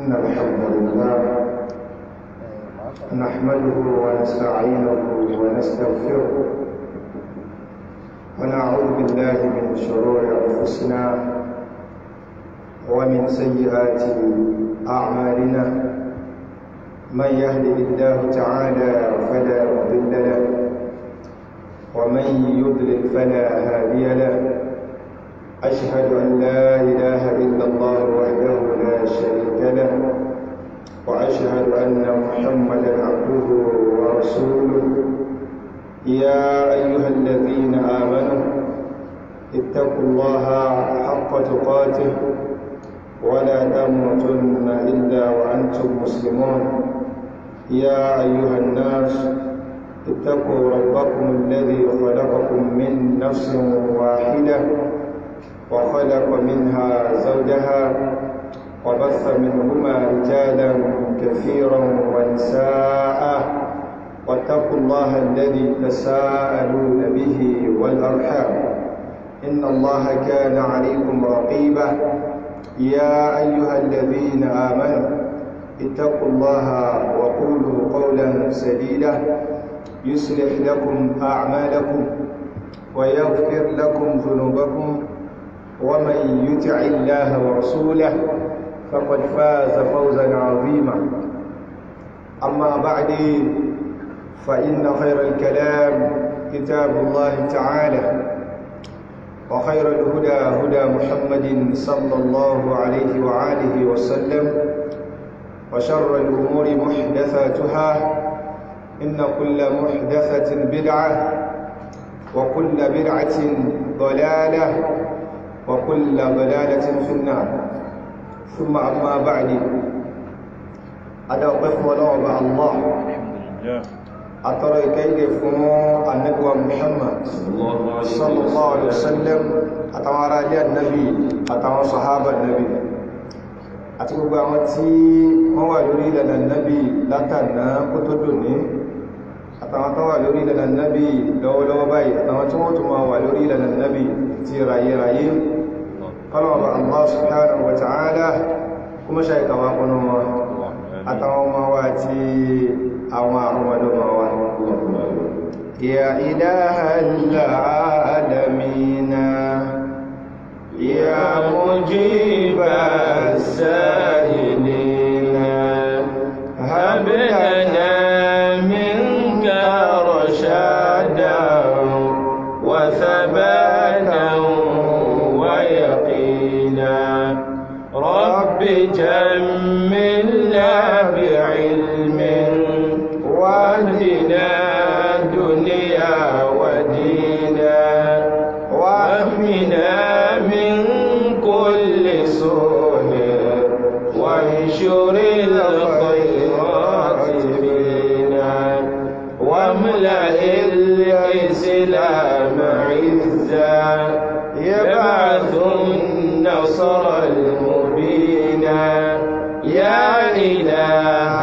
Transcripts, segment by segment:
إن الحمد لله نحمده ونستعينه ونستغفره ونعوذ بالله من شرور أنفسنا ومن سيئات أعمالنا من يهده الله تعالى فلا مضل له ومن يضلل فلا هادي له أشهد أن لا إله إلا الله وحده لا شريك له وأشهد أن محمدا عبده ورسوله يا أيها الذين آمنوا اتقوا الله حق تقاته ولا تموتن إلا وأنتم مسلمون يا أيها الناس اتقوا ربكم الذي خلقكم من نفس واحدة وخلق منها زوجها وبث منهما رجالا كثيرا ونساء واتقوا الله الذي تساءلون به والأرحام إن الله كان عليكم رقيبا يا أيها الذين آمنوا اتقوا الله وقولوا قولا سديدا يصلح لكم أعمالكم ويغفر لكم ذنوبكم ومن يطع الله ورسوله فقد فاز فوزا عظيما أما بعد فإن خير الكلام كتاب الله تعالى وخير الهدى هدى محمد صلى الله عليه وآله وسلم وشر الأمور محدثاتها إن كل محدثة بدعة وكل بدعة ضلالة وكل ضلالة في النار ثم أما بعد أدوقف ولعب الله أترى كيد فمو النبوة محمد صلى الله عليه وسلم أتوارى لي النبي أتوارى صحابة النبي àti gbogbo àwọn tí wọ́n wà lórí ìlànà nábì látànà kó tó dòní àtàwọn tó wà lórí ìlànà nábì lọ́wọ́lọ́wọ́ báyìí àtàwọn tí wọ́n tó máa wà lórí ìlànà nábì ti ráyéráyé kọlọ̀wọ̀ Allah subhanahu wa ta'ala kuma ṣe ìkàwà kúnnú wọn àtàwọn ọmọ wa àti àwọn àrùnmọ̀dọ́mọ̀ wa ya ilahal alamina ya mujibas sa'ilina hab lana minka rashadan wa thabatan رب جملنا بعلم واهدنا دنيا ودينا واحمنا من كل سوء وانشر الخيرات فينا واملأ الإسلام عزا يبعث النصر المبين يا إله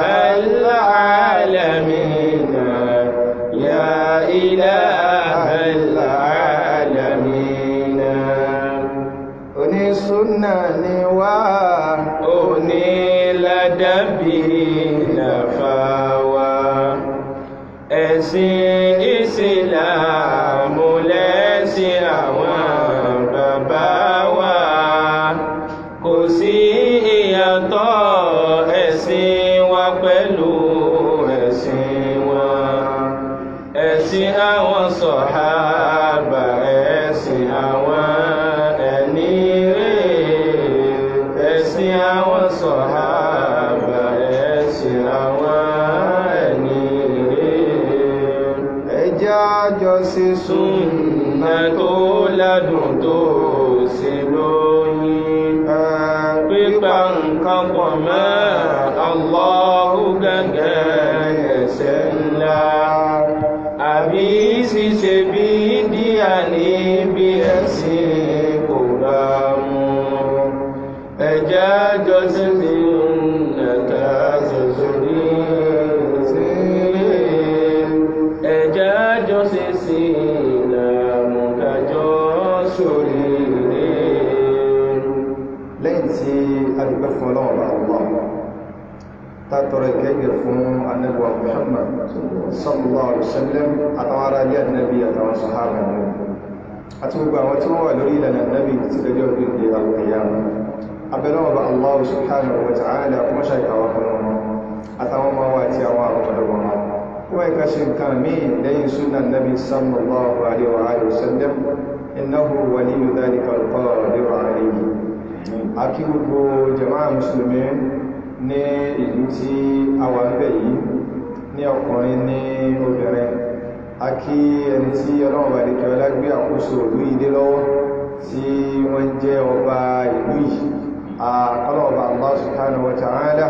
العالمين يا إله العالمين أني سنة وأني لدبي نفاوى ẹ̀sìn ìsìlámù lẹ́sìn àwọn bàbá wa kò sí ìyàtọ̀ ẹ̀sìn wa pẹ̀lú ẹ̀sìn wọn ẹ̀sìn àwọn sọ̀hábà ẹ̀sìn àwọn ẹni rẹ̀ ẹ̀sìn àwọn sọ̀hábà ẹ̀sìn àwọn ẹni àjọ sí súnmọ́ tó ládùn tó sí lóyìn pípa nǹkan pọ̀ mọ́ Allahu gẹ́gẹ́ ẹ̀ṣẹ̀ ńlá àbí ṣíṣe bí díà níbi ẹ̀sìn kò bá mú ẹjẹ́ àjọ sí súnnàtà sọ̀sọ̀rí ẹjẹ́ àjọ sí sí ìlàmù kájọ sórí rẹ̀ lẹ́yìn tí a dúpẹ́ fún ọlọ́run bá wọ́n tàtọrọ ìkẹ́gẹ̀ fún annabuwa muhammad sallallahu alaihi wasallam àtàwọn ará ilé annabi àtàwọn sahaba náà àti gbogbo àwọn tí wọ́n wà lórí ìlànà annabi ti lọ́jọ́ gbogbo alqiyama abẹ́lọ́wọ́ bá allah subhanahu wa ta'ala kuma ṣàkàwà fún wọn àtàwọn ọmọ wa àti àwọn àrọ̀mọdọ̀wọ̀ wọn kuma ìka ṣe nǹkan míì lẹ́yìn sunan nabi sallallahu alaihi wasallam innahu waliyu dhalika alqadir alayhi akí gbogbo jama'a musulmi ní ìlú tí a wà ń bẹ̀ yìí ní ọkùnrin ní obìnrin a kí ẹni tí ọlọ́run bá dìkẹ́ ọlá gbé àkóso ìlú ìdé lọ́wọ́ tí wọ́n jẹ́ ọba ìlú yìí àkọlọ́ọ̀bá Allah subhanahu wa ta'ala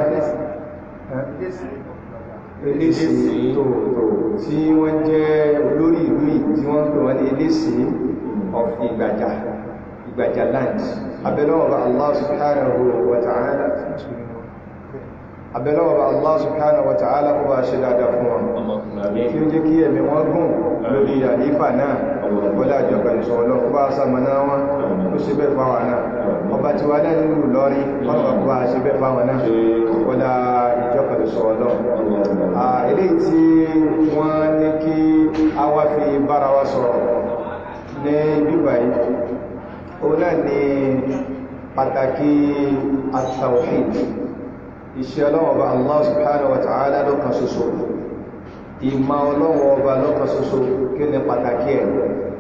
eléṣì tòótò tí wọ́n jẹ́ olórí ìlú yìí tí wọ́n pè wọ́n ní eléṣì of ìgbàjà ìgbàjà land abẹ́lọ́ọ̀bá Allah subhanahu wa ta'ala abẹ́lọ́wọ́ Allah subhanahu wa ta'ala kó bá ṣe dáadáa fún wọn kí ó jẹ́ kí ẹ̀mí wọn gùn lórí àlífà náà wọlé àjọkà ìṣọ́ ọlọ́run kó bá sàmàná wọn ó ṣe bẹ́ fáwà náà ọba tí wà náà nínú lọ́rí ọlọ́pàá kó bá ṣe bẹ́ fáwà náà wọlé ìjọkà ìṣọ́ ọlọ́run ilé tí wọ́n ní kí a wá fi bára wa sọ̀rọ̀ ní bíbáyìí òun náà ni pàtàkì at-tawhid iṣẹ́ ọlọ́wọ́ ọba Allah subhanahu wa ta'ala lọ́kan ṣoṣo ìmọ̀ ọlọ́wọ́ ọba lọ́kan ṣoṣo kí ni pàtàkì ẹ̀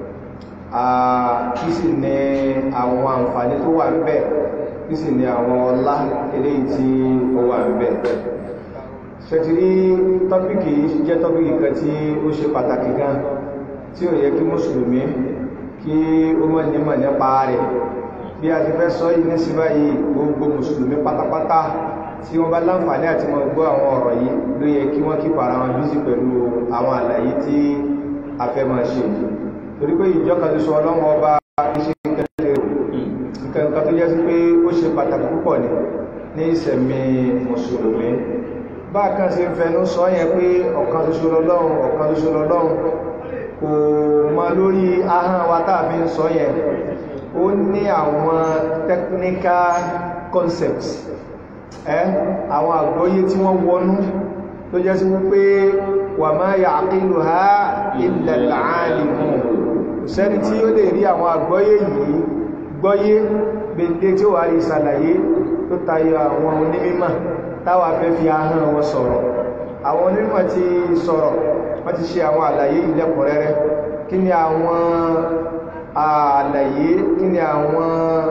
kí sì ní àwọn àǹfààní tó wà ń bẹ kí sì ní àwọn ọlá eléyìí tí ó wà ń bẹ ṣẹ̀tìrí tọ́pìkì jẹ́ tọ́pìkì kan tí ó ṣe pàtàkì gan tí ó yẹ kí mùsùlùmí kí ó mọ̀ nímọ̀ nípa rẹ̀ bí a ti fẹ́ sọ yìí ní sí báyìí gbogbo mùsùlùmí pátápátá tí wọ́n bá láǹfààní àti mọ́ gbọ́ àwọn ọ̀rọ̀ yìí ló yẹ kí wọ́n kípa ara wọn bízí pẹ̀lú àwọn àlàyé tí a fẹ́ máa ṣe torí pé ìjọkan tó sọ ọlọ́wọ́ ọba iṣẹ́ kẹlẹ̀ nǹkan tó jẹ́ sí pé ó ṣe pàtàkì púpọ̀ ní ní ìsẹ̀mí mùsùlùmí bá kan sí ń fẹnu sọ yẹn pé ọ̀kan ṣoṣo lọ́lọ́run ọ̀kan ṣoṣo lọ́lọ́run kò mọ lórí ahọ́n wa tá a fi ń sọ yẹn ó ní àwọn technical concepts ẹ́ àwọn àgbọ́yé tí wọ́n wọnú tó jẹ́ sí wípé wà máa yà àkílù ha illa al-alimun sẹ́ni tí ó lè rí àwọn àgbọ́yé yìí gbọ́yé gbèndé tí ó wà rí ìsàlàyé tó tayọ àwọn onímímọ̀ táwà fẹ́ fi ahọ́n wọn sọ̀rọ̀ àwọn onímọ̀ ti sọ̀rọ̀ wọ́n ti ṣe àwọn àlàyé ìlẹ́kùnrẹ́rẹ́ kí ni àwọn àlàyé kí ni àwọn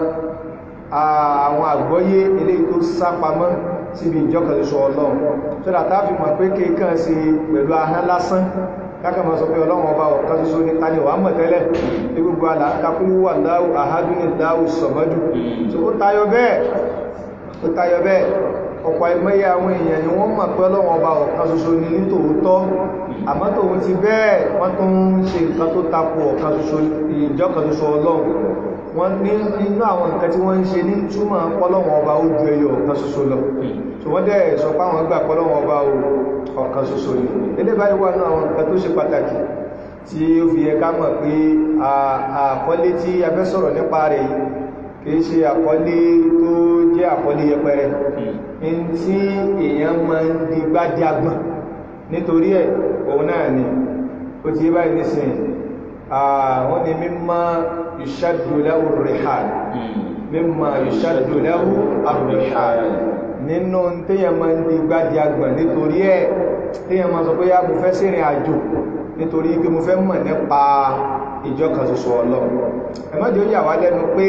àwọn àgbọ́yé ilé tó sápamọ́ síbi ìjọkàlùsọ ọlọ́run tó dà táàfi mọ̀ pé kéèkàn sí pẹ̀lú ahán lásán káàkà mọ́ sọ pé ọlọ́run ọba ọ̀kan ṣoṣo ní tani wà mọ̀ tẹ́lẹ̀ ní gbogbo àlàkàkúrú wà láwù àhádúní láwù sọ̀mọ́dù tó ó tayọ bẹ́ẹ̀ ó tayọ bẹ́ẹ̀ ọ̀pọ̀ ìmọ̀ye àwọn èèyàn ni wọ́n mọ̀ pé ọlọ́run ọba ọ̀kan ṣoṣo ní ní tòótọ́ àmọ́ tòun ti bẹ́ẹ̀ wọ́n tún ń ṣe nǹkan tó tako ọ̀kan ṣoṣo ìjọkàlùsọ ọlọ́run wọ́n ní inú àwọn nǹkan tí wọ́n ń ṣe ní túmọ̀ pọ́lọ́wọ́n ọba ó ju ẹyọ ọ̀kan ṣoṣo lọ tí wọ́n dẹ̀ sọ pé àwọn gbà pọ́lọ́wọ́n ọba ọ̀kan ṣoṣo ni ilé báyìí wà ní àwọn nǹkan tó ṣe pàtàkì tí ó fi yẹ ká mọ̀ pé àkọlé tí a fẹ́ sọ̀rọ̀ nípa rẹ̀ yìí kìí ṣe àkọlé tó jẹ́ àkọlé yẹpẹrẹ in tí èèyàn máa ń di gbádìí agbọ̀n nítorí ẹ̀ òun náà ni ó ti yé báyìí nísìnyí wọ́n ni mímọ́ ìṣàdù lahu rihal mímọ́ ìṣàdù lahu ar-rihal nínú tíyàn máa ń di gbádìí agbọ̀n nítorí ẹ̀ tíyàn máa sọ pé yá mo fẹ́ sírìn àjò nítorí pé mo fẹ́ mọ̀ nípa ìjọ kan ṣoṣo Ọlọ́run ẹ̀mọ́dé ó yà wá lẹ́nu pé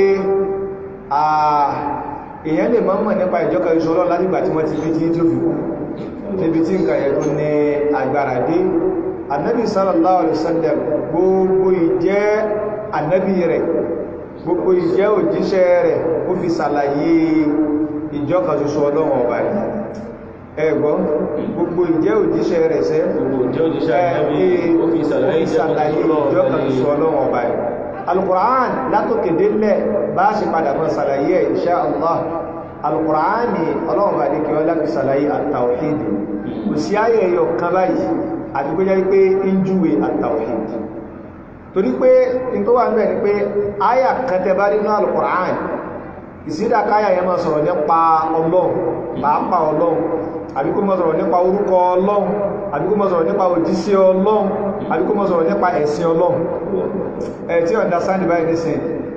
èèyàn lè máa mọ̀ nípa ìjọ kan ṣoṣo Ọlọ́run látìgbà tí wọ́n ti fi tí tó fi kú níbi tí nǹkan yẹn tó ní agbára dé annabi sallallahu alaihi wasallam gbogbo ìjẹ́ annabi rẹ̀ gbogbo ìjẹ́ òjíṣẹ́ rẹ̀ ó fi sàlàyé ìjọ kan ṣoṣo Ọlọ́run ọba rẹ̀ ẹgbọ́n gbogbo ìjẹ́ òjíṣẹ́ rẹ̀ sẹ́ ó fi sàlàyé ìjọ kan ṣoṣo Ọlọ́run ọba rẹ̀ alukura'an látòkè délẹ̀ bá ṣe padà mọ́ sàlàyé insha Allah alukura'an ni Ọlọ́run bá ní kí wọ́n láti sàlàyé at-tawhid kò sí ayé ẹyọ kan báyìí àti pé jẹ́ pé ń júwe at-tawhid torí pé in tó wà ń bẹ̀ ni pé àyà kan tẹ bá nínú al-Qur'an ìsídà káyà yẹn máa sọ̀rọ̀ nípa Ọlọ́run pàápàá ọlọ́run àbí kó mọ́ sọ̀rọ̀ nípa orúkọ ọlọ́run àbí kó mọ́ sọ̀rọ̀ nípa òjíṣẹ́ ọlọ́run àbí kó mọ́ sọ̀rọ̀ nípa ẹ̀sìn ọlọ́run ẹ̀ tí understand báyìí nísìn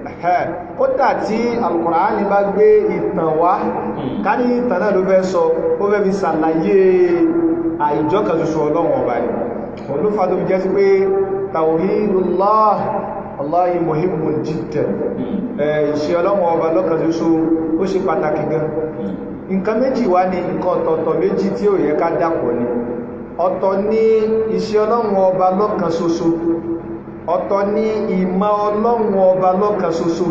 ó dà tí Al-Qur'ani bá gbé ìtàn wá ká ní ìtàn náà ló fẹ́ sọ ó fẹ́ fi ṣàlàyé àìjọ́kan ṣoṣo ọlọ́run ọba ni òun ló fa tó fi jẹ́ sí pé tawhidullah Allahi muhimmun jiddan ìṣẹ́ ọlọ́run ọba lọ́kan ṣoṣo ó ṣe pàtàkì gan nǹkan méjì wá ní nǹkan ọ̀tọ̀ọ̀tọ̀ méjì tí ó yẹ ká dàpọ̀ ní ọ̀tọ̀ ní iṣẹ́ ọlọ́run ọba lọ́kan ṣoṣo ọ̀tọ̀ ní ìmọ̀ ọlọ́run ọba lọ́kan ṣoṣo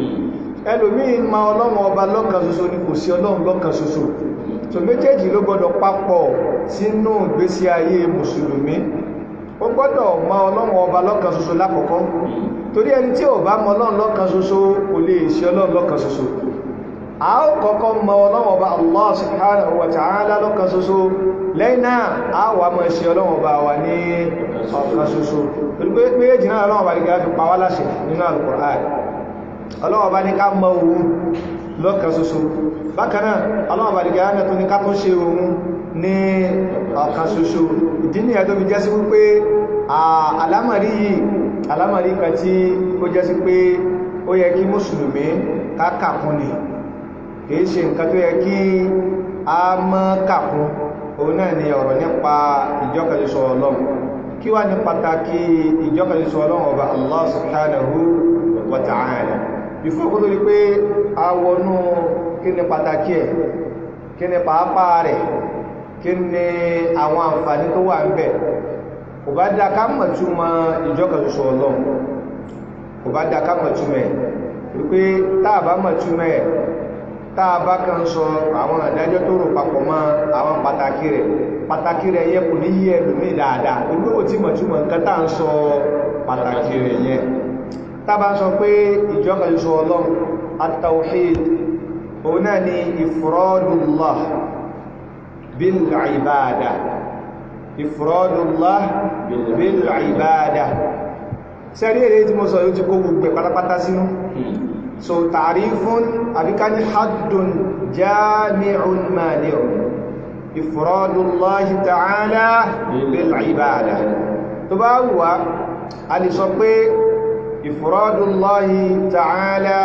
ẹlòmí ìmọ̀ ọlọ́run ọba lọ́kan ṣoṣo ní kò sí ọlọ́run lọ́kan ṣoṣo so méjèèjì ló gbọdọ̀ papọ̀ sínú ìgbésí ayé mùsùlùmí ó gbọ́dọ̀ mọ̀ ọlọ́run ọba lọ́kan ṣoṣo lákọ̀ọ́kọ́ torí ẹni tí ò bá mọ̀ ọlọ́run lọ́kan ṣoṣo kò lè ṣe ọlọ́run lọ́kan ṣoṣo a ó kọ́kọ́ mọ̀ ọlọ́run ọba Allah subhanahu wa ta'ala lọ́kan ṣoṣo lẹ́yìn náà a wà mọ̀ ṣe ọlọ́run ọba wa ní ọ̀kan ṣoṣo torí pé méjì náà ọlọ́run ọba nígbà fi pa wá láṣẹ nínú Al-Qur'an ọlọ́run ọba ní ká mọ̀ òun lọ́kan ṣoṣo bákan náà ọlọ́run ọba nígbà náà tó ní ká tó ṣe òun ní ọ̀kan ṣoṣo ìdí nìyẹn tó fi jẹ́ sí wípé àlámọ̀rí yìí àlámọ̀rí kan tí ó jẹ́ sí pé ó yẹ kí mùsùlùmí ká kàkún ni kìí ṣe nǹkan tó yẹ kí a mọ́ kàkún òun náà ni ọ̀rọ̀ nípa ìjọkàlẹ̀ṣọ ọlọ́run kí wá ní pàtàkì ìjọkàlẹ̀ṣọ ọlọ́run ọba Allah subhanahu wa ta'ala bífọ́ kó tó rí pé a wọnú kí ni pàtàkì ẹ̀ kí ni pàápàá rẹ̀ kí ni àwọn àǹfààní tó wà ń bẹ̀ kò bá dá ká mọ̀ túmọ̀ ìjọkàlẹ̀ṣọ ọlọ́run kò bá dá ká mọ̀ túmọ̀ ẹ̀ wípé táà bá mọ̀ túmọ̀ ẹ̀ táà bá kan sọ àwọn àdájọ́ tó rò papọ̀ mọ́ àwọn pàtàkì rẹ̀ pàtàkì rẹ̀ yẹ kò ní yí ẹlòmí dáadáa olú ò tí mọ̀túmọ̀ nǹkan tá ń sọ pàtàkì rẹ̀ yẹ tá bá sọ pé ìjọkan sọ ọlọ́run at-tawhid òun náà ni ifradullah bil ibada ifradullah bil ibada sẹ́rí èrè tí mo sọ yóò ti kó gbogbo pátápátá sínú so ta'rifun àbíká ní haddun jami'un mani'un ifradullahi ta'ala bil ibada tó bá wùwá a lè sọ pé ifradullahi ta'ala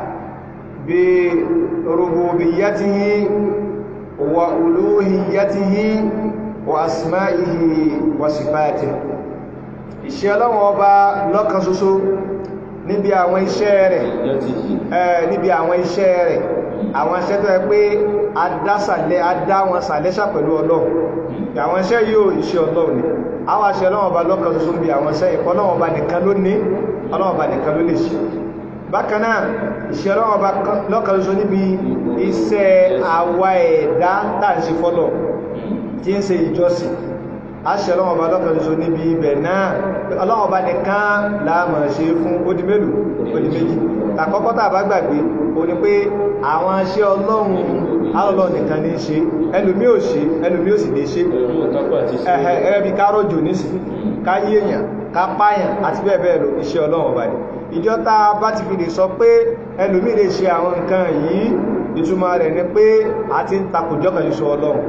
bi rububiyyatihi wa uluhiyyatihi wa asma'ihi wa sifatihi ìṣẹ́ ọlọ́wọ́ ọba lọ́kan ṣoṣo níbi àwọn iṣẹ́ rẹ̀ níbi àwọn iṣẹ́ rẹ̀ àwọn iṣẹ́ tó yẹ pé adásàlẹ̀ adá wọn sàlẹ́sà pẹ̀lú ọlọ́run àwọn iṣẹ́ yóò iṣẹ́ ọlọ́run ni àwọn aṣẹ́ ọlọ́run ọba lọ́kan ṣoṣo níbi àwọn iṣẹ́ ìkọ́ ọlọ́run ọba nìkan ló ní ọlọ́run ọba nìkan ló lè ṣe bákan náà ìṣẹ́ ọlọ́run ọba lọ́kan ṣoṣo níbi iṣẹ́ àwa ẹ̀dá tá à ń ṣe fọ́lọ̀ tí ń ṣe ìjọsìn aṣẹ ọlọ́wọ́ ọba lọ́kàn ṣoṣo níbi ibẹ̀ náà ọlọ́wọ́ ọba nìkan láàmà ṣe fún odi mélòó odi méjì tàkọ́kọ́ tàà bá gbàgbé o ní pé àwọn aṣẹ́ ọlọ́run alọ́lọ́ nìkan ní ṣe ẹlòmí ò ṣe ẹlòmí ò sì lè ṣe ẹ̀ẹ́ bí kárọ̀jò nísì ká yí èèyàn ká páyàn àti bẹ́ẹ̀ bẹ́ẹ̀ lọ iṣẹ́ ọlọ́run ọba ni ìjọ tá a bá ti fi lè sọ pé ẹlòmí lè ṣe àwọn nǹkan yìí ìtumọ̀ rẹ̀ ni pé a ti ń takòjọ́ kan ṣoṣo ọlọ́run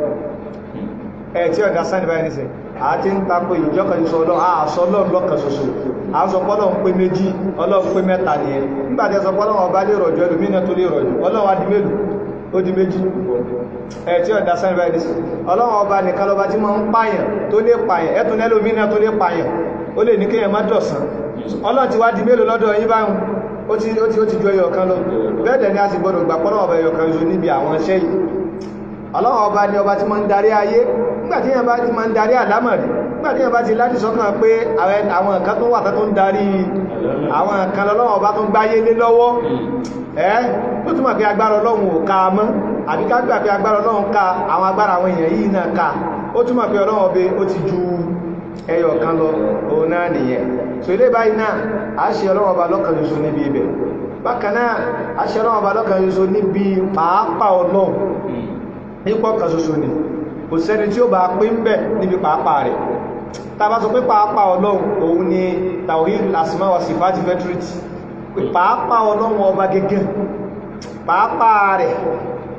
ẹ̀ tí ọ̀dá sáni báyìí nìsẹ̀ àti ń takò ìjọkàn ìṣọ́ ọlọ́run àṣọ ọlọ́run lọ́kàn ṣoṣo àṣọpọ̀ ọlọ́run pé méjì ọlọ́run pé mẹ́ta nìyẹn nígbàtí ẹsọpọ̀ ọlọ́run ọba lè rọ̀jọ́ ẹlòmínà tó lè rọ̀jọ́ ọlọ́run wá di mélòó ó di méjì ẹ̀ tí ọ̀dá sáni báyìí nìsẹ̀ ọlọ́run ọba nìkan lọba tí máa ń pààyàn tó lè pààyàn ẹ̀tún ẹlòmínà tó lè pààyàn ó lè ní kéèyàn má dọ̀sán ọlọ́run ti wá di mélòó lọ́dọ̀ yín báyìí ó ti ó ti ó ti ju ẹyọ kan lọ bẹ́ẹ̀ dẹ̀ ni a sì gbọdọ̀ gbà pọ́lọ́wọ́ ọba ẹyọ kan ṣoṣo níbi àwọn iṣẹ́ yìí ọlọ́run ọba ni ọba tí máa ń darí ayé nígbàtí yẹn bá ti máa ń darí àlámọ̀rí nígbàtí yẹn bá ti láti sọ́kàn pé àwọn nǹkan tó wà tó ń darí àwọn nǹkan lọ́wọ́ ọba tó ń gbáyé lé lọ́wọ́ ẹ́ tó túnmọ̀ pé agbára ọlọ́run ò ká mọ́ àbí ká gbà pé agbára ọlọ́run ká àwọn agbára àwọn èèyàn yìí náà ká ó túnmọ̀ pé ọlọ́run ọbẹ̀ ó ti ju ẹyọ kan lọ òun náà nìyẹn so ilé báyìí náà a ṣe ọlọ́run ọba lọ́kàn ṣoṣo níbi ibẹ̀ bákan náà a ṣe ọlọ́run ọba lọ́kàn ṣoṣo níbi pàápàá ọlọ́run nípọ̀ kan ṣoṣo ni kò sẹ́ni tí ó bá pé ń bẹ̀ níbi pàápàá rẹ̀ tàbá sọ pé pàápàá ọlọ́run òun ni tawhid asma wa sifati vetrity pé pàápàá ọlọ́run ọba gẹ́gẹ́ pàápàá rẹ̀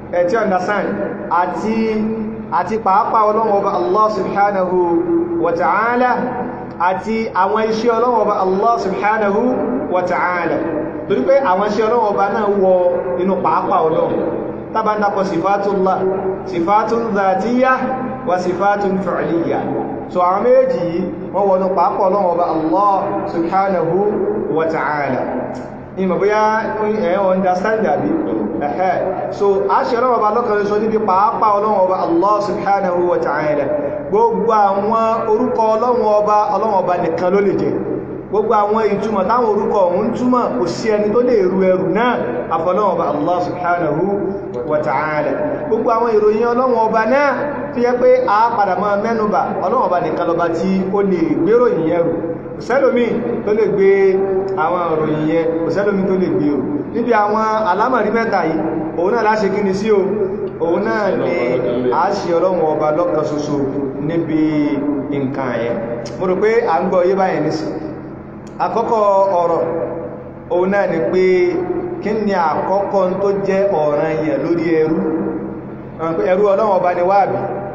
ẹ̀ tí understand àti àti pàápàá ọlọ́run ọba Allah subhanahu wa ta'ala àti àwọn iṣẹ́ ọlọ́run ọba Allah subhanahu wa ta'ala torí pé àwọn iṣẹ́ ọlọ́run ọba náà wọ inú pàápàá ọlọ́run tàbá dákọ̀ sifatullah sifatun dhatiyya wa sifatun fi'liyya so àwọn méjì yìí wọ́n wọnú pàápàá ọlọ́run ọba Allah subhanahu wa ta'ala ìmọ̀ bóyá ẹ̀ understand àbí ẹ̀hẹ́ so a ṣe ọlọ́run ọba lọ́kànlẹ̀ sọ níbi pàápàá ọlọ́run ọba Allah subhanahu wa ta'ala gbogbo àwọn orúkọ ọlọ́run ọba ọlọ́run ọba nìkan ló lè jẹ́ gbogbo àwọn ìtumọ̀ táwọn orúkọ ọ̀hún túmọ̀ kò sí ẹni tó lè ru ẹrù náà àfọlọ́run ọba Allah subhanahu wa ta'ala gbogbo àwọn ìròyìn ọlọ́run ọba náà tó yẹ pé a padà máa mẹ́nubà ọlọ́run ọba nìkan lọba tí ó lè gbéròyìn ẹrù òsẹ́lómí tó lè gbé àwọn ìròyìn yẹn òsẹ́lómí tó lè gbé o níbi àwọn alámọ̀rí mẹ́ta yìí òun náà láṣe kí ni sí o òun náà ni a ṣe ọlọ́run ọba lọ́kan ṣoṣo níbi nǹkan yẹn mo rò pé à ń gbọ́ yé báyẹn nísì àkọ́kọ́ ọ̀rọ̀ òun náà ni pé kí ni àkọ́kọ́ tó jẹ́ ọ̀ràn yẹn lórí ẹrú ẹrú ọlọ́run ọba ni wáàbí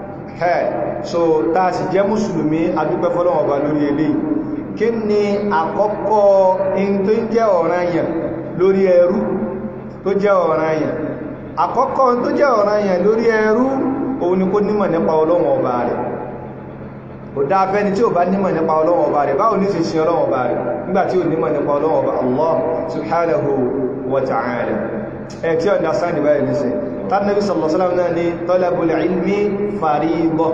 so tá a sì jẹ́ mùsùlùmí adúpẹ́ fọ́lọ́run ọba lórí eléyìí kí ni àkọ́kọ́ in tó ń jẹ́ ọ̀ranyàn lórí ẹrú tó jẹ́ ọ̀ranyàn àkọ́kọ́ tó jẹ́ ọ̀ranyàn lórí ẹrú òun ni kó nímọ̀ nípa ọlọ́run ọba rẹ̀ kò dá afẹ́ni tí ò bá nímọ̀ nípa ọlọ́run ọba rẹ̀ báwo ní ṣe ṣe ọlọ́run ọba rẹ̀ nígbàtí ò nímọ̀ nípa ọlọ́run ọba Allah subhanahu wa ta'ala ẹ̀ tí ọ̀dá sáàdì báyìí níṣẹ́ tánàbí sallallahu alaihi wasallam náà ní talabul ilmi fariḍah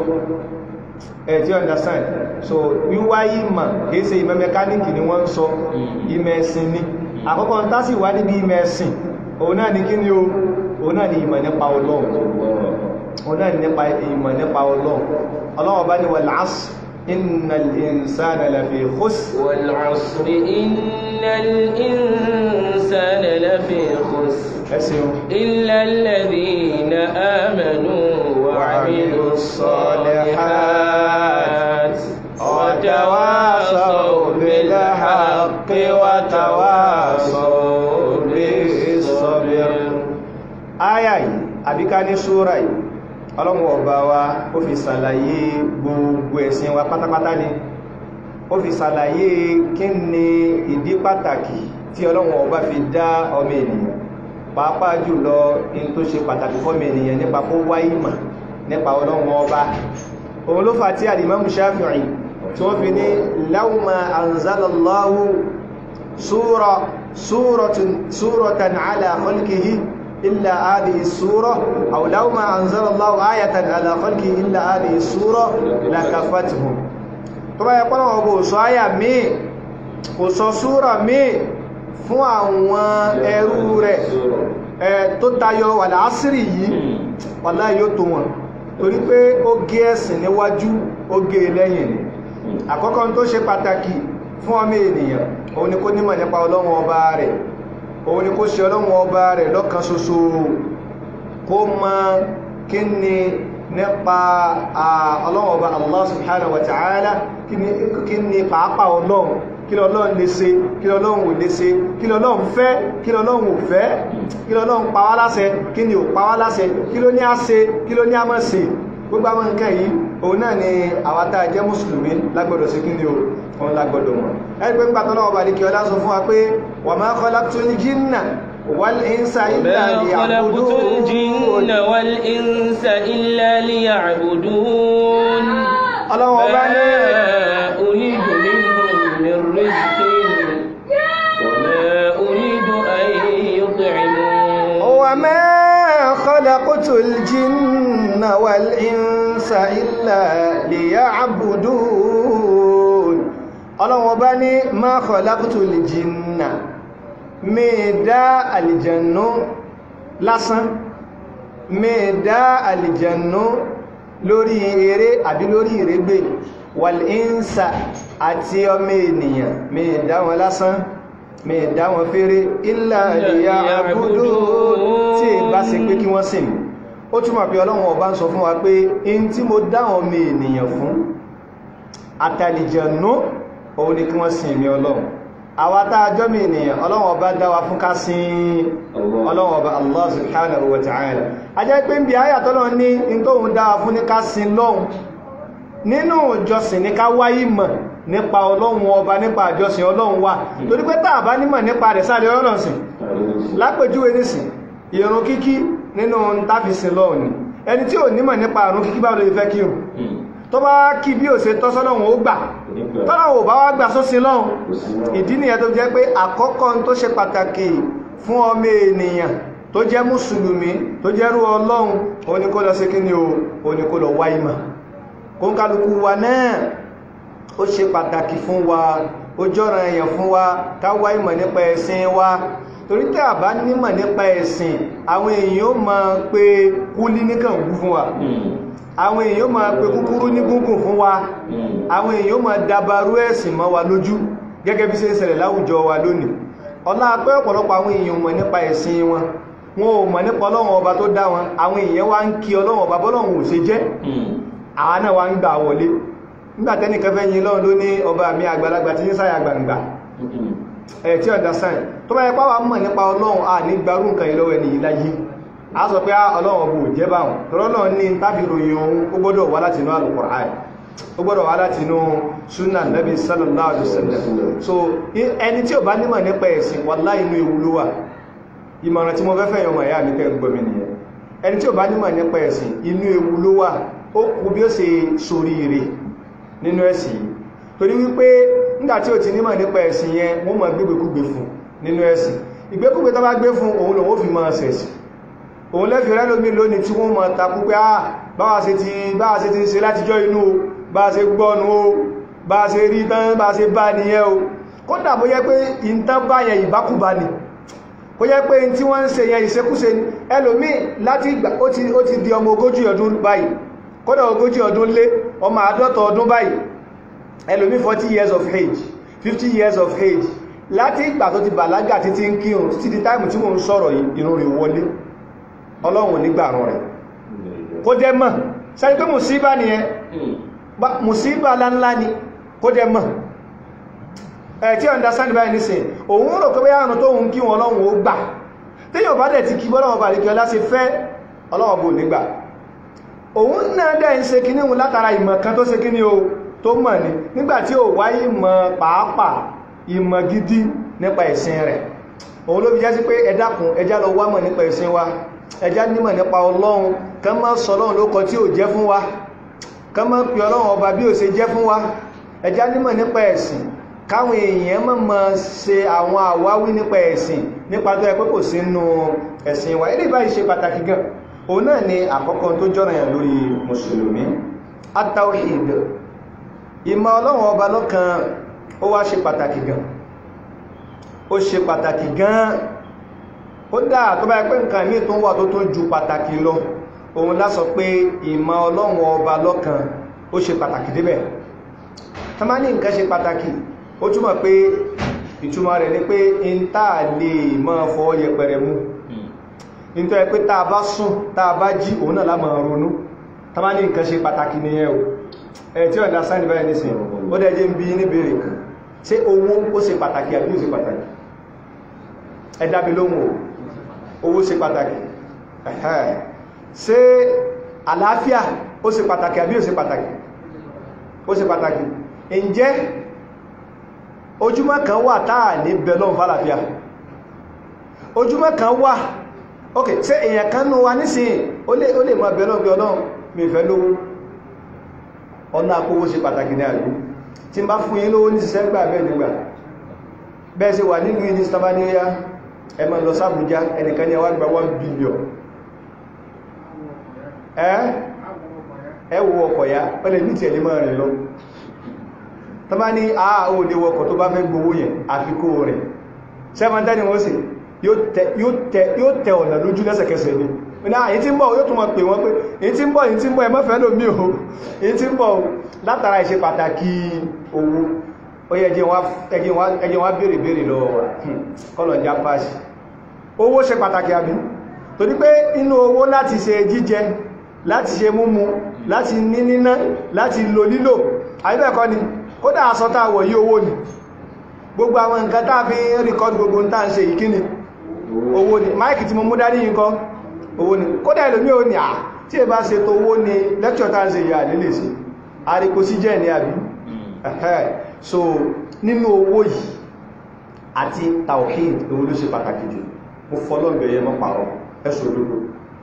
ẹ̀ tí understand so wíwá ìmọ̀ kìí ṣe ìmọ̀ mẹkáníkì ni wọ́n ń sọ ìmọ̀ ẹ̀sìn ni àkọ́kọ́ ń tásì wá níbi ìmọ̀ ẹ̀sìn òun náà ní kí ni o òun náà ní ìmọ̀ nípa ọlọ́run òun náà ní nípa ìmọ̀ nípa ọlọ́run ọlọ́run bá ní wal 'asr innal insana lafi khusr wal 'asri innal insana lafi khusr ẹ̀sìn illa alladhina amanu wa 'amilus salihat وتواصوا بالحق وتواصوا بالصبر آية yìí àbí ká ní súra yìí ọlọ́run ọba wa ó fi ṣàlàyé gbogbo ẹ̀sìn wa pátápátá ni ó fi ṣàlàyé kí ni ìdí pàtàkì tí ọlọ́run ọba fi dá ọmọ ènìyàn pàápàá jùlọ in tó ṣe pàtàkì fọ́mọ ènìyàn nípa kó wá ìmọ̀ nípa ọlọ́run ọba òun ló fà tí al-Imam Shafi'i tí wọ́n fi ní láwùmá anzalallahu súrọ̀tàn ala khalqihi illa hadhihi súrọ̀ aw láwùmá anzalallahu ayatan ala khalqihi illa hadhihi súrọ̀ lakafathum tó bá yẹ pọ́nà ọgbọ̀ sọ áyà míì kò sọ súrọ̀ míì fún àwọn ẹrú rẹ̀ tó tayọ wal asri yìí wallahi yóò tó wọn torí pé ó gé ẹ̀sìn níwájú ó gé lẹ́yìn ni àkọ́kọ́ tó ṣe pàtàkì fún ọmọ ènìyàn òun ni kó nímọ̀ nípa ọlọ́run ọba rẹ̀ òun ni kó ṣe ọlọ́run ọba rẹ̀ lọ́kan ṣoṣo kó mọ̀ kí ni nípa ọlọ́run ọba Allah subhanahu wa ta'ala kí ni pàápàá ọlọ́run kí lọ́lọ́run lè ṣe kí lọ́lọ́run ò lè ṣe kí lọ́lọ́run fẹ́ kí lọ́lọ́run ò fẹ́ kí lọ́lọ́run pa wá láṣẹ kí ni ò pa wá láṣẹ kí ló ní á ṣe kí ló ní á má ṣe gbogbo àwọn nǹkan yìí òun náà ni àwọn tá a jẹ́ mùsùlùmí lágbọ́dọ̀ sí kí ni o òun lágbọ́dọ̀ mọ̀ ẹni pé nígbà tọ́lọ́wọ́ bá ní kí ọlá sọ fún wa pé wa ma khalaqtul jinna wal insa illa liya'budun ọlọ́wọ́ bá ní uridu minhum min rizqin wa ma uridu an yut'imun wa ma khalaqtul jinna wal insa illa liya'budun ọlọ́wọ́ bá ní ma khalaqtul jinna mẹ́ẹ̀dá àlìjànú lásán mẹ́ẹ̀dá àlìjànú lórí eré àbí lórí ìrégbè wal insa àti ọmọ ènìyàn mẹ́ẹ̀dá wọn lásán mẹ́ẹ̀dá wọn fèrè illa liya'budun tí è bá ṣe pé kí wọ́n sìn mí ó túnmọ̀ pé ọlọ́run ọba ń sọ fún wa pé in tí mo dáwọn ọmọ ènìyàn fún àtàlìjànú òun ni kí wọ́n sin ìmì ọlọ́run àwa tá a jọ́mì ènìyàn ọlọ́run ọba dá wa fún ká sin ọlọ́run ọba Allah subhanahu wa ta'ala a jẹ́ pé ń bí ayà tọ́lọ́ ní in tó ń dá wa fún ní ká sin lọ́hun nínú ìjọsìn ní ká wáyé mọ̀ nípa ọlọ́run ọba nípa ìjọsìn ọlọ́run wà torí pé tá bá nímọ̀ nípa rẹ̀ sáré ọlọ́run sìn lápèjúwe nísìn ìrun kíkí nínú táfisìn lọ́hun ni ẹni tí ò nímọ̀ nípa ìrun kíkí báwo ló fẹ́ kírun tó bá kí bí ò ṣe tọ́sọ́lọ́run ó gbà tọ́lọ́run ò bá wá gbà sósìn lọ́hun ìdí nìyẹn tó jẹ́ pé àkọ́kọ́ tó ṣe pàtàkì fún ọmọ ènìyàn tó jẹ́ mùsùlùmí tó jẹ́rú ọlọ́run ó ní kó lọ sí kíni o ó ní kó lọ wá ìmọ̀ kó ń kálukú wa náà ó ṣe pàtàkì fún wa ó jọ́ràn èèyàn fún wa ká wá ìmọ̀ nípa ẹ̀sìn wa torí tẹ́ àbá nímọ̀ nípa ẹ̀sìn àwọn èèyàn ó máa pe kúlí níkàn wú fún wa àwọn èèyàn ó máa pe kúkúrú ní gúngùn fún wa àwọn èèyàn ó máa dabarú ẹ̀sìn mọ́ wa lójú gẹ́gẹ́ bí ṣe ń ṣẹlẹ̀ láwùjọ wa lónìí ọlá pé ọ̀pọ̀lọpọ̀ àwọn èèyàn mọ̀ nípa ẹ̀sìn wọn wọn ò mọ̀ nípa ọlọ́run ọba tó dá wọn àwọn èèyàn wá ń kí ọlọ́run ọba bọ́lọ́run ò ṣe jẹ́ àwa náà wá ń gbà wọlé nígbàtẹ́nì kẹfẹ́ yìí lọ́run ló ní ọba mi àgbàlagbà tí ń sáyà gbangba ẹ̀ tí understand tó bá yẹ pàwà mọ̀ nípa ọlọ́run à ní gbarú nǹkan ìlọ́wọ́ ẹni yìí láyé a sọ pé ọlọ́run ọbọ̀ jẹ́ báwọn tọ́lọ́run ní tàbí ròyìn ohun ó gbọ́dọ̀ wá láti inú Al-Qur'an ó gbọ́dọ̀ wá láti inú sunnah nabi sallallahu alaihi wasallam so ẹni tí ò bá nímọ̀ nípa ẹ̀sìn wallahi inú ewu ló wà ìmọ̀ràn tí mo fẹ́ fẹ́ yọmọ ìyá mi kẹ́ gbọ́ mi nìyẹn ẹni tí ò bá nímọ̀ nípa ẹ̀sìn inú ewu ló wà ó kú bí ó ṣe soríire nínú ẹ̀sìn yìí torí wípé nígbàtí ò ti nímọ̀ nípa ẹ̀sìn yẹn wọ́n mọ̀ gbégbékúgbé fún nínú ẹ̀sìn ìgbékúgbé tó bá gbé fún òun lòun ó fi mọ́ ṣẹ̀sì òun lẹ́fì rẹ́ lómi lónìí tí wọ́n mọ̀ takú pé ah báwa ṣe ti báwa ṣe ti ń ṣe látijọ́ inú o bá ṣe gbọ́nu o bá ṣe rí tán bá ṣe bá nìyẹn o kódà bó yẹ pé ìntán bá yẹn ìbákúbá ni kó yẹ pé tí wọ́n ń ṣe yẹn ìṣekúṣe ni ẹlòmíì láti ìgbà ó ti di ọmọ ogójì ọdún báyìí kódà ogójì ọdún lé ọmọ àádọ́ta ọdún báyìí ẹlòmí 40 years of age 50 years of age láti ìgbà tó ti bàlágà títí ń kírun títí di táìmù tí wọ́n ń sọ̀rọ̀ ìrun rẹ̀ wọlé ọlọ́run nígbàrún rẹ̀ kó jẹ́ mọ̀ sẹ́ni pé mùsíbà nìyẹn mùsíbà láńlá ni kó jẹ́ mọ̀ ẹ̀ tí understand báyìí nísìn òun rò pé àrùn tó ń kí wọn ọlọ́run ó gbà téèyàn bá dẹ̀ ti kí bọ́lọ́wọ́ bàríkì ọlá ṣe fẹ́ ọlọ́run bò nígbà òun náà dẹ̀ ń ṣe kíní òun látara ìmọ̀ kan tó ṣe kíní o tó mọ̀ ní nígbàtí ò wáyé ìmọ̀ pàápàá ìmọ̀ gidi nípa ẹ̀sìn rẹ̀ òun ló fi jẹ́ sí pé ẹ dákun ẹjá lọ wá mọ̀ nípa ẹ̀sìn wa ẹjá nímọ̀ nípa ọlọ́run kán má sọ ọlọ́run ló kọ tí ò jẹ́ fún wa kán má pè ọlọ́run ọba bí ò ṣe jẹ́ fún wa ẹjá nímọ̀ nípa ẹ̀sìn káwọn èèyàn mọ̀ mọ̀ ṣe àwọn àwáwí nípa ẹ̀sìn nípa tó yẹ pé kò sí nínú ẹ̀sìn wa ilé ìbáyìí ṣe pàtàkì gan òun náà ni àkọ́kọ́ tó jọ́ràn yàn lórí mùsùlùmí at-tawhid ìmọ̀ ọlọ́run ọba lọ́kan ó wá ṣe pàtàkì gan ó ṣe pàtàkì gan ó dáa tó bá yẹ pé nǹkan míì tó wà tó tó ju pàtàkì lọ òun lásọ pé ìmọ̀ ọlọ́run ọba lọ́kan ó ṣe pàtàkì débẹ̀ tá má ní nǹkan ṣe pàtàkì ó túmọ̀ pé ìtumọ̀ rẹ̀ ni pé in táà lè mọ́ fọ́ yẹpẹrẹ mú nítorí pé tá a bá sùn tá a bá jí òun náà lámọ̀ ronú tá má ní nǹkan ṣe pàtàkì nìyẹn o ẹ̀ tí ọ̀dá sáàdì báyìí ní sin ó dẹ̀ jẹ́ ń bí ní bèèrè kan ṣé owó ó ṣe pàtàkì àbí ó ṣe pàtàkì ẹ dá mi lóhùn o owó ṣe pàtàkì ṣé àlàáfíà ó ṣe pàtàkì àbí ó ṣe pàtàkì ó ṣe pàtàkì ǹjẹ́ ojúmọ́ kan wà táà ní belon fàlàfíà ojúmọ́ kan wà ok ṣé èèyàn kan nú wa nísìn ó lè ó lè mọ belon bí ọlọ́run mi fẹ́ lówó ọ̀nà àpówó ṣe pàtàkì ní àlú tí n bá fún yín lówó ní ṣiṣẹ́ gbà bẹ́ẹ̀ nígbà bẹ́ẹ̀ ṣe wà nínú ìdí stabaniya ẹ máa lọ sábújá ẹnìkan ní ẹwà gba 1 billion ẹ wo ọkọ̀ ya pẹ́lẹ̀ ní tí ẹ̀lẹ́ máa rìn lọ tọ́bá ní àà ò lè wọkọ̀ tó bá fẹ́ gbowó yẹn àfikó rẹ̀ sẹ́mọ̀tẹ́ ni wọ́n sì yóò tẹ ọ̀nà lójú lẹ́sẹ̀kẹsẹ̀ ni ní àyí tí ń bọ̀ yóò tún mọ̀ pé wọ́n pé èyí tí ń bọ̀ èyí tí ń bọ̀ ẹmọ́fẹ́ lómi o èyí tí ń bọ̀ látara ìṣe pàtàkì owó ó yẹ ẹjẹ́ wá bèèrè bèèrè lọ kọlọ̀ já pàṣì owó ṣe pàtàkì àbí torí pé inú owó láti ṣe jíjẹ láti ṣe múmu láti ní níná láti lò lílò àbíbẹ̀kọ́ ni kódà aṣọ tá a wọ̀ yí owó ni gbogbo àwọn nǹkan tá fi ń rìkọ́dù gbogbo ń tàà ń ṣe ìkíni owó ni máìkì tí mo mú dání yìí kọ́ owó ni kódà ìlú mi ò ní à tí ẹ bá ṣe tó owó ni lẹ́kṣọ̀ tá ń ṣe ìyà nílé sí àríkò sí jẹ́ ní àbí so nínú owó yìí àti tawhid owó ló ṣe pàtàkì jù mo fọlọ́gbẹ̀ yẹ mọ́ pàrọ̀ ẹ̀sùn olóko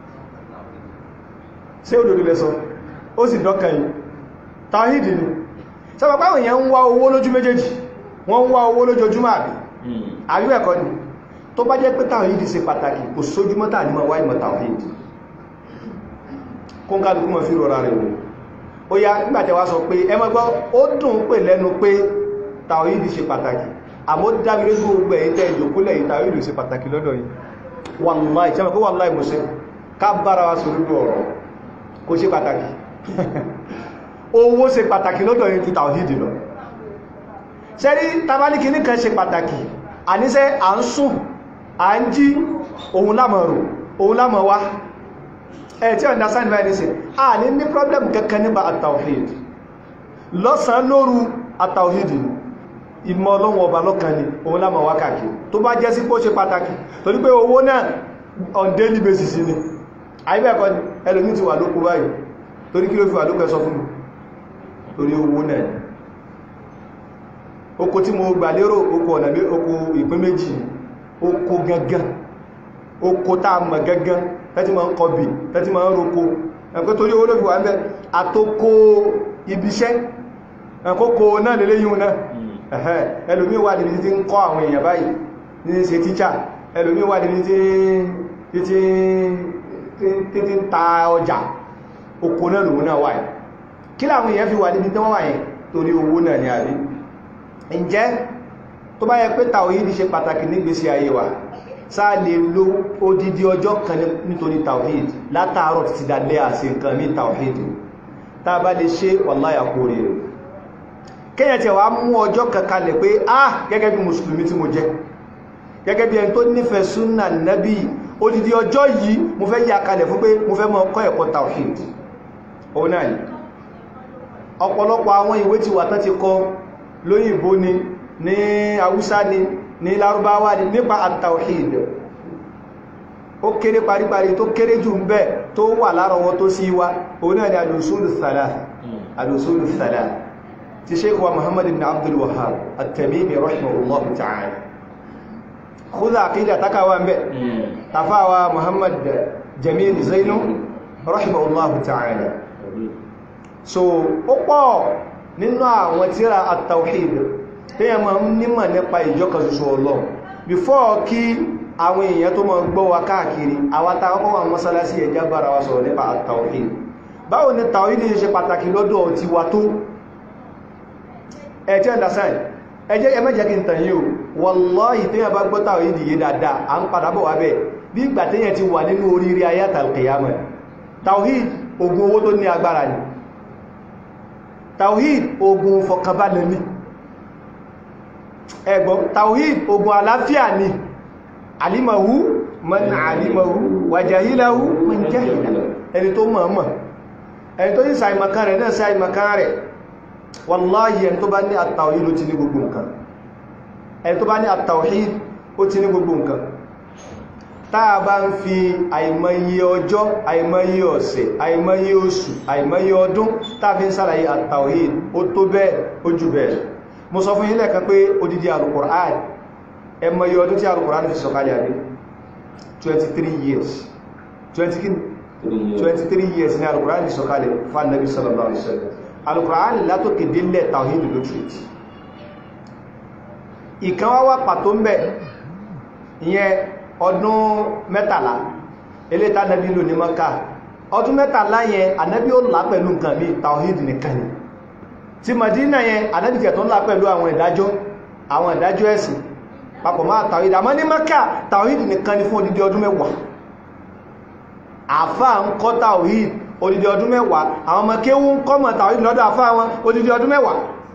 ṣé òdòdó lẹ́sọ ó sì dọ́kàn yìí tawhid ni sọ́pọ̀ pàwọn èèyàn ń wá owó lójú méjèèjì wọ́n ń wá owó lójoojúmọ́ àbí àbí ẹ̀kọ́ ni tó bá jẹ́ pé tawhid ṣe pàtàkì kò sójúmọ́ tà ní mọ̀ wá ìmọ̀ tawhid kó ń kálukú mọ̀ fi rọra rẹ̀ wò ó yá nígbàtẹ̀ wá sọ pé ẹ mọ́ gbọ́ ó dùn pè lẹ́nu pé tawhid ṣe pàtàkì àmọ́ dábìrì gbogbo ẹ̀yìn tẹ́ ìjòkúlẹ̀ yìí tawhid ṣe pàtàkì lọ́dọ̀ yìí wàláì ṣe mọ̀ pé wàláì mo ṣe ká bára wa sọ lórí ọ̀rọ̀ kò ṣe pàtàkì owó ṣe pàtàkì lọ́dọ̀ yìí ju tawhid lọ ṣẹ́rí tabaliki ní kan ṣe pàtàkì àníṣẹ́ à ń sùn à ń jí ohun lámọ̀ rò ohun lámọ̀ wá ẹ̀ tí understand by this a ní ní problem kankan nípa at-tawhid lọ́sàn lóru at-tawhid ìmọ̀ ọlọ́run ọba lọ́kan ni ohun lámọ̀ wá káàkiri tó bá jẹ́ sí pé ó ṣe pàtàkì torí pé owó náà on daily basis ni àyíbẹ̀ẹ́kọ́ ni ẹlòmí ti wà lóko báyìí torí kí ló fi wà lóko ẹ sọ fún mi torí owó náà ni oko tí mo gbà lérò oko ọ̀nà bí oko ìpín méjì oko gangan oko tá a mọ̀ gangan tẹ́tí ma ń kọbì tẹ́tí ma ń roko ẹ̀kọ́ torí owó lóbi wà ń bẹ́ àtòkò ibiṣẹ́ ẹ̀kọ́kọ́ náà lélé yíò náà ẹ̀hẹ́ ẹlòmí wà níbi tí ń kọ́ àwọn èèyàn báyìí ní ṣe tíṣà ẹlòmí wà níbi tí tí ń ta ọjà oko náà lòun náà wà yìí kí láwọn èèyàn fi wà níbi tí wọ́n wà yẹn torí owó náà ni àrí ǹjẹ́ tó bá yẹ pé tàwíìdì ṣe pàtàkì nígbésí ayé wa sáà lè lo odidi ọjọ́ kan nítorí tàwíìdì látàárọ̀ títí dalẹ́ àṣẹ nǹkan ní tàwíìdì tá a bá lè ṣe wàláyà kó rí rẹ̀ kéyàn tí wà mú ọjọ́ kankalẹ̀ pé ah gẹ́gẹ́ bí mùsùlùmí tí mo jẹ́ gẹ́gẹ́ bí ẹni tó nífẹ̀ẹ́ súnà nábì odidi ọjọ́ yìí mo fẹ́ yà kalẹ̀ fún pé mo fẹ́ mọ kọ́ ẹ̀kọ́ tàwíìdì òun náà ọ̀pọ̀lọpọ̀ àwọn ìwé ti wà tán ti kọ lóyìnbó ni ní haúsá ni ní lárúbáwá ni nípa at-tawhid ó kéré paríparí tó kéré jù ń bẹ tó wà lárọwọ́ tó sí wá òun náà ni al-usulu thalath al-usulu thalath ti sheikh wa muhammad ibn abdul wahhab at-tamimi rahimahullah ta'ala khudha aqida takawa ń bẹ tafawa muhammad jamil zainu rahimahullah ta'ala so ó pọ̀ nínú àwọn tíra at-tawhid tí yẹn ma ń nímọ̀ nípa ìjọkan ṣoṣo Ọlọ́run before kí àwọn èèyàn tó máa gbọ́ wa káàkiri àwọn tàwọn wà mọ́sálásí ẹjá bára wa sọ̀rọ̀ nípa at-tawhid báwo ni tawhid ṣe pàtàkì lọ́dọ̀ ti wa tó ẹ̀tí understand ẹjẹ́ ẹmẹ́jẹ́ kí n tàn yíò wallahi tí yẹn bá gbọ́ tawhid yìí dáadáa à ń padà bọ̀ wá bẹ̀ bí ìgbà tí yẹn ti wà nínú oríire ayé àtàlùkìyàmọ̀ tawhid ogun owó tó ní agbára ni tawhid ogun fọkànbalẹ̀ ni ẹgbọ́n tawhid ogun àláfíà ni alimahu man alimahu wàjàhíláhu man jahila ẹni tó mọ̀ mọ̀ ẹni tó ní sàìmọ̀kan rẹ̀ náà sàìmọ̀kan rẹ̀ wallahi ẹni tó bá ní at-tawhid ó ti ní gbogbo nǹkan ẹni tó bá ní at-tawhid ó ti ní gbogbo nǹkan táà bá ń fi àìmọye ọjọ́ àìmọye ọ̀sẹ̀ àìmọye oṣù àìmọye ọdún táà fi ń sàlàyé at-tawhid ó tó bẹ́ẹ̀ ó jù bẹ́ẹ̀ mo sọ fún yín lẹ́ẹ̀kan pé odidi alukur'an ẹmọye ọdún tí alukur'an fi sọ̀kalẹ̀ àrí 23 years 20 kí 23 years ní alukur'an fi sọ̀kalẹ̀ fún Ànábì sallallahu alaihi wasallam alukur'an látòkè délẹ̀ tawhid ló tìrìtì ìkan wá wá pàtó ń bẹ̀ ìyẹn ọdún mẹ́tàlá eléta Ànábì lò ní Mákà ọdún mẹ́tàlá yẹn Ànábì ó là pẹ̀lú nǹkan mi tawhid nìkan ni tí Madina yẹn Ànábì tó ń là pẹ̀lú àwọn ìdájọ́ àwọn ìdájọ́ ẹ̀sìn papọ̀ máa tàwídì àmọ́ ní Mákà tàwídì nìkan ni fún odidi ọdún mẹ́wàá àfá ń kọ́ tàwídì odidi ọdún mẹ́wàá àwọn ọmọ kéwú ń kọ́mọ̀ tàwídì lọ́dọ̀ àfá wọn odidi ọdún mẹ́wàá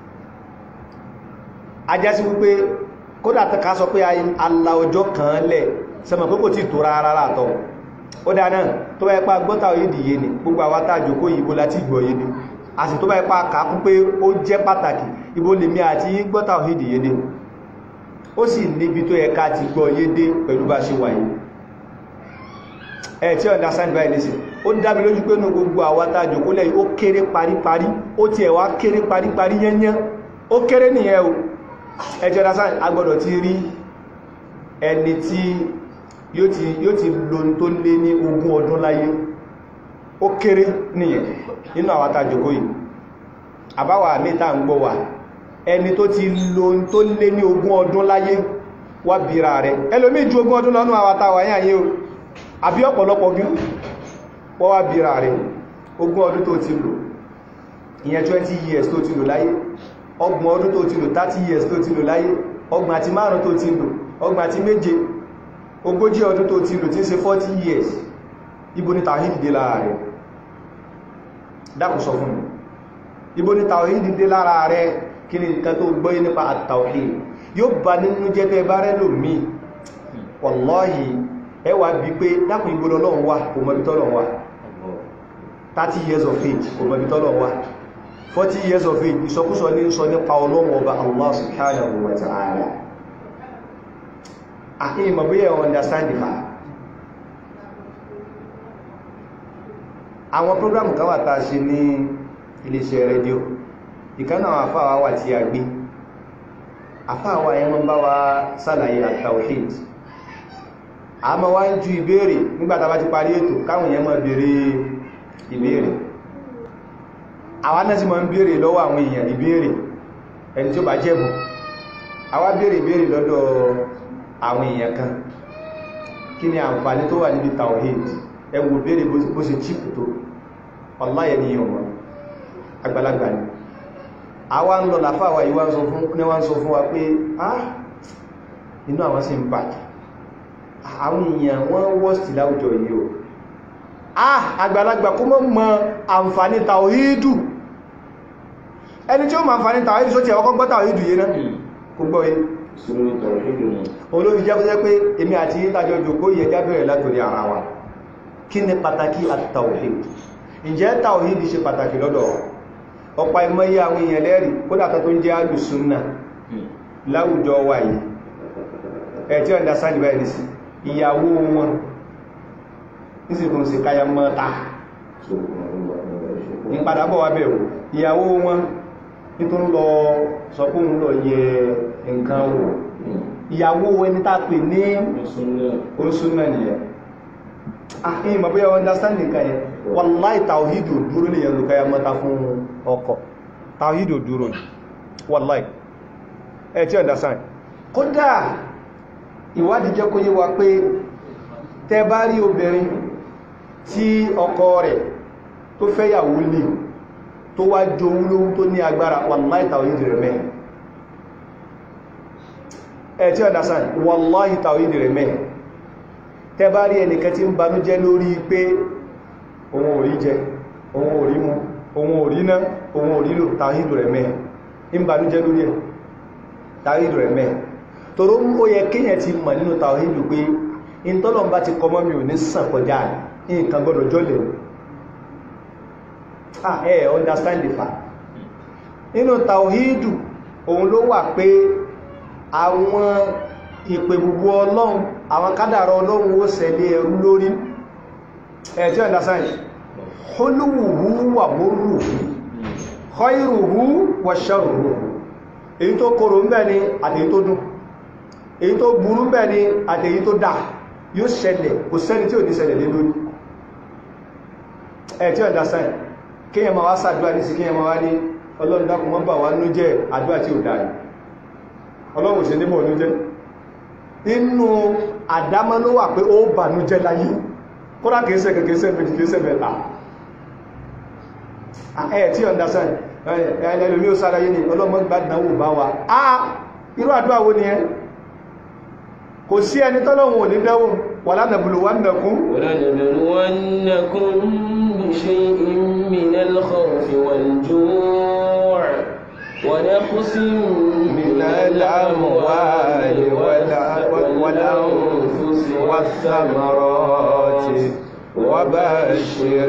ajásí wípé kódà ká sọ pé ala ọjọ́ kan lẹ̀ sẹmọ̀ pé kò tí tó rárá látọ̀ ó dáná tó bá ipá gbọ́ tàwídì yé ni gbogbo àwọn tàjòkó yìí bó láti gbọ́ yé ni a sì tó bá ipá kàákún pé ó jẹ́ pàtàkì ibo lèmi àti gbọ́ tàwídì yé ni ó sì níbi tó yẹ ká ti gbọ́ yé dé pẹ̀lú bá ṣe wáyé ẹ̀ tí understand by listen ó dábí lójú pé ní gbogbo àwátájò kó lẹ́yìn ó kéré paríparí ó ti ẹ̀wà kéré paríparí yẹnyẹn ó kéré nìyẹn o ẹ̀ tí understand agbọ́dọ̀ ti rí ẹni tí yóò ti lo tó lé ní ogún ọdún láyé ó kéré nìyẹn nínú àwátájò kó yìí àbáwà mẹ́ta ń gbọ́ wà ẹni tó ti lo tó lé ní ogún ọdún láyé wá bíra rẹ̀ ẹlòmí ju ogún ọdún lọ́nà àwátàwà yáyé o àbí ọ̀pọ̀lọpọ̀ bí wọ́n wá bíra rẹ̀ ogún ọdún tó ti lò ìyẹn 20 years tó ti lò láyé ọgbọ̀n ọdún tó ti lò 30 years tó ti lò láyé ọgbọ̀n àti márùn tó ti lò ọgbọ̀n àti méje ogójì ọdún tó ti lò tí ń ṣe 40 years ibo ni tàwíìdì dé lára rẹ̀ dákùn sọ fún mi ibo ni tàwíìdì dé lára rẹ̀ kí ni nǹkan tó gbọ́yé nípa àtàwíìdì yóò bá nínú jẹ́ tẹ́ bá rẹ̀ lòmí wallahi ẹwà bí pé dákùn ibo lọ́lọ́run wà kò mọ̀ bí tọ́lọ́run wà 30 years of age kò mọ̀ bí tọ́lọ́run wà 40 years of age ìsọkúsọ ní sọ nípa ọlọ́run ọba Allah subhanahu wa ta'ala àkíyè mọ̀ bí ẹ̀ understand the fact àwọn program kan wà tàà ṣe ní iléeṣẹ́ rédíò ìkánà àwọn àfáà wà tí a gbé àfáà wà yẹn wọ́n bá wa sàlàyé at-tawhid a ma wá ń ju ìbéèrè nígbàtà bá ti parí ètò káwọn yẹn máa béèrè ìbéèrè àwọn náà sì máa ń béèrè lọ́wọ́ àwọn èèyàn ìbéèrè ẹni tí ó bá jẹ́bù àwa béèrè ìbéèrè lọ́dọ̀ àwọn èèyàn kan kí ni àǹfààní tó wà níbi tawhid ẹ wò béèrè bó ṣe chípù tó ọláyẹ ni yíò wọn àgbàlagbà ni àwa ń lọ làfáàwà yìí wá ń sọ fún wa pé ah inú àwọn sì ń bàjẹ́ àwọn èèyàn wọ́n wọ́stì láwùjọ yìí o ah àgbàlagbà kó mọ́ mọ́ àǹfààní tàwíìdù ẹni tí ó mọ́ àǹfààní tàwíìdù só ti ẹ̀wọ́kọ́ gbọ́ tàwíìdù yìí náà kò gbọ́ yìí olóbi jẹ́ jẹ́ pé èmi àti ìtàjọ jòkó yẹ jábẹ̀rẹ̀ látorí ara wa kí ni pàtàkì àtàwíìdù ǹjẹ́ tàwíìdù ṣe pàtàkì lọ́dọ̀ ọ̀pá ìmọ̀yí àwọn èèyàn lẹ́rì kódàtọ̀ tó ń jẹ́ alùsùnnà láwùjọ wa yìí ẹ̀ tí ọ̀dá sáàdì báyìí nìsí ìyàwó wọn nísìnkún sí káyà mọ́ta ní padàbọ̀ wà bẹ̀rù ìyàwó wọn nítorí lọ sọkún lọ yẹ nǹkan wò ìyàwó ẹni tá pè ní oṣùnà nìyẹn àhín mọ̀ bóyá understand nǹkan yẹn wallahi tàwídò dúró lè yẹn lùkáyà mọ́ta fún ọkọ tàwídò dúró wallahi ẹ̀ tí understand kódà ìwádìí jẹ́ kó yé wa pé tẹ bá rí obìnrin tí ọkọ rẹ̀ tó fẹ́yàwó lè tó wá jowú lówú tó ní agbára wallahi tàwídì rẹ̀ mẹ́ ẹ̀ tí understand wallahi tàwídì rẹ̀ mẹ́ tẹ bá rí ẹnìkan tí ń banújẹ́ lórí pé òun ò rí jẹ òun ò rí mu òun ò rí ná òun ò rí lò tàwídì rẹ̀ mẹ́ ń banújẹ́ lórí ẹ̀ tàwídì rẹ̀ mẹ́ tòrò ó yẹ kíyàn ti mọ̀ nínú tàwíìdù pé in tọ́lọ̀ bá ti kọmọ́ mi ò ní sàn kọjá nǹkan gbọ́dọ̀ jọ́lẹ̀ ah ẹ understand the fact nínú tàwíìdù òun ló wà pé àwọn ìpè gbogbo ọlọ́run àwọn kádàrọ ọlọ́run ó ṣẹlẹ̀ ẹrú lórí ẹ̀ tí understand hólúwùhú wà mórùhú khairuhu wà sharruhu èyí tó korò ń bẹ ni àti èyí tó dùn èyí tó burú bẹ́ẹ̀ ni àti èyí tó dá yóò ṣẹlẹ̀ kò sẹ́ni tí ò ní ṣẹlẹ̀ lé lórí ẹ̀ tí ọ̀dá sáì kíyàn ma wá sàdúwà ní sí kíyàn ma wá ní ọlọ́run dákun mọ́ bà wá ní jẹ́ àdúwà tí ò dáa ọlọ́run ṣe nímọ̀ ní jẹ́ inú àdámọ́ ló wà pé ó bà ní jẹ́ láyé kódà kìí ṣe kìí ṣe méjì kìí ṣe mẹ́ta ẹ̀ tí ọ̀dá sáì ẹlẹ́lẹ́lẹ́ ó sára yé ni ọlọ́run gbádùn bá wa ah irú àdúwà wo ni ẹ kò sí ẹni tọ́lọ́wọ̀n ò ní dẹ́wò wà lánàbùlù wà nàkún ولنبلونكم بشيء من الخوف والجوع ونقص من الأموال والأنفس والثمرات وبشر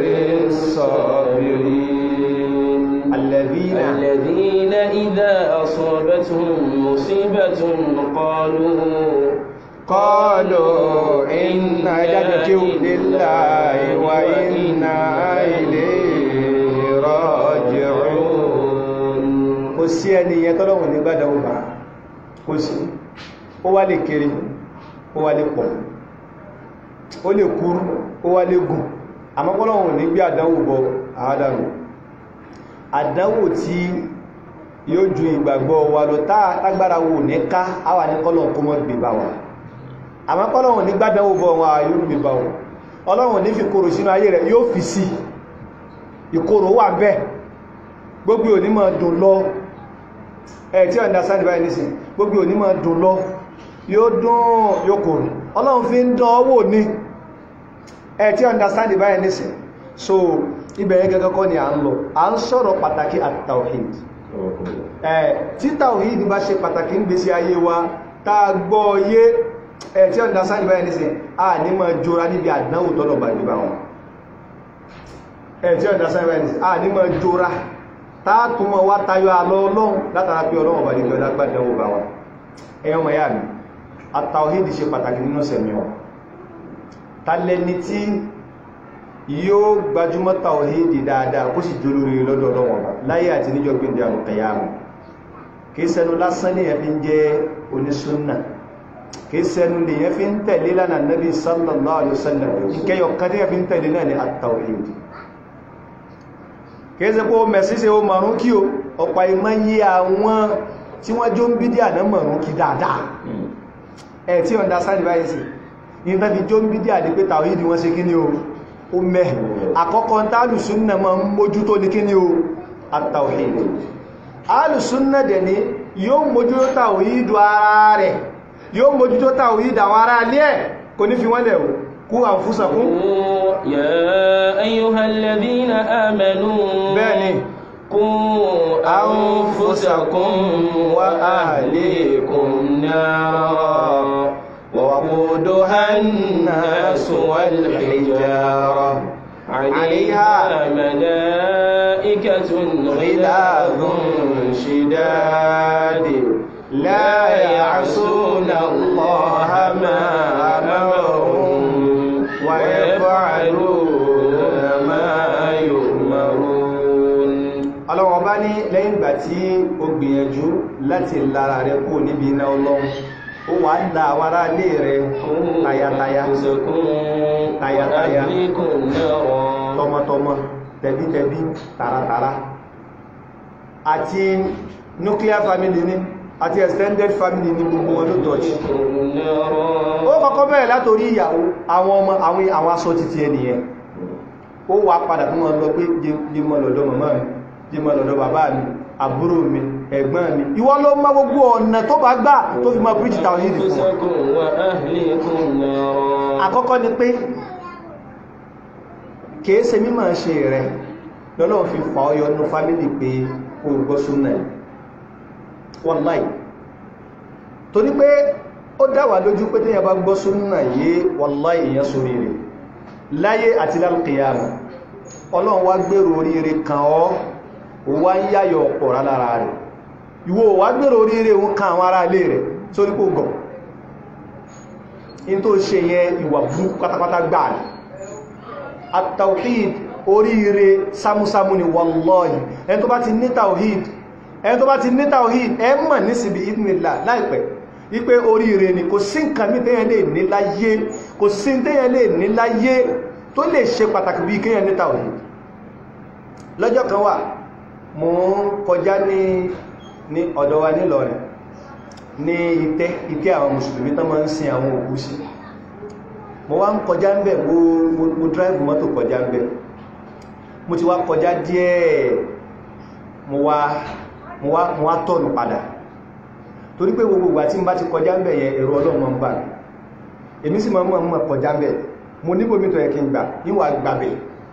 الصابرين الذين الذين إذا أصابتهم أصابتهم مصيبة قالوا قالوا إنا لنرجو لله وإنا إليه راجعون kò sí ẹni yẹn tọ́lọ́wọ̀n ní gbádàwó bá kò sí ó wá lè kéré ó wá lè pọ̀ ó lè kúrú ó wá lè gùn àmọ́kọ́lọ́wọ̀n ní gbé àdánwò bọ àádánwò àdánwò tí yóò ju ìgbàgbọ́ wa lọ tágbára wò ní ká àwà ní kọ́lọ̀ kó mọ́ gbé bá wa àmọ́ kọ́lọ̀wọ̀n ní gbádánwò bọ wọn yóò gbé bá wọn ọlọ́wọ̀n ní fi kòrò sínú ayé rẹ̀ yóò fi sí ìkòrò wà bẹ́ẹ̀ gbogbo onímọ̀ dùn lọ ẹ̀ tí ọ̀dá sáàdì báyìí nísìn gbogbo onímọ̀ dùn lọ yóò dùn yóò kòrò ọlọ́run fi ń dán ọwọ́ ní ẹ̀ tí ọ̀dá sáàdì báyìí nísìn so ibẹ̀rẹ̀ gẹ́gẹ́ kọ́ ni à ń lọ à ń sọ̀rọ̀ pàtàkì at-tawhid ẹ̀ tí tawhid bá ṣe pàtàkì ń gbésí ayé wa tá a gbọ́ yé ẹ̀ tí ọ̀dá sáàdì báyìí nísìn a ní mọ̀ jọra níbi àdánwò tọ́lọ̀ bàjẹ́ bá wọn ẹ̀ tí ọ̀dá sáàdì báyìí nísìn a ní mọ̀ jọra táàtùmọ̀ wá tayọ àlọ́ ọlọ́run látara pé ọlọ́run bá lè gbẹ̀ lágbàdánwò bá wọn ẹ̀yàn ọmọ yà mí àtàwídì ṣe pàtàkì nínú sẹ̀mí wọn tàlẹ́ni tí yóò gbajúmọ̀ tàwídì dáadáa kó sì jólórí lọ́dọ̀ ọlọ́run ọba láyé àti níjọ́ gbé àrùn kẹyàmù kìí sẹnu lásán lèyàn fi ń jẹ́ onísúnnà kìí sẹnu lèyàn fi ń tẹ̀lé lánàá nabi sallallahu alaihi wasallam ìkẹyọ̀ kan tí yàn fi ń tẹ̀lé náà ni àtàwídì kìí pé o mẹ̀sí se o mọ̀rún kí o ọ̀pá ìmọ̀ yí àwọn tí wọ́n jó ń bí dí àná mọ̀rún kí dáadáa ẹ̀ tí ọ̀dá sáàdì báyìí sí ní tàbí jó ń bí dí àdé pé tàwídì wọ́n ṣe kí ní o o mẹ́ àkọ́kọ́ tálùsúnnà ma ń mójútó ní kí ní o àtàwídì alùsúnnà dẹ̀ ni yóò mójútó tàwídì ara rẹ̀ yóò mójútó tàwídì àwọn ará alẹ́ ẹ̀ kò ní fi wọ́n lẹ̀ o kú àfúsàkún يا أيها الذين آمنوا bẹ́ẹ̀ni قوا أنفسكم وأهليكم نارا ووقودها الناس والحجارة عليها ملائكة غلاظ شداد لا يعصون الله ما أمرهم ويفعلون ما يؤمرون ọlọ́wọ́ bá ní lẹ́yìn ìgbà tí ó gbìyànjú láti lára rẹ̀ kó níbi iná ọlọ́run ó wà ń la àwọn ará ilé rẹ̀ tayataya tayataya tọmọtọmọ tẹbítẹbí taratara àti nuclear family ní àti extended family ní gbogbo wọn ló dọ̀jì ó kọ́kọ́ bẹ̀rẹ̀ látorí ìyàwó àwọn ọmọ àwọn àwọn aṣọ títí ẹnìyẹn ó wà padà fún wọn lọ pé jímọ̀ lọ́dọ̀ màmá mi jímọ̀ lọ́dọ̀ bàbá mi àbúrò mi ẹ̀gbọ́n mi ìwọ ló mọ̀ gbogbo ọ̀nà tó bá gbà tó fi mọ̀ bridge town yìí fún àkọ́kọ́ ni pé kìí ṣe mímọ̀ ṣe rẹ̀ lọ́lọ́run fi fà ọyọ nú fámílì pé o gbọ́ súnà ẹ̀ wallahi torí pé ó dáwà lójú pé tíyàn bá gbọ́ súnà yé wallahi èèyàn sórí rẹ̀ láyé àti lálùkìyàmù ọlọ́run wá gbèrò oríire kan ọ́ wá ń yáyọ̀ ọ̀pọ̀ lára rẹ̀ ìwọ wá gbèrò oríire ń kan àwọn ará ilé rẹ̀ sórí kò gọ̀ in tó ṣe yẹn ìwà bú pátápátá gbà ní at-tawhid oríire sámúsámú ni wallahi ẹni tó bá ti ní tawhid ẹni tó bá ti ní tawhid ẹ mọ̀ nísìbí ìdínlá láìpẹ́ wípé oríire ni kò sí nǹkan mí tẹ́yẹn lè ní láyé kò sí tẹ́yẹn lè ní láyé tó lè ṣe pàtàkì bí kéyàn ní tawhid lọ́jọ́ kan wà mo ń kọjá ní ní ọ̀dọ̀ wa nílọrin ní ìtẹ́ ìtẹ́ àwọn mùsùlùmí tán máa ń sin àwọn òkú sí mo wá ń kọjá ń bẹ̀ mo mo drive mọ́tò kọjá ń bẹ̀ mo ti wá kọjá díẹ̀ mo wá mo wá mo wá tọ̀nù padà torí pé gbogbo ìgbà tí n bá ti kọjá ń bẹ̀ yẹn èrò ọlọ́run ń bà mí èmi sì máa ń mọ̀ kọjá ń bẹ̀ mo níbo mi tó yẹ kí n gbà níwà gbàbẹ̀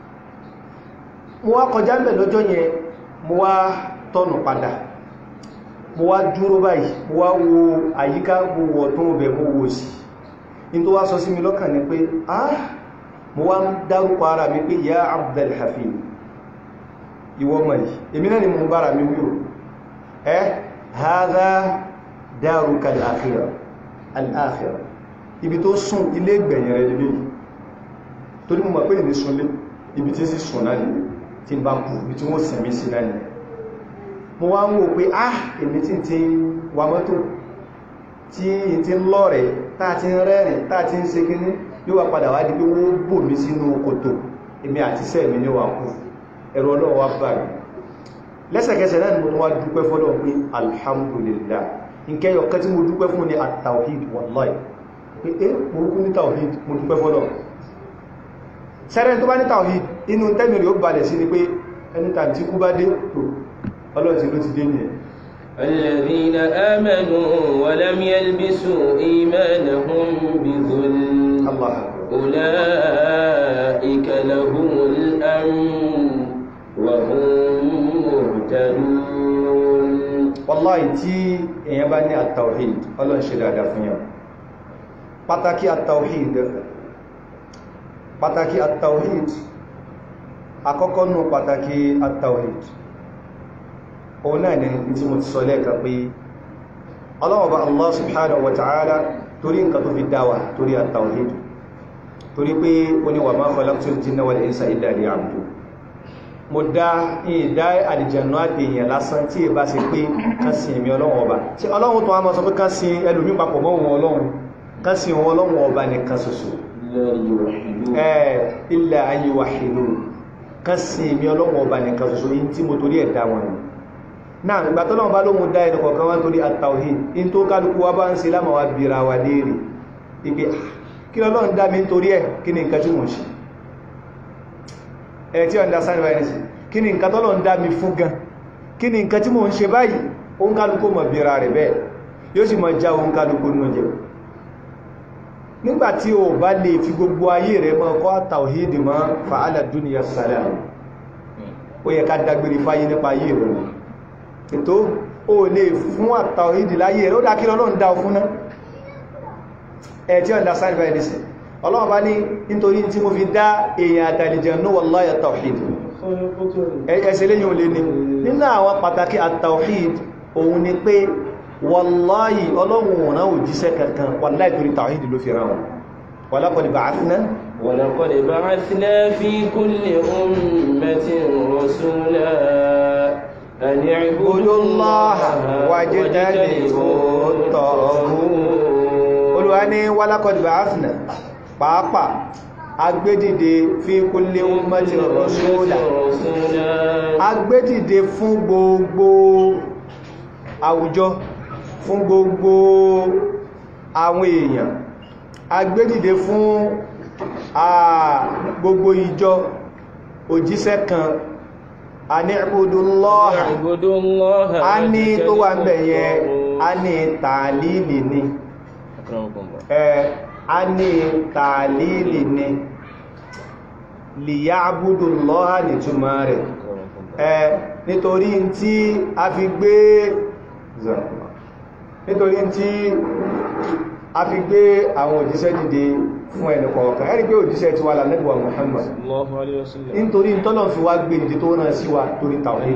mo wá kọjá ń bẹ̀ lọ́jọ́ yẹn mo wá tọ̀nù padà mo wá dúró báyìí mo wá wo àyíká mo wọ̀ tó ń bẹ̀ mo wò sí in tó wá sọ sí mi lọ́kàn ní pé ah mo wá ń dárúkọ ara mi pé ya Abdul Hafid ìwọ mọ̀ yìí èmi náà ni mo bára mi wíwò ẹ́ hadha daruka al-akhirah al-akhirah ibi tó sùn ilé ìgbẹ̀yìn rẹ̀ lè torí mo mọ̀ pé ìní súnlé ibi tí sì sùn náà ni tí bá kú ibi tí wọ́n sẹ̀mí sí náà ni mo wá ń wò pé ah èmi tí ti wà mọ́tò tí ti ń lọ́rẹ̀ táà ti ń rẹ́rìn táà ti ń ṣe kíní yóò wá padà wá di pé wọ́n bò mí sínú kòtò èmi àti sẹ́ẹ̀mí ní wà kú ẹ̀rọ ọlọ́run wá bá mi lẹ́sẹ̀kẹsẹ̀ náà ni mo wá dúpẹ́ fọ́lọ́ pé alhamdulillah nkẹyọ kẹ́ tí mo dúpẹ́ fún ní at-tawhid wallahi pé é mo kú ní tawhid mo dúpẹ́ fọ́lọ́ sẹ́rẹ́ tó bá ní tawhid inú tẹ́mìrì ó balẹ̀ sí ni pé ẹni tàbí tí kú bá dé tó ọlọ́tí ló ti dé ní ẹ̀ الذين آمنوا ولم يلبسوا إيمانهم بظلم Allah أولئك لهم الأمن وهم مهتدون wallahi tí èyàn bá ní at-tawhid ọlọ́run ṣe dáadáa fún yàn pàtàkì at-tawhid pàtàkì at-tawhid àkọ́kọ́ nù pàtàkì at-tawhid òun náà ni tí mo ti sọ lẹ́ẹ̀kan pé ọlọ́wọ̀bá Allah subhanahu wa ta'ala torí nǹkan tó fi dáwà torí at-tawhid torí pé ó ní wa ma khalaqtul jinna wal insa illa liya'budun mo dá ìdá àlìjẹ̀nù àdèyàn lásán tí ìbá ṣe pé kán sin èmi ọlọ́run ọba tí ọlọ́run tó wá mọ́ sọ pé kán sin ẹlòmí papọ̀ mọ́ òun ọlọ́run kán sin òun ọlọ́run ọba nìkan ṣoṣo ẹ̀ illa an yuwahhidun kán sin èmi ọlọ́run ọba nìkan ṣoṣo yìí tí mo torí ẹ̀ dá wọn ni náà ìgbà tó lọ́wọ́ bá lóhun dá ẹnu kọ̀ọ̀kan wá torí at-tawhid in tó kálukú wá bá ń ṣe lámà wá bíra wa léèrè ipe kí lọ́lọ́run dá mi nítorí ẹ̀ kí ni nǹkan tí mo ṣe ẹ̀ tí understand why ní sí kí ni nǹkan tọ́lọ̀ ń dá mi fún gan kí ni nǹkan tí mo ń ṣe báyìí o ń kálukú mọ̀ bíra rẹ̀ bẹ́ẹ̀ yóò sì mọ̀ já o ń kálukú ní oúnjẹ nígbàtí o bá lè fi gbogbo ayé rẹ̀ mọ́ kọ́ tàwíìdì mọ́ fa'ala dúnìyà salam ó yẹ ká dágbére fáyé nípa ayé rẹ̀ ètò o lè fún àtàwíìdì láyé rẹ̀ ó dá kí lọ́lọ́run dá fún náà ẹ̀ tí understand why ní sí ọlọ́run bá ní nítorí tí mo fi dá èèyàn àtàlìjẹ̀ ní wallahi at-tawhid ẹsẹ̀ lẹ́yìn olè ní nínú àwọn pàtàkì at-tawhid òun ni pé wallahi ọlọ́run ọ̀nà òjíṣẹ́ kankan wallahi torí tawhid ló fi rán wọn walaqad ba'athna ولقد بعثنا في كل أمة رسولا أن اعبدوا الله واجتنبوا الطاغوت olúwa ní walaqad ba'athna pàápàá agbédìde fi kulli ummati rasula agbédìde fún gbogbo àwùjọ fún gbogbo àwọn èèyàn agbédìde fún gbogbo ìjọ òjíṣẹ́ kan a ní ìbúdúlọ́ha a ní tó wà ń bẹ̀yẹ a ní tààlìlì ni a ní tààlìlì ni lìyàbúdù lọ́ha ní túnmà rẹ̀ ẹ nítorí tí a fi gbé nítorí tí a fi gbé àwọn òjíṣẹ́ dìde fún ẹni kọ̀ọ̀kan ẹni pé òjíṣẹ́ ti wà lálẹ́gbà Muhammad nítorí tọ́lọ̀ fi wá gbé dìde tó náà sí wa torí tàwọn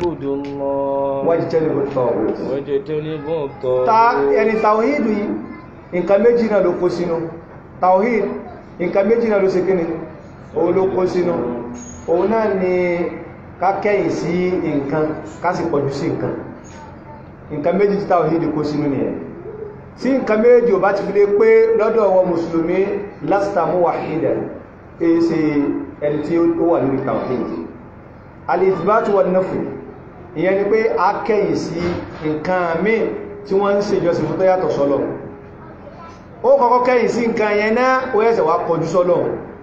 ẹni tàwíìdù yìí nǹkan méjì náà ló kó sínú tàwíìdù nǹkan méjì náà ló ṣe kíni òun ló kó sínú òun náà ni ká kẹ́yìn sí nǹkan ká sì pọ̀jù sí nǹkan nǹkan méjì tí tàwíìdù kó sínú nìyẹn tí nǹkan méjì ò bá ti fi lé pé lọ́dọ̀ àwọn mùsùlùmí lásìtàmú wàhídà èsì ẹni tí ó wà lórí tawhid alìsìbátù wọn náfù ìyẹn ni pé a kẹ́yìn sí nǹkan míì tí wọ́n ń ṣe ìjọsìn fún tó yàtọ̀ sọ́lọ̀ ó kọ́kọ́ kẹ́yìn sí nǹkan yẹn náà ó yẹ́sẹ̀ wá kọjú sọ́lọ̀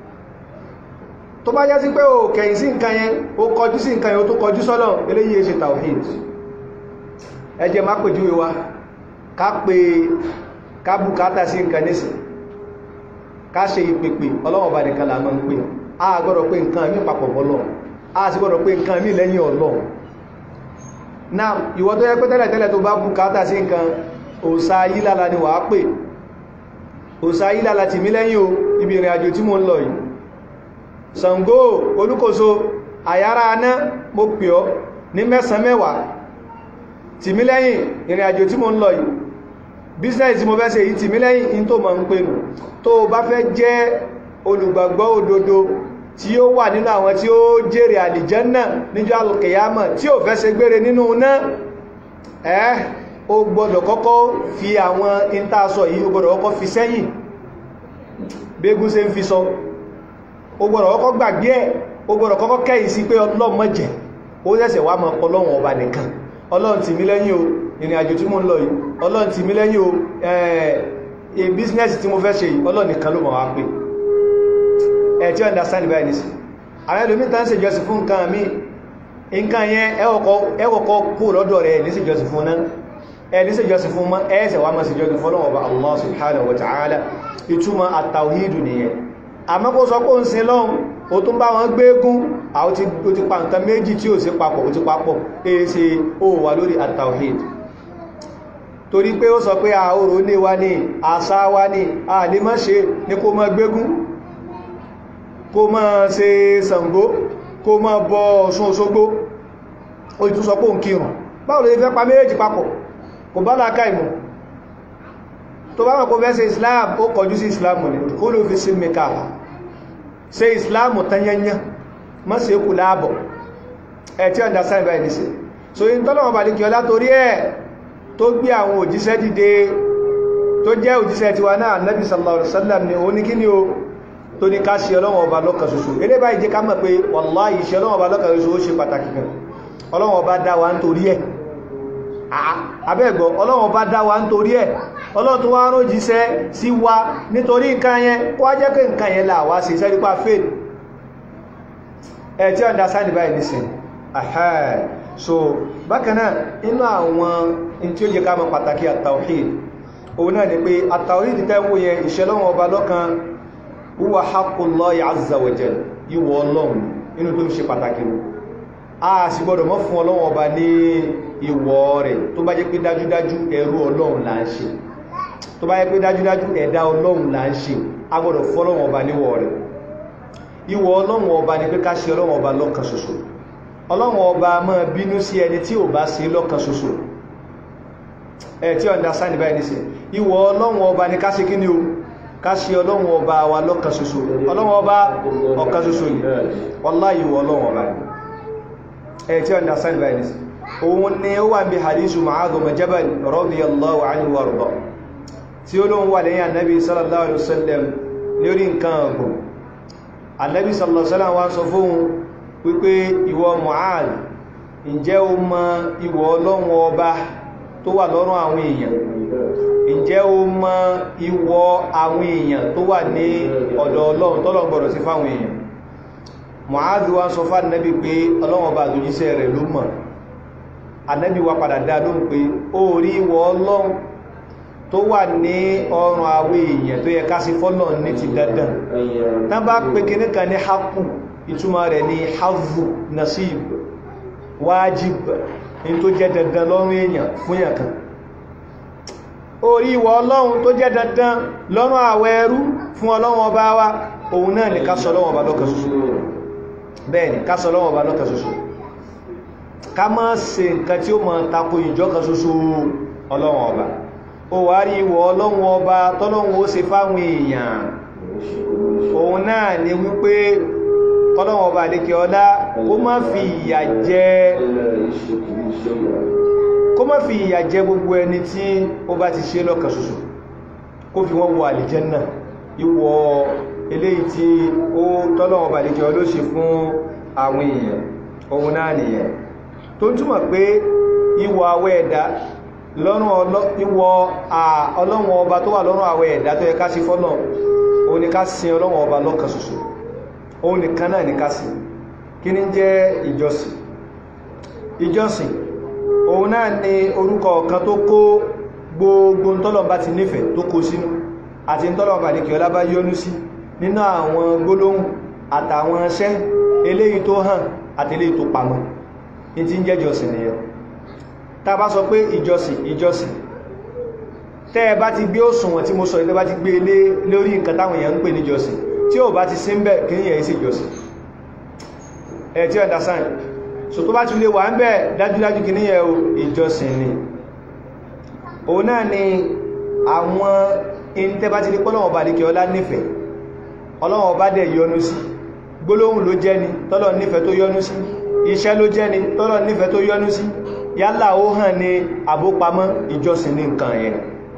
tó bá jẹ́ sí pé ó kẹ́yìn sí nǹkan yẹn ó kọjú sí nǹkan yẹn ó tó kọjú sọ́lọ̀ eléyìí ṣe tawhid ẹ jẹ́ má pèjúwe wa ká pé ká bùkátà sí nǹkan nísì ká ṣe ìpèpè ọlọ́wọ̀n bá nìkan là máa ń pè a gbọ́dọ̀ pé nǹkan mí papọ̀ bọ́lọ̀ a sì gbọ́dọ̀ pé nǹkan mí lẹ́yìn Ọlọ́run náà ìwọ tó yẹ pé tẹ́lẹ̀ tẹ́lẹ̀ tó bá bùkátà sí nǹkan òsà yílala ni wàá pè òsà yílala tì mí lẹ́yìn o ibi ìrìn àjò tí mo ń lọ yìí Ṣàngó Olúkòso àyára aná mo pè ọ́ ní mẹ́sàn mẹ́wàá tìmí lẹ́yìn ìrìn àjò tí mo ń lọ yìí business tí mo fẹ́ ṣe yìí tìmí lẹ́yìn in tó mọ̀ ń pè nù tó bá fẹ́ jẹ́ olùgbàgbọ́ òdodo tí ó wà nínú àwọn tí ó jèrè àlìjẹ́nà níjọ́ alùkìyàmọ̀ tí ó fẹ́ ṣe gbére nínú náà ẹ́ ó gbọ́dọ̀ kọ́kọ́ fi àwọn intasọ yìí ó gbọ́dọ̀ kọ́kọ́ fi sẹ́yìn bégún ṣe ń fi sọ ó gbọ́dọ̀ kọ́kọ́ gbàgbé ẹ̀ ó gbọ́dọ̀ kọ́kọ́ kẹ́yìn sí pé ọlọ́run má jẹ́ ó ṣẹ̀ṣẹ̀ wá mọ́ ọlọ́run ọba nìkan ọlọ́run tì mí lẹ́yìn o ìrìn àjò tí mo ń lọ yìí ọlọ́run tì mí lẹ́yìn o ẹ̀ bísínẹ́sì tí mo fẹ́ ṣe yìí ọlọ́run nìkan ló mọ̀ wá pé ẹ̀ tí ó understand báyìí nìsí àwọn ẹlòmí tán ṣe jọsìn fún nǹkan mi nǹkan yẹn ẹwọ̀kọ́ kú lọ́dọ̀ rẹ̀ ní sí jọsìn fún náà ẹ̀ ní sí jọsìn fún mọ́ ẹ̀ẹ́sẹ̀ wá mọ́ sí jọsìn fún ọlọ́wọ́ bá Allah subhanahu wa ta'ala ìtumọ̀ at-tawhidu nìyẹn àmọ́ kó sọ pé ń sin lọ́hun ó tún bá wọn gbégún àwọn tí ó ti pa nǹkan méjì tí ó sí papọ̀ ó ti papọ̀ èsì ó wà lórí at-tawhid torí pé ó sọ pé àóró ní wá ní àṣà wá ní àlè má ṣe ní kó má gbégún kó má ṣe Ṣàngó kó má bọ Ọ̀ṣun Òṣogbo ó ìtún sọ pé òun kírùn báwo ló fẹ́ pa méjì papọ̀ kò bá láká ìmọ̀ tó bá mọ̀ fẹ́ ṣe islam ó kọjú sí islam ní kó ló fi sí mẹ́ka ṣe islam tanyanya má ṣe kù láàbọ̀ ẹ̀ tí understand by this so in tọ́lọ̀wọ̀n baliki ọlá torí ẹ̀ tó gbé àwọn òjíṣẹ́ dìde tó jẹ́ òjíṣẹ́ tiwa náà nabi sallallahu alaihi wasallam ni ó ní kí ni o tó ní ká ṣe ọlọ́wọ̀n ọba lọ́kan ṣoṣo eré báyìí jẹ́ ká mọ̀ pé wallahi ìṣẹ́ ọlọ́wọ̀n ọba lọ́kan ṣoṣo ó ṣe pàtàkì gan ọlọ́wọ̀n ọba dá wa nítorí ẹ̀ abẹ́ẹ̀gbọ́ ọlọ́wọ̀n bá dá wa nítorí ẹ̀ ọlọ́run tó wá rán jíṣẹ́ sí wa nítorí nǹkan yẹn kó wá jẹ́ pé nǹkan yẹn là wá sí sẹ́rípá fail ẹ̀ tí ọ̀dá sáàdì báyìí nìsìn ahẹ́ so bákanáà inú àwọn in tí ó yẹ ká mọ̀ pàtàkì at-tawhid òun náà ni pé at-tawhid tẹ́wọ́ yẹn ìṣẹ́lọ́wọ̀n ọba lọ́kan huwa haqqullahi azza wa jal ìwọ̀ ọlọ́run inú tó ń ṣe pàtàkì a sì gbọ́dọ̀ mọ́ fún ọlọ́run ọba ní ìwọ̀ rẹ̀ tó bá jẹ́ pé dájúdájú ẹrú ọlọ́run là ń ṣe tó bá jẹ́ pé dájúdájú ẹ̀dá ọlọ́run là ń ṣe a gbọ́dọ̀ fọ́lọ́run ọba níwọ̀ rẹ̀ ìwọ̀ ọlọ́run ọba ni pé ká ṣe ọlọ́run ọba lọ́kan ṣoṣo ọlọ́run ọba máa bínú sí ẹni tí ò bá ṣe lọ́kan ṣoṣo ẹ̀ tí understand báyìí ní sí ìwọ̀ ọlọ́run ọba ni ká ṣe kí ni o ká ṣe ọlọ́run ọba wa lọ́kan ṣoṣo ọlọ́run ọba ọ̀kan ṣoṣo ni wallahi ìwọ̀ ọlọ́run ọba ni ẹ̀ tí understand báyìí ní sí òun ni ó wà bí hadisu Mu'adh bin Jabal radiyallahu anhu warda tí ó lóun wà lẹ́yìn annabi sallallahu alaihi wasallam lórí nǹkan ọgbọ̀n annabi sallallahu alaihi wasallam wá sọ fún wípé ìwọ Mu'adh ǹjẹ́ o mọ ìwọ ọlọ́run ọba tó wà lọ́rùn àwọn èèyàn ǹjẹ́ o mọ ìwọ àwọn èèyàn tó wà ní ọ̀dọ̀ ọlọ́run tọ́lọ̀ gbọ́dọ̀ sí fáwọn èèyàn Mu'adh wá sọ fún annabi pé ọlọ́run ọba àtòjíṣẹ́ rẹ̀ ló mọ̀ ànábì wa padà dá lóhùn pé ó rí ìwọ ọlọ́run tó wà ní ọrùn àwọn èèyàn tó yẹ ká sí fọ́lọ̀ ní ti dandan tán bá pé kíní kan ní hapu ìtumọ̀ rẹ̀ ní havu nasib wájib ní tó jẹ́ dandan lọ́rùn èèyàn fún yàn kan ó rí ìwọ ọlọ́run tó jẹ́ dandan lọ́rùn àwọ ẹrú fún ọlọ́run ọba wa òun náà ní ká sọ ọlọ́run ọba lọ́kan ṣoṣo bẹ́ẹ̀ ni ká sọ ọlọ́run ọba lọ́kan ṣoṣo ká má ṣe nǹkan tí ó mọ̀ tako ìjọkan ṣoṣo ọlọ́run ọba ó wá rí ìwọ̀ ọlọ́run ọba tọ́lọ́run ó ṣe fáwọn èèyàn òun náà ni wípé tọ́lọ́run ọba àlékẹ́ ọlá kó má fi ìyà jẹ kó má fi ìyà jẹ gbogbo ẹni tí ó bá ti ṣe lọ́kan ṣoṣo kó fi wọ́n wọ àlìjẹ́nà ìwọ̀ eléyìí tí ó tọ́lọ́run ọba àlékẹ́ ọlá ó ṣe fún àwọn èèyàn òun náà nìyẹn tó ń túmọ̀ pé ìwọ̀ àwẹ̀ ẹ̀dá lọ́rùn ìwọ̀ ọlọ́run ọba tó wà lọ́rùn àwẹ̀ ẹ̀dá tó yẹ ká sí fọ́nà òun ni ká sin ọlọ́run ọba lọ́kan ṣoṣo òun nìkan náà ní ká sí kí ní jẹ́ ìjọsìn ìjọsìn òun náà ni orúkọ kan tó kó gbogbo tọ́lọ̀mbá ti nífẹ̀ẹ́ tó kó sínú àti tọ́lọ̀mbá ní kí ọlá bá yọ́nú sí nínú àwọn gbólóhùn àtàwọn iṣẹ́ eléyìí tó hàn àti eléyìí tó pamọ́ ní tí ń jẹ́ ìjọsìn nìyẹn tá bá sọ pé ìjọsìn ìjọsìn tẹ́ ẹ bá ti gbé òṣùwọ̀n tí mo sọ ìtẹ́ bá ti gbé lé lórí nǹkan táwọn èèyàn ń pè ní ìjọsìn tí ó bá ti sí ń bẹ̀ kí ní ẹ̀yí sí ìjọsìn ẹ̀ tí understand so tó bá ti lè wà ń bẹ̀ dájúdájú kì ní yẹ ìjọsìn ni òun náà ni àwọn ìntẹ́bá ti rí pọ́lọ̀wọ̀ bá lè kí ọlá nífẹ̀ẹ́ ọlọ́wọ̀ bá dẹ̀ yọ́nú sí gbólóhùn ló jẹ́ ni tọ́lọ̀ nífẹ̀ẹ́ tó yọ́nú sí iṣẹ́ ló jẹ́ ni tọ́lọ̀ nífẹ̀ẹ́ tó yọ́nú sí yálà ó hàn ní àbópamọ́ ìjọsìn ní nǹkan yẹn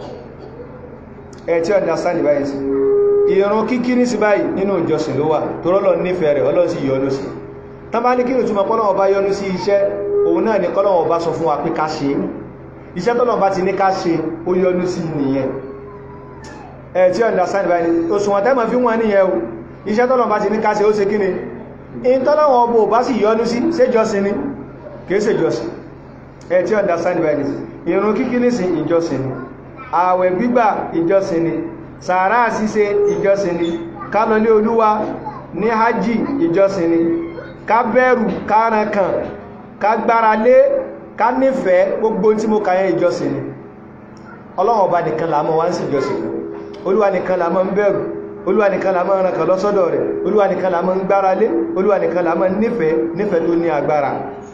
ẹ̀ tí understand báyìí sí ìrun kíkí ní sí báyìí nínú ìjọsìn ló wà tó rọ́lọ̀ nífẹ̀ẹ́ rẹ̀ ọlọ́ sí yọ́nú sí tán bá ní kí ìrùtúmọ̀ kọ́lọ̀wọ̀ bá yọ́nú sí iṣẹ́ òun náà ni kọ́lọ̀wọ̀ bá sọ fún wa pé ká ṣe iṣẹ́ tọ́lọ̀ bá ti ní ká ṣe ó yọ́nú sí nìyẹn ẹ̀ tí understand báyìí òṣùwọ̀n tẹ́mọ̀ fi wọ́n níyẹn o iṣẹ́ tọ́lọ̀ bá ti ní ká ṣe ó ṣe kí ni in tọ́lọ̀wọ̀ ọbọ̀ bá sì yọ́nú sí ṣé jọ́sìn ni kìí ṣe jọ́sìn ẹ̀ tí understand báyìí ìrun kíkí ní sí ìjọsìn ni ààwẹ̀ gbígbà ìjọsìn ni sàárà ṣíṣe ìjọsìn ni ká lọ lé olúwa ní hajji ìjọsìn ni ká bẹ̀rù kárankan ká gbára lé ká nífẹ̀ẹ́ gbogbo tí mo kàyẹ ìjọsìn ni ọlọ́run ọba nìkan là mọ́ wá ń sí ìjọsìn olúwa nìkan là mọ́ ń bẹ̀rù olúwa nìkan là mọ́ ń rankan lọ́sọ́dọ̀ rẹ̀ olúwa nìkan là mọ́ ń gbára lé olúwa nìkan là mọ́ nífẹ̀ẹ́ nífẹ̀ẹ́ tó ní agbára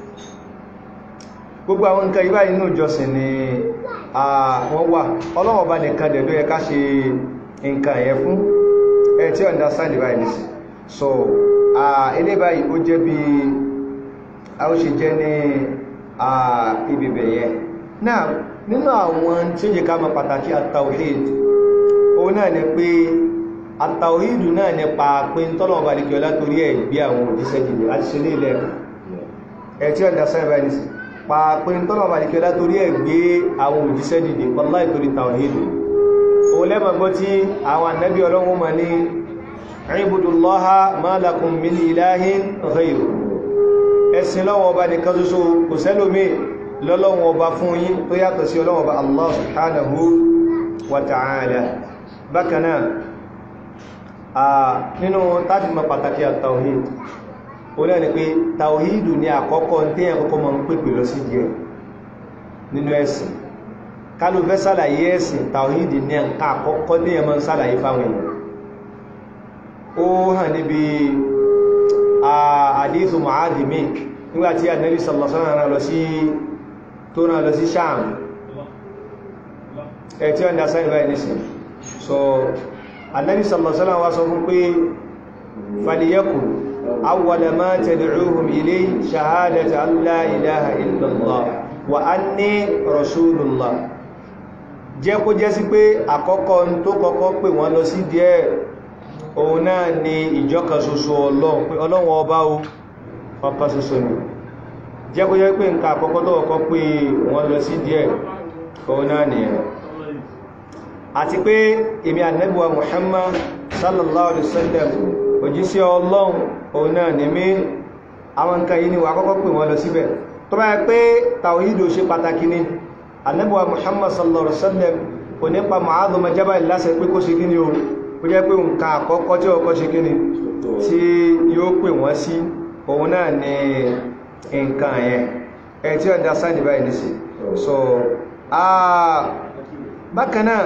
gbogbo àwọn nǹkan ibá inú ìjọsìn ni wọ́n wà ọlọ́run ọba nìkan dẹ̀ ló yẹ ká ṣe nǹkan ẹ̀yẹ fún ẹ tí understand báyìí nìsí so ilé báyìí ó jẹ́ bí a ó ṣe jẹ́ ní ibìbẹ̀ yẹn náà nínú àwọn tí ó yẹ ká mọ̀ pàtàkì at-tawhid òun náà ni pé at-tawhid náà nípa pé ń tọ́lọ̀ ọba nìkan látorí ẹ̀ gbé àwọn òjíṣẹ́ jìnnì láti ṣe ní ilẹ̀ ẹ tí understand báyìí nìsí pàápín tọ́lọ̀ ọba nìkan látorí ẹ̀ gbé àwọn òjíṣẹ́ jìnnì wallahi torí tawhid òun lẹ́mọ̀ gbọ́ tí àwọn ànábì ọlọ́run ma ní ibudullaha ma lakum min ilahin ghayru ẹ̀sìn lọ́wọ́ ọba nìkan ṣoṣo kò sẹ́lómí lọ́lọ́wọ́ ọba fún yín tó yàtọ̀ sí ọlọ́wọ́ ọba Allah subhanahu wa ta'ala bákanáà a nínú tájúmọ̀ pàtàkì at-tawhid ó lẹ́ni pé tawhidu ní àkọ́kọ́ tí ẹ̀kọ́kọ́ mọ̀ ń pèpè lọ sí díẹ̀ nínú ẹ̀sìn kálù fẹ́ sàlàyé ẹ̀sìn tàwíìdì ní ẹ̀ka àkọ́kọ́ ní ẹ̀mọ́ sàlàyé fáwọn èèyàn ó hàn níbi àdíthù ma'adìmí nígbàtí ànábì sallallahu alaihi wasallam lọ sí tó náà lọ sí Sham ẹ̀ tí wọ́n dá sáyẹ̀ báyìí nìsìn so ànábì sallallahu alaihi wasallam wá sọ fún pé faliyakun awwala ma tad'uhum ilayhi shahadatu an la ilaha illallah wa anni rasulullah jẹ́ kó jẹ́ sí pé àkọ́kọ́ tó kọ́kọ́ pè wọ́n lọ sí díẹ̀ òun náà ni ìjọkan ṣoṣo ọlọ́run pé ọlọ́run ọba o ọkọ̀ ṣoṣo ni jẹ́ kó jẹ́ pé nǹkan àkọ́kọ́ tó kọ́kọ́ pè wọ́n lọ sí díẹ̀ òun náà ni ẹ̀ àti pé èmi ànẹ́bùwa Muhammad sallallahu alaihi wasallam òjíṣẹ́ ọlọ́run òun náà ni mí àwọn nǹkan yìí ni wà kọ́kọ́ pè wọ́n lọ síbẹ̀ tó bá yẹ pé tàwíìdò ṣe pàtàkì ni annabuwa muhammad sallallahu alaihi wasallam kò nípa Mu'adh ọmọ Jabal lásẹ̀ pé kó ṣe kí ni o kó jẹ́ pé nǹkan àkọ́kọ́ tí ọkọ́ ṣe kí ni tí yóò pè wọ́n sí òun náà ni nǹkan yẹn ẹ̀ tí ọ̀dá sáàdì báyìí ní sí so bákanáà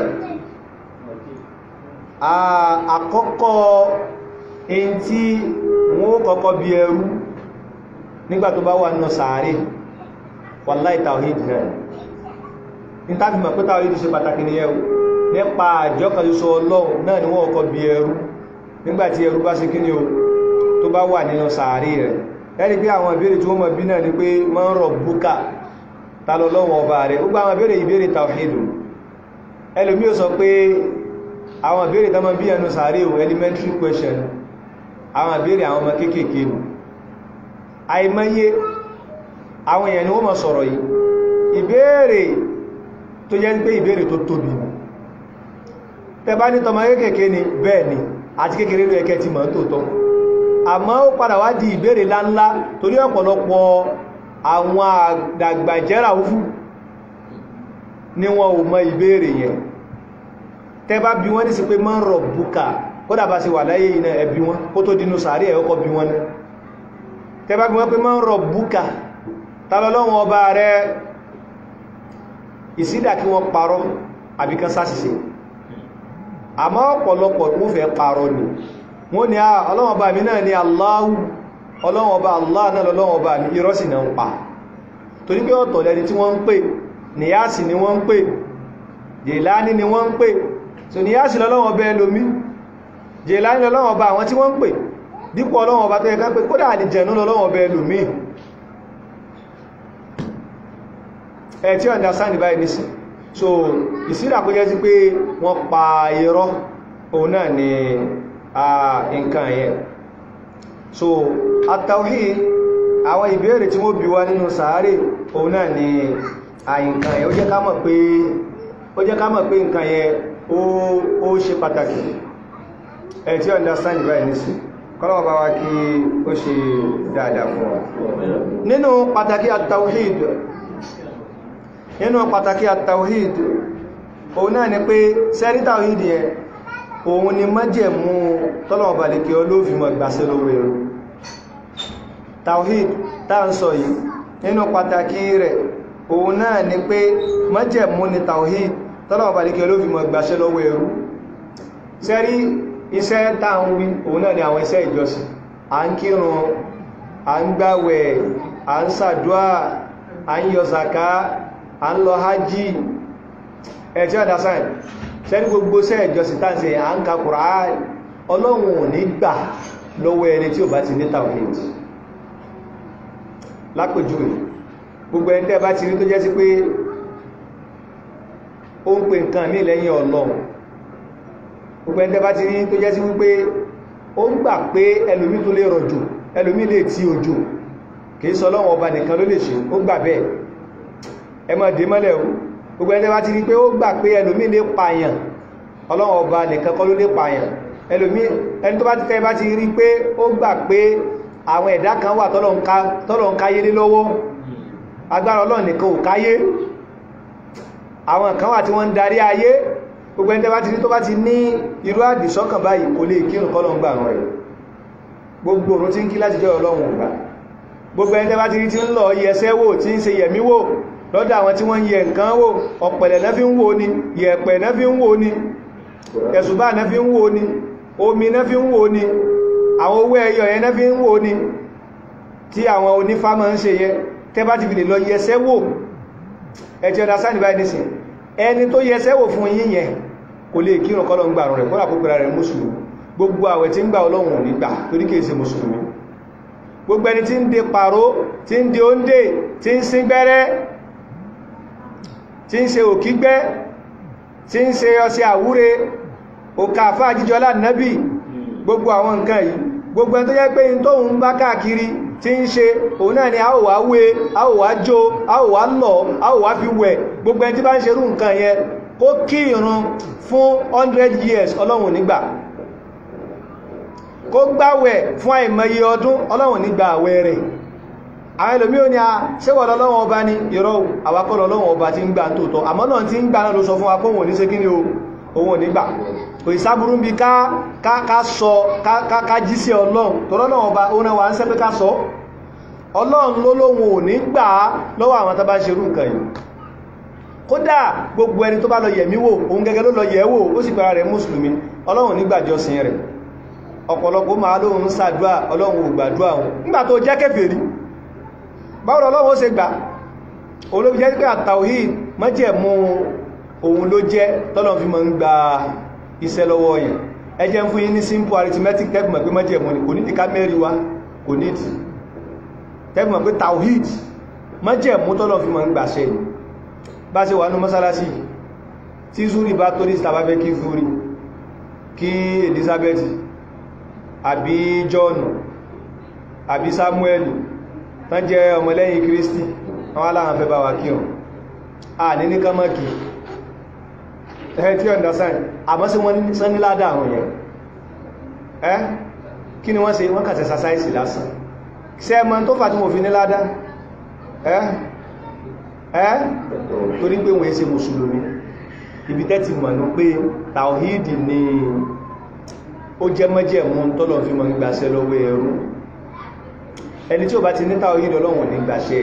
àkọ́kọ́ in tí wọ́n kọ́kọ́ bí ẹrú nígbà tó bá wà nínú sàárè wallahi tawhid náà ní tàbí mọ̀ pé tawhid ṣe pàtàkì ní ẹrù nípa àjọkàlùsọ ọlọ́run náà ni wọ́n kọ́ bí ẹrú nígbàtí ẹrú bá ṣe kíni o tó bá wà nínú sàárè rẹ̀ ẹni pé àwọn ìbéèrè tí wọ́n mọ̀ bí náà ni pé man rabbuka ta lọ lọ́wọ́ ọba rẹ̀ ó gbá àwọn ìbéèrè ìbéèrè tawhid ẹlòmí ò sọ pé àwọn ìbéèrè tó mọ̀ bí ẹnu sàárè o elementary question àwọn ìbéèrè àwọn ọmọ kéékèèké nù àìmọye àwọn èèyàn ni wọ́n mọ̀ sọ̀rọ̀ yìí ìbéèrè tó jẹ́ pé ìbéèrè tó tóbi tẹbá ní tọmọ kéèkéé ni bẹ́ẹ̀ ni àti kékeré ló ẹkẹ́ ti mọ̀ tó tọ́ àmọ́ ó padà wá di ìbéèrè láńlá torí ọ̀pọ̀lọpọ̀ àwọn àdàgbàjẹ́ra fún ní wọn ò mọ̀ ìbéèrè yẹn tẹbá bí wọ́n ní sí pé man rabbuka kódà bá sí wà láyé iná ẹbí wọn kó tó dínú sàárì ẹ̀ ọkọ̀ bí wọn náà tẹbá bí wọ́n pé man rabbuka tàbí ọba rẹ̀ ìsídà kí wọ́n parọ́ àbíkan sáṣìṣe àmọ́ ọ̀pọ̀lọpọ̀ wọ́n fẹ́ parọ́ ni wọ́n ni ọlọ́wọ́n bá mi náà ni Allahu ọlọ́run ọba Allah náà lọ́lọ́run ọba ní irọ́ sì náà ń pa torí pé ọ̀tọ̀ lẹni tí wọ́n ń pè níyàsì ni wọ́n ń pè jèláni ni wọ́n ń pè so níyàsì lọ́lọ́run ọba ẹlòmí jèláni lọ́lọ́run ọba àwọn tí wọ́n ń pè dípò ọlọ́run ọba tó yẹ ká pé kódà àlìjẹ̀nú lọ́lọ́run ọba ẹlòmí ẹ̀ tí understand báyìí nísìn so ìsídà kó jẹ́ sí pé wọ́n pa irọ́ òun náà ni nǹkan yẹn so at-tawhid àwọn ìbéèrè tí wọ́n bí wá nínú sàárè òun náà ni àìǹkan yẹn ó jẹ́ ká mọ̀ pé ó jẹ́ ká mọ̀ pé nǹkan yẹn ó ṣe pàtàkì ẹ̀ tí understand báyìí nísìn kọ́lọ́wọ́ bá wá kí ó ṣe dáadáa fún wa nínú pàtàkì at-tawhid nínú pàtàkì at-tawhid òun náà ni pé sẹ́rí tawhid yẹn òun ni májẹ̀mú tọ́lọ̀wọ̀ balẹ̀kì olófimọ̀ ìgbàsẹ̀ lówó ẹ̀rọ tawhid tá ń sọ yìí nínú pàtàkì rẹ̀ òun náà ni pé májẹ̀mú ni tawhid tọ́lọ̀wọ̀ balẹ̀kì olófimọ̀ ìgbàsẹ̀ lówó ẹ̀rọ sẹ́rí iṣẹ́ tá ń wí òun náà ni àwọn iṣẹ́ ìjọsìn à ń kírun à ń gbàwẹ̀ à ń ṣàdúà à ń yọ zaka à ń lọ hajji ẹ̀tí ọ̀dá sáì sẹ́ni gbogbo sẹ́ ìjọsìn tàǹsẹ̀ à ń ka Kùránì ọlọ́run ò ní gbà lọ́wọ́ ẹni tí ò bá ti ní tawhid lápèjúwe gbogbo ẹni tẹ́ bá ti rí tó jẹ́ sí pé ó ń pè nǹkan mí lẹ́yìn ọlọ́run gbogbo ẹni tẹ́ bá ti rí tó jẹ́ sí wípé ó ń gbà pé ẹlòmí tó lè rọ̀jò ẹlòmí lè tí òjò kìí sọ ọlọ́run ọba nìkan ló lè ṣe ó gbà bẹ́ẹ̀ ẹ má dé mọ́lẹ̀ o gbogbo ẹni bá ti rí pé ó gbà pé ẹlòmí lè pààyàn ọlọ́run ọba nìkan kọ́ ló lè pààyàn ẹlòmí ẹni tó bá ti tẹ́ bá ti rí pé ó gbà pé àwọn ẹ̀dá kan wà tọ́lọ̀ ń káyé lé lọ́wọ́ agbára ọlọ́run nìkan ò káyé àwọn kan wà tí wọ́n ń darí ayé gbogbo ẹni tẹ́ bá ti rí tó bá ti ní irú àdìsọ́kàn báyìí kò lè kírun kọ́lọ̀ ń gbà rẹ̀ gbogbo òrùn tí ń kí láti jẹ́ ọlọ́run ọ̀gbà gbogbo ẹni tẹ́ bá ti rí tí ń lọ yẹsẹ́ wò tí ń ṣe yẹ̀mí wò lọ́dọ̀ àwọn tí wọ́n yẹ nǹkan wò ọ̀pẹ̀lẹ̀ náà fi ń wò ní yẹ̀pẹ̀ náà fi ń wò ní ẹ̀sùbá náà fi ń wò ní omi náà fi ń wò ní àwọn owó ẹyọ yẹn náà fi ń wò ní tí àwọn onífá máa ń ṣe yẹ tẹ́ bá ti fi lè lọ yẹsẹ́ wò ẹ̀tí ọ̀dá sáà níbáyìí nísìn ẹni tó yẹsẹ́ wò fún yín yẹn kò lè kírun kọ́lọ̀ ń gbà rẹ̀ kọ́lá púpẹ̀rẹ̀ rẹ̀ mùsùlùmí gbogbo àwẹ̀ tí ń gbà ọlọ́run nígbà torí kìí ṣe mùsùlùmí gbogbo ẹni tí ń de pàró tí ń de oúnjẹ tí ń sín gbẹ́rẹ́ tí ń ṣe òkígbẹ́ tí ń ṣe ọṣẹ àwúre òkà àfáà jíjọlá nábì gbogbo àwọn nǹkan yìí gbogbo ẹni tó jẹ́ pé in tó ń bá káàkiri tí ń ṣe òun náà ni a ò wá wé a ò wá jó a ò wá lọ a ò wá fi wẹ̀ gbogbo ẹni tí bá ń ṣerú nǹkan yẹn kó kí ìrun fún 100 years ọlọ́run nígbà kó gbáwẹ̀ fún àìmọye ọdún ọlọ́run nígbà àwẹ̀ rẹ̀ àwọn ẹlòmí ò ní a ṣẹ́wọ̀ lọ́wọ́ ọba ní ìrọ̀ àwakọ́ lọ́wọ́ ọba tí ń gbà tóòtọ́ àmọ́ náà tí ń gbà náà ló sọ fún wa kóhùn ní ṣe kí ni ohun nígbà kò ìsáburú bí ká sọ ká jí sí ọlọ́run tó lọ́wọ́ ọba ó náà wà ń sẹ́ pé ká sọ ọlọ́run ló lóhun ò ní gbà lọ́wọ́ àwọn tó bá ṣerú nǹkan yìí kódà gbogbo ẹni tó bá lọ yẹ̀mí wò òun gẹ́gẹ́ ló lọ yẹ̀ wò ó sì pẹ̀lá rẹ̀ mùsùlùmí ọlọ́run nígbàjọsìn rẹ̀ ọ̀pọ̀lọpọ̀ máa lóhun ṣàdúà ọlọ́run ò gbàdúà wọn nígbà tó jẹ́ kèfèrí báwo lọ́wọ́ ó ṣe gbà olóbi jẹ́ pé àtàwhíd májẹ̀mú òun ló jẹ́ tọ́lọ́n fi mọ́ ń gba iṣẹ́ lọ́wọ́ yẹn ẹ jẹ́ fún yín ní simple arithmetic tẹ́gbùmọ̀ pé májẹ̀mú ni kò ní ìká mẹ́rin wá kò ní ìtì tẹ́gbùmọ̀ pé tàwhíd májẹ̀mú tọ́lọ́n fi mọ́ ń gbàṣẹ́ bá ṣe wà ní mọ́sálásí tí zúrí bá tó ní ìsìtàbá fẹ́ kí zúrí kí Elizabeth àbí John àbí Samuel tán jẹ́ ọmọlẹ́yìn Kristi àwọn aláhàn fẹ́ bá wà kí wọn a ní ní kánmọ́kì ẹ̀ tí ọ̀dá sáì àmọ́ sí wọ́n sán ní ládá àwọn yẹn ẹ́ kí ni wọ́n ṣe wọ́n kàtẹ̀ sàsáìsì lásán ṣe ẹmọ tó fà tí mo fi ní ládá ẹ́ ẹ́ torí pé wọ́n ṣe mùsùlùmí ibi tẹ́ ti mọ̀ ní pé tàwíìdì ni ó jẹ́ mọ́jẹ̀mú tọ́lọ̀ fi mọ̀ gbàṣẹ́ lọ́wọ́ ẹrú ẹni tí ó bá ti ní tàwíìdì ọlọ́run ní gbàṣẹ́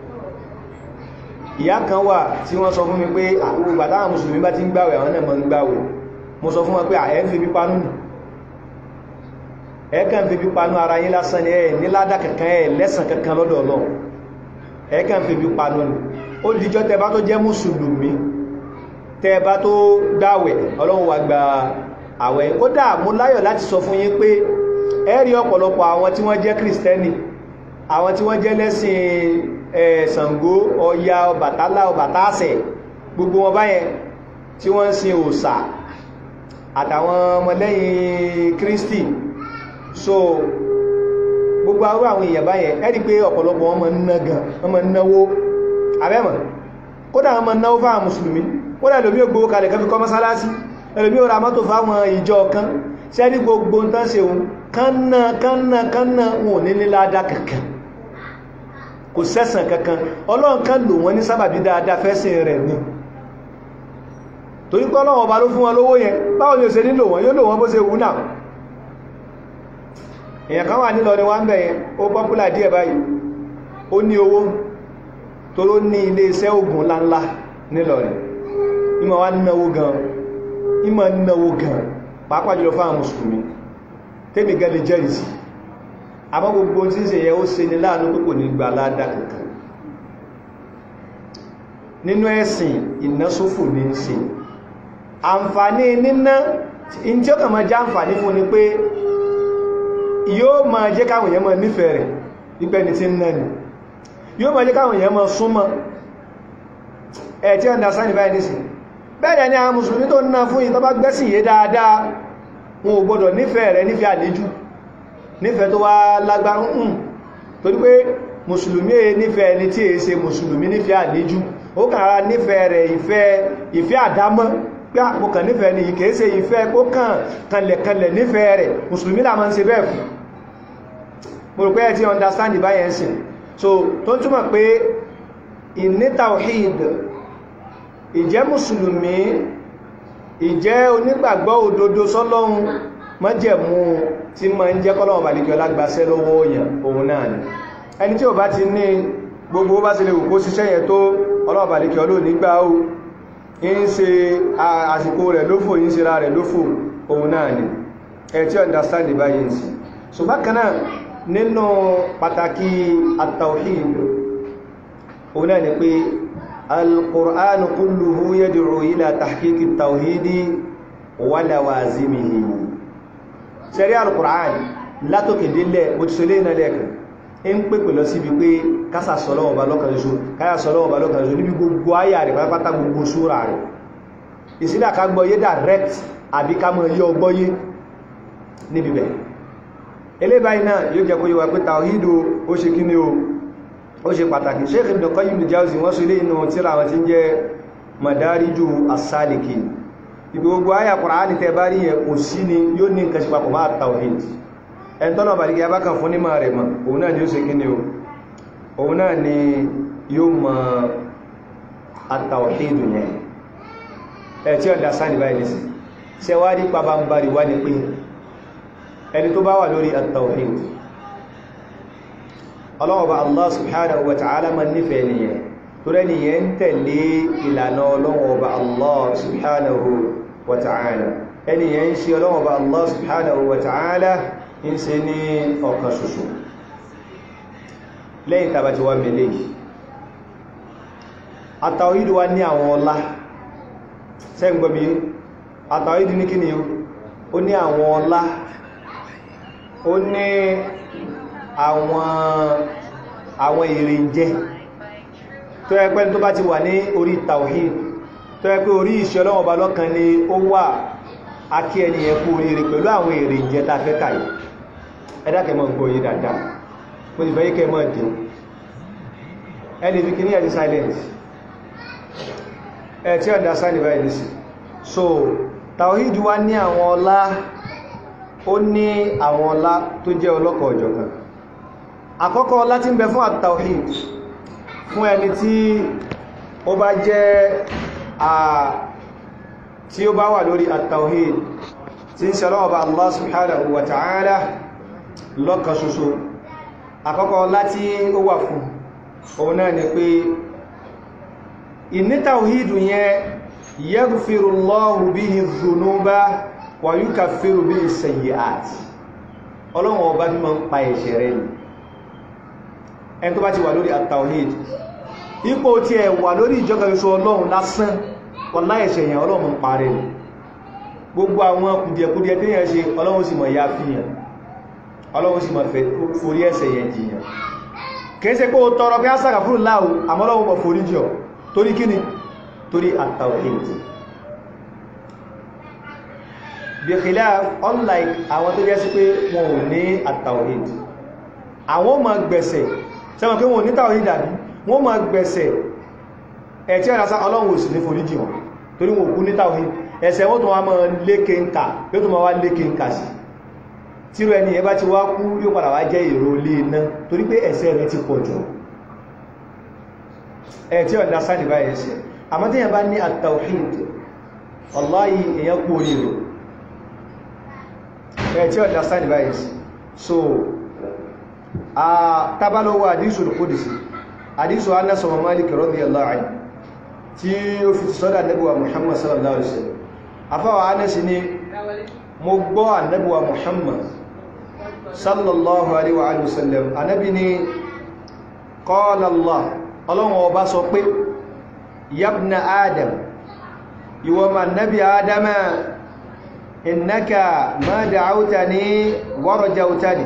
ìyá kan wà tí wọ́n sọ fún mi pé àwọn ìgbàtàwọn mùsùlùmí bá ti ń gbàwẹ̀ àwọn náà mọ́ ń gbàwẹ̀ mo sọ fún wọn pé àẹ́ ń fi pípa nù ẹ̀ẹ́kàn fi bí panú ara yín lásán ni ẹ̀ níládà kankan ẹ̀ lẹ́sàn kankan lọ́dọ̀ ọlọ́run ẹ̀ẹ́kàn fi bí panú ni ó dìjọ́ tẹ́ bá tó jẹ́ mùsùlùmí tẹ́ bá tó dáwẹ̀ ọlọ́run wá gba àwẹ̀ ó dà mú láyọ̀ láti sọ fún yín pé ẹ rí ọ̀pọ̀lọpọ̀ àwọn tí wọ́n jẹ́ kristẹni àwọn tí wọ́n jẹ́ lẹ́sìn Ṣàngó Ọya Ọbàtálá Ọbàtásẹ̀ gbogbo wọn báyẹn tí wọ́n ń sin òòṣà àtàwọn ọmọlẹ́yìn Kristi so gbogbo arú àwọn èèyàn báyẹn ẹ rí pé ọ̀pọ̀lọpọ̀ wọn máa ń ná gan wọn máa ń náwó abẹ́mọ̀ kódà wọn máa ń náwó fáwọn mùsùlùmí kódà lómi ògbówó kalẹ̀ kan fi kọ́ mọ́sálásí ẹlòmí ò ra mọ́tò fáwọn ìjọ kan sẹ́rí gbogbo tán ṣe òun kánná kánná kánná wọn ò ní ní ládá kankan kò sẹ́sàn kankan ọlọ́run kan lò wọ́n ní sábàbí dáadáa fẹ́sìn rẹ̀ ni torí pé ọlọ́run ọba ló fún wọn lówó yẹn báwo ni ó ṣe nílò wọn yóò lò wọn bó ṣe wù náà èèyàn kan wà nílọ ni wọ́n ń bẹ̀ yẹn ó pọ́pùlà díẹ̀ báyìí ó ní owó tó ló ní ilé iṣẹ́ ògùn ńláńlá nílọ rẹ̀ ìmọ̀ wá náwó gan ìmọ̀ náwó gan pàápàá jùlọ fáwọn mùsùlùmí tẹ́bì gẹ́lẹ̀ jẹ́rìsì àmọ́ gbogbo tí ń ṣe yẹ ó ṣe ní láàánú pé kò ní gbà ládá kankan nínú ẹ̀sìn ìnásófò ní ń ṣe àǹfààní níná in tí ó kàn máa jẹ́ àǹfààní fún ni pé yóò máa jẹ́ káwọn èèyàn máa nífẹ̀ẹ́ rẹ̀ wípé ni tí ń náà ni yóò máa jẹ́ káwọn èèyàn máa súnmọ́ ẹ̀ tí ọ̀dá sáà ní báyìí nísìn bẹ́ẹ̀ ni àwọn mùsùlùmí tó ná fún yí tó bá gbẹ́sìn yé dáadáa wọn ò gbọdọ̀ nífẹ̀ẹ́ rẹ̀ nífẹ̀ẹ́ àlejò nífẹ̀ẹ́ tó wá lágbárún torí pé mùsùlùmí è nífẹ̀ẹ́ ẹni tí è ṣe mùsùlùmí nífẹ̀ẹ́ àlejò ó kàrà nífẹ̀ẹ́ rẹ̀ ìfẹ́ ìfẹ́ àdámọ́ pé àpòkàn nífẹ̀ẹ́ ni kìí ṣe ìfẹ́ kó kàn kanlẹ̀kanlẹ̀ nífẹ̀ẹ́ rẹ̀ mùsùlùmí là máa ń ṣe bẹ́ẹ̀ fún mo rò pé ẹ ti understand báyẹn sìn so tó túmọ̀ pé ìní tawhid ìjẹ́ mùsùlùmí ìjẹ́ onígbàgbọ́ òdodo sọ́lọ́run májẹ̀mú tí ma ń jẹ́ kọ́lọ̀wọ̀n bàlìkì ọlágbàṣẹ́ lọ́wọ́ òyàn òun náà ni ẹni tí ò bá ti ní gbogbo bá ti lè wù kó ṣiṣẹ́ yẹn tó ọlọ́wọ̀n bàlìkì ọlọ́ nígbà ó ń ṣe àsìkò rẹ̀ lófò ń ṣe ra rẹ̀ lófò òun náà ni ẹ tí understand báyìí sí so bákan náà nínú pàtàkì at-tawhid òun náà ni pé القرآن كله يدعو إلى تحقيق التوحيد ولوازمه شريع القرآن لا تكدل بتسلين لك ń pèpè lọ síbi pé kásà sọ́lọ́wọ́ bá lọ́kàn ṣoṣo káyà sọ́lọ́wọ́ bá lọ́kàn ṣoṣo níbi gbogbo ayà rẹ̀ pátápátá gbogbo súra rẹ̀ ìsílẹ̀ ká gbọ́yé direct àbí ká mọ̀ yọ gbọ́yé níbi bẹ̀ eléyìí náà yóò jẹ́ kó yíwa pé tàwídò ó ṣe kí ni o ó ṣe pàtàkì Sheikh Ibn Qayyim al-Jawzi wọ́n sọ ilé inú tíra wọn tí ń jẹ́ Madariju as-Salikin ibi gbogbo ayà Kùránì tẹ bá rí yẹ kò sí ni yóò ní nǹkan ṣe papọ̀ máa tawhid ẹn tọ́nà bàríkì abákan fún nímọ̀ rẹ̀ mọ̀ òun náà ni ó ṣe kí ni o òun náà ni yóò mọ at-tawhid yẹn ẹ tí ọ̀dá sáà ní báyìí sí ṣe wá rí pabambari wá ní pé ẹni tó bá wà lórí at-tawhid ọlọ́wọ́ba Allah subhanahu wa ta'ala ma nífẹ̀ẹ́ nìyẹn tó rẹ̀ nìyẹn ń tẹ̀lé ìlànà ọlọ́wọ́ba Allah subhanahu wa ta'ala ẹniyẹn ń ṣe ọlọ́wọ́ba Allah subhanahu wa ta'ala ń ṣe ní ọ̀kan ṣoṣo lẹ́yìn tàbí ti wá mẹ́lẹ̀ àtàwídù wa ní àwọn ọlá sẹ́gbọ́bí àtàwídù ní kíni ó ní àwọn ọlá ó ní àwọn àwọn èrè jẹ́ tó yẹ pé tó bá ti wà ní orí tawhid tó yẹ pé orí ìṣẹ́ ọlọ́wọ́ bá lọ́kan ni ó wà akí ẹni yẹ kú oríire pẹ̀lú àwọn èrè jẹ́ ta fẹ́ kàí ẹ̀dàkẹ́ mọ́ gbọ́ yìí dáadáa mo ti fẹ́ yí kẹ́ mọ́ dì ẹni fi kìíní ẹ̀dí silence ẹ̀ tí ọ̀dá sáni báyìí ní sí so tawhid wá ní àwọn ọlá ó ní àwọn ọlá tó jẹ́ ọlọ́kọ̀ ọ̀jọ̀kan àkọ́kọ́ láti ń bẹ fún àtàwhid fún ẹni tí ó bá jẹ́ à tí ó bá wà lórí àtàwhid tí ń ṣẹlọ́ ọba Allah subhanahu wa ta'ala lọ́kan ṣoṣo àkọ́kọ́ láti ó wà fún òun náà ni pé ìní tàwhid yẹn yaghfirullahu bihi dhunuba wa yukaffiru bihi sayyi'at ọlọ́run ọba bí ma ń pa ẹ̀ṣẹ̀ rẹ̀ ni ẹni tó bá ti wà lórí at-tawhid ipò tí ẹ wà lórí ìjọba ìṣò ọlọ́run lásán wọlá ẹ̀ṣẹ̀ yẹn ọlọ́run ń parẹ́ ni gbogbo àwọn kùdìẹ̀kùdìẹ̀ tí yẹn ṣe ọlọ́run sì mọ̀ ya fi yàn ọlọ́run sì mọ̀ forí ẹ̀ṣẹ̀ yẹn jìyàn kìí ṣe pé ó tọrọ pé á sàkà fún láàú àmọ́ ọlọ́run mọ̀ forí jọ torí kíni torí at-tawhid bí khilaf unlike àwọn tó jẹ́ sí pé wọn ò ní at-tawhid àwọn ma gbẹ̀sẹ̀ sẹ́wọ̀n pé wọn ò ní tawhid dàbí wọ́n ma gbẹ̀sẹ̀ ẹ̀tí ẹ̀rásá ọlọ́run ò sì ní foríjì wọn torí wọn kú ní tawhid ẹ̀ṣẹ̀ wọ́n tó wá mọ́ lékè ń kà yóò tó ma wá lékè ń kà sí tíró ẹni ẹ bá ti wá kú yóò padà wá jẹ́ èrò ilé iná torí pé ẹ̀ṣẹ̀ rẹ̀ ti pọ̀ jù ẹ̀tí ọ̀dá sáàdì bá ẹ̀ṣẹ̀ àmọ́ tí yẹn bá ní at-tawhid wallahi èyàn kú oríire ẹ̀tí ọ̀dá sáàdì bá ẹ̀ṣẹ̀ so a tabalowo àdísù al-Qudsi àdísù Anas wa Malik radiyallahu anhu tí ó fi sọ́dá nẹ́bùwa Muhammad sallallahu alaihi wasallam afáwà Anas ni mo gbọ́ ànẹ́bùwa Muhammad sallallahu alaihi wa sallam anábi ni qala Allah ọlọ́run ọba sọ pé yabna adam ìwọ ma nabi adama innaka ma da'awtani wa rajawtani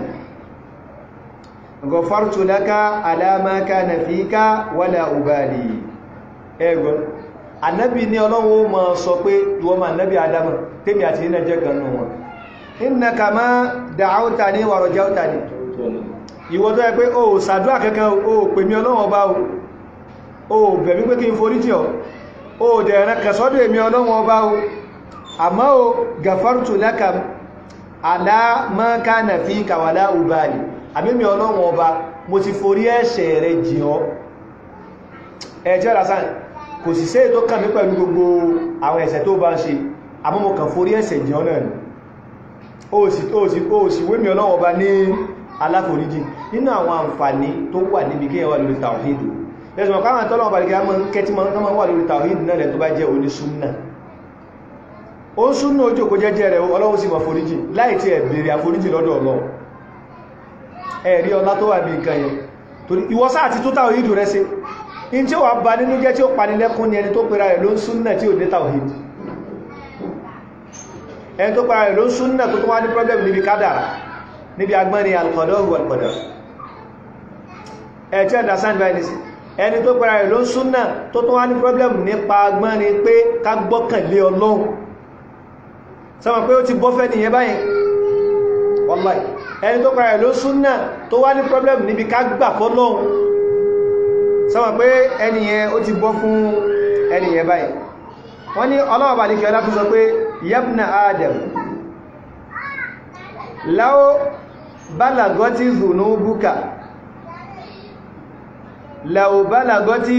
ghafartu laka ala ma kana fika wala ubali ẹgbọ́n annabi ni ọlọ́run ma sọ pé ìwọ ma nabi adama tèmi àti nínú jẹ́ ganú wọn innaka ma da'awtani wa rajawtani ìwọ tó yẹ pé o ṣàdúrà kankan o pè mí ọlọ́run ọba o o bẹ̀mí pé kí n forí jì ọ́ o dẹ̀rẹ̀ kẹsọ́dọ̀ èmi ọlọ́run ọba o àmọ́ o gàfárùtù láka aláàmọ́ká nà fi kàwàlá ubali àmìmì ọlọ́run ọba mo ti forí ẹ̀ṣẹ̀ rẹ̀ jì ọ́ ẹ̀jẹ́ rasán kò sì sé tó kàn mí pẹ̀lú gbogbo àwọn ẹ̀ṣẹ̀ tó bá ń ṣe àmọ́ mo kàn forí ẹ̀ṣẹ̀ jì ọ́ náà ni o sì wémi ọlọ́run ọba ní aláforíjì nínú àwọn àǹfààní tó wà níbi kí ẹwà lórí tàwíìdù lẹ́sùn ọ̀pá àwọn tọ́lọ̀ ọ̀bàlìkà mọ́ kẹtí mọ́ wà lórí tàwíìdù náà lẹ́ tó bá jẹ́ oní súnnà ó ń súnnà ojú kò jẹ́jẹ́ rẹ̀ ọlọ́run sì mọ̀ foríjì láì tí ẹ̀ bèèrè àforíjì lọ́dọ̀ ọlọ́run ẹ̀rí ọlá tó wà bí nǹkan yẹn torí ìwọ sáà ti tó tàwíìdù rẹ̀ sí in tí ó wà bá nínú jẹ́ tí ó pani lẹ́kún ni ẹni tó pera rẹ̀ ló ń súnnà tí ò ní tàwíìdù ẹni tó pera rẹ̀ ló ń súnnà tó tó wá ní problem níbi kádàrà níbi agbọ́n ni alkọ̀dọ̀ wọ̀lkọ̀dọ̀ ẹ̀tí understand by this ẹni tó pẹ̀lá rẹ̀ ló ń súnnà tó tó wá ní problem nípa agbọ́n ni pé ká gbọ́kànlé ọlọ́run sọmọ pé ó ti bọ́fẹ́ nìyẹn báyìí wallahi ẹni tó pẹ̀lá rẹ̀ ló ń súnnà tó wá ní problem níbi ká gbà fọ́lọ́run sọmọ pé ẹniyẹn ó ti bọ́ fún ẹniyẹn báyìí wọ́n ní ọlọ́wọ́ bá ní kí ọlá fi sọ pé yabna adam láwọ́ bálagọ́tí zunubuka láwọ́ bálagọ́tí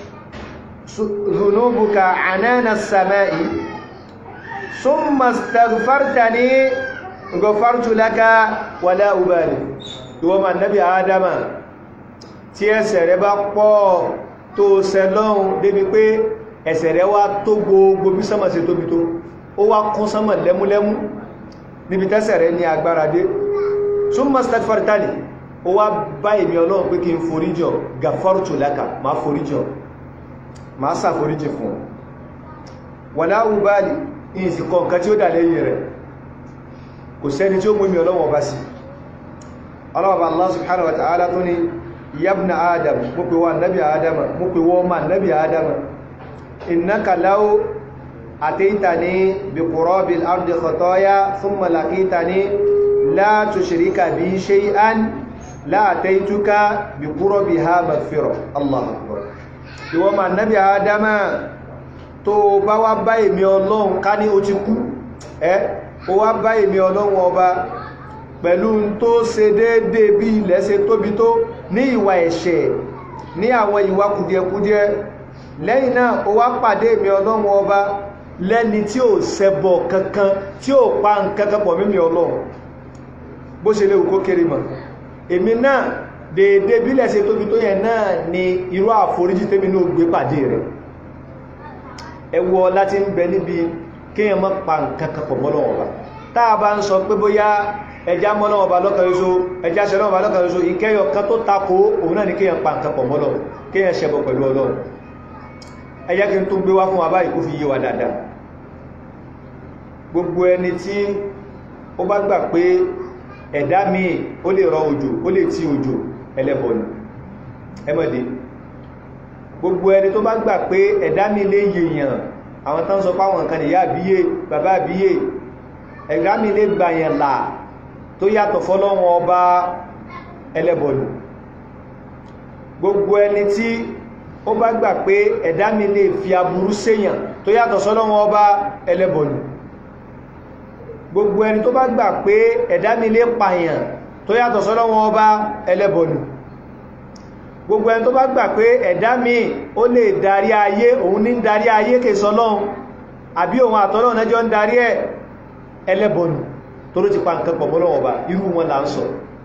zunubuka ànánà sàmáì summa astaghfartani ghafartu laka wala ubali ìwọ ma nábi adama tí ẹsẹ̀ rẹ bá pọ̀ tó sẹlọ́un débi pé ẹsẹ̀ rẹ wá tó gbogbo bí sánmà sí tóbi tó ó wá kún sánmà lẹ́múlẹ́mú níbi tẹ́sẹ̀ rẹ̀ ní agbára dé súnmọ́ stagfartali ó wá bá èmì ọlọ́run pé kí n foríjọ gafartu laka ma foríjọ ma sà foríjì fún wàlá ubali ìsì kọ̀ǹkan tí ó dà lẹ́yìn rẹ̀ kò sẹ́ni tí ó mú èmì ọlọ́run ọba sí ọlọ́ọ̀bá Allah subhanahu wa ta'ala tó ní yabna adam mú pé wọ́n nabi adam mú pé wọ́n ma nabi adam innaka law أتيتني بقراب الأرض خطايا ثم لقيتني لا تشرك بي شيئا لا أتيتك بقربها مغفرة الله أكبر ìwọ ma nábi àádámà tó bá wá bá èmi ọlọ́run ká ní ó ti kú ẹ́ ó wá bá èmi ọlọ́run ọba pẹ̀lú tó ṣe déédé bí ilẹ̀ ṣe tóbi tó ní ìwà ẹ̀ṣẹ̀ ní àwọn ìwà kùdìẹ̀kùdìẹ̀ lẹ́yìn náà ó wá pàdé èmi ọlọ́run ọba lẹ́ni tí ó ṣẹbọ kankan tí ó pa nǹkankan pọ̀ mímí ọlọ́run bó ṣe léwu kó kéré mọ̀ èmi náà dèédé bílẹ̀ ṣe tóbi tó yẹn náà ni irú àforíjì tèmi ní ó gbé pàdé rẹ̀ ẹwọ láti ń bẹ níbi kíyàn mọ́ pa nǹkankan pọ̀ mọ́lọ́wọ́ bá táà bá ń sọ pé bóyá ẹjá mọ́ lọ́wọ́ bá lọ́kàn ṣoṣo ẹjá ṣe lọ́wọ́ bá lọ́kàn ṣoṣo ìkẹyọ kan tó takò òun náà ni kéèyàn pa nǹkan pọ̀ mọ́lọ̀ kéèyàn ṣẹbọ pẹ̀lú ọlọ́run ẹjá kí n tó gbé wá fún wa báyìí kó fi yé wa dáadáa gbogbo ẹni tí ó bá gbà pé ẹ̀dá míì ó lè rọ òjò ó lè tí òjò ẹlẹ́bọ ni ẹmọ́dé gbogbo ẹni tó bá gbà pé ẹ̀dá míì lè yèèyàn àwọn tán sọ páwọn nǹkan ìyá àbíyè bàbá àbíyè ẹ̀dá míì lè gbàyàn là tó yàtọ̀ fọ́lọ́wọ́n ọba ẹlẹ́bọ ni gbogbo ẹni tí ó bá gbà pé ẹ̀dá míì lè fi aburú séyàn tó yàtọ̀ sọ́lọ́wọ́n ọba ẹlẹ́bọ ni gbogbo ẹni tó bá gbà pé ẹ̀dá mi lè pààyàn tó yàtọ̀ sọ́lọ́wọ́n ọba ẹlẹ́bọ̀nù gbogbo ẹni tó bá gbà pé ẹ̀dá mi ó lè darí ayé òun ní darí ayé kè sọlọ́run àbí òun àtọ́lọ́run ẹjọ́ ń darí ẹ̀ ẹlẹ́bọ̀nù tó ló ti pa nǹkan pọ̀mọ́ lọ́wọ́ ọba irú wọn là ń sọ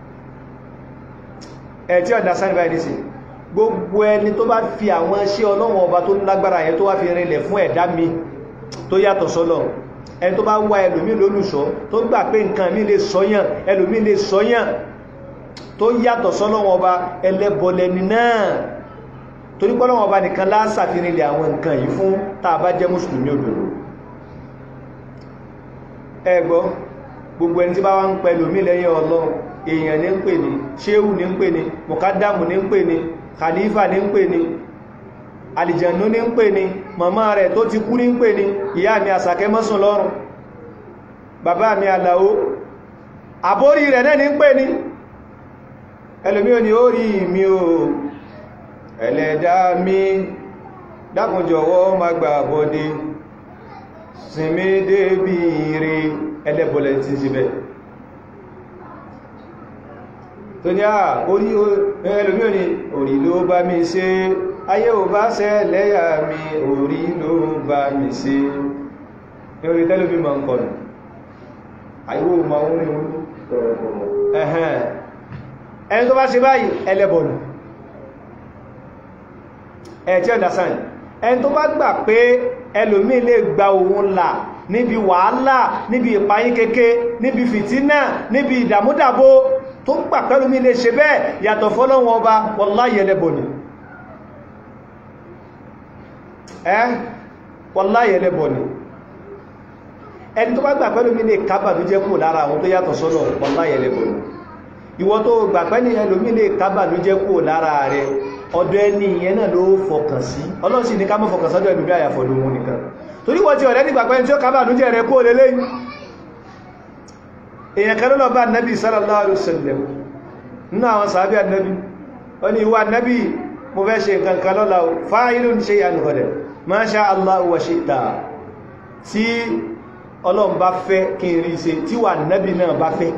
ẹ̀ tí ọ̀dá sáà níbàá nísìn gbogbo ẹni tó bá fi àwọn iṣẹ́ ọlọ́wọ́n ọba tó lágbára yẹn tó wá fi rinlẹ̀ fún ẹ̀dá mi tó yàtọ̀ sọ́lọ́run ẹni tó bá wá ẹlòmí lólùṣọ́ tó gbà pé nǹkan mi lè sọ́yàn ẹlòmí lè sọ́yàn tó yàtọ̀ sọ́lọ́wọ́ ọba ẹlẹ́bọ̀lẹ́ni náà torí pọ́lọ́wọ́ ọba nìkan lásàfihàn ilẹ̀ àwọn nǹkan yìí fún tàà bá jẹ́ mùsùlùmí òdòdó ẹgbọ́ gbogbo ẹni tí bá wá ń pẹ lòmí lẹ́yìn ọlọ́run èèyàn ní ń pè ní ṣéhù ní ń pè ní mọ̀kádàmù ní ń pè ní khalifa ní ń pè ní àlìjànú ní ń pè ní màmá rẹ̀ tó ti kú ní ń pè ní ìyá mi àsàkẹ́ mọ́sùn lọ́rùn bàbá mi àlàó àbórí rẹ̀ náà ní ń pè ní ẹlòmí ò ní ó rí mi o ẹlẹ́dá mi dákun jọ̀wọ́ má gbà bọ́dé sinmi débi ire ẹlẹ́bọ̀lẹ̀ ti ṣe bẹ́ẹ̀ tó ní à orí ẹlòmí ò ní orí ló bá mi ṣe ayé ò bá ṣẹ́ lẹ́yà mi orí ló bá mi ṣe ní orí tẹ́lómi ma ń kọ̀nù àyíwò ma ń rí ẹ̀hẹ́n ẹni tó bá ṣe báyìí ẹlẹ́bọ̀nù ẹ̀tí ọ̀dásán ẹni tó bá gbà pé ẹlòmí lè gba òun là níbi wàhálà níbi ìpayín kéké níbi fìtínà níbi ìdàmúdàbò tó gbà pẹ́lúmí lè ṣe bẹ́ẹ̀ yàtọ̀ fọ́lọ́wọ́n ọba wallahi ẹlẹ́bọ̀nù ẹ́ wallahi ẹlẹ́bọ̀nù ẹni tó bá gbà pẹ́lúmí lè kábàbí jẹ́ kú lára àwọn tó yàtọ̀ sọ́lọ̀ wallahi ẹlẹ́bọ̀nù ìwọ tó gbà pẹ́lú ẹlòmí lè kábàbí jẹ́ kú lára rẹ̀ ọ̀dọ̀ ẹni ìyẹn náà ló fọkàn sí ọlọ́run sì ní ká mọ́ fọkàn sọ́dọ̀ ẹlòmí àyàfọ̀dù wọn nìkan torí wọ́n ti ọ̀rẹ́ nígbà pẹ́ni tí ó kábàbí jẹ́ rẹ̀ kú lélẹ́yìn èèyàn kan lọ́lọ́ bá nẹ́bí sallallahu alaihi wasallam nínú àwọn sàábí ànẹ́bí ó ní ìwà nẹ́bí mo fẹ́ ṣe nǹkan kan lọ́la fa'ilun shay'an ghadan ma sha Allah wa shi'ta tí ọlọ́run bá fẹ́ kí n rí ṣe tí wà nẹ́bí náà bá fẹ́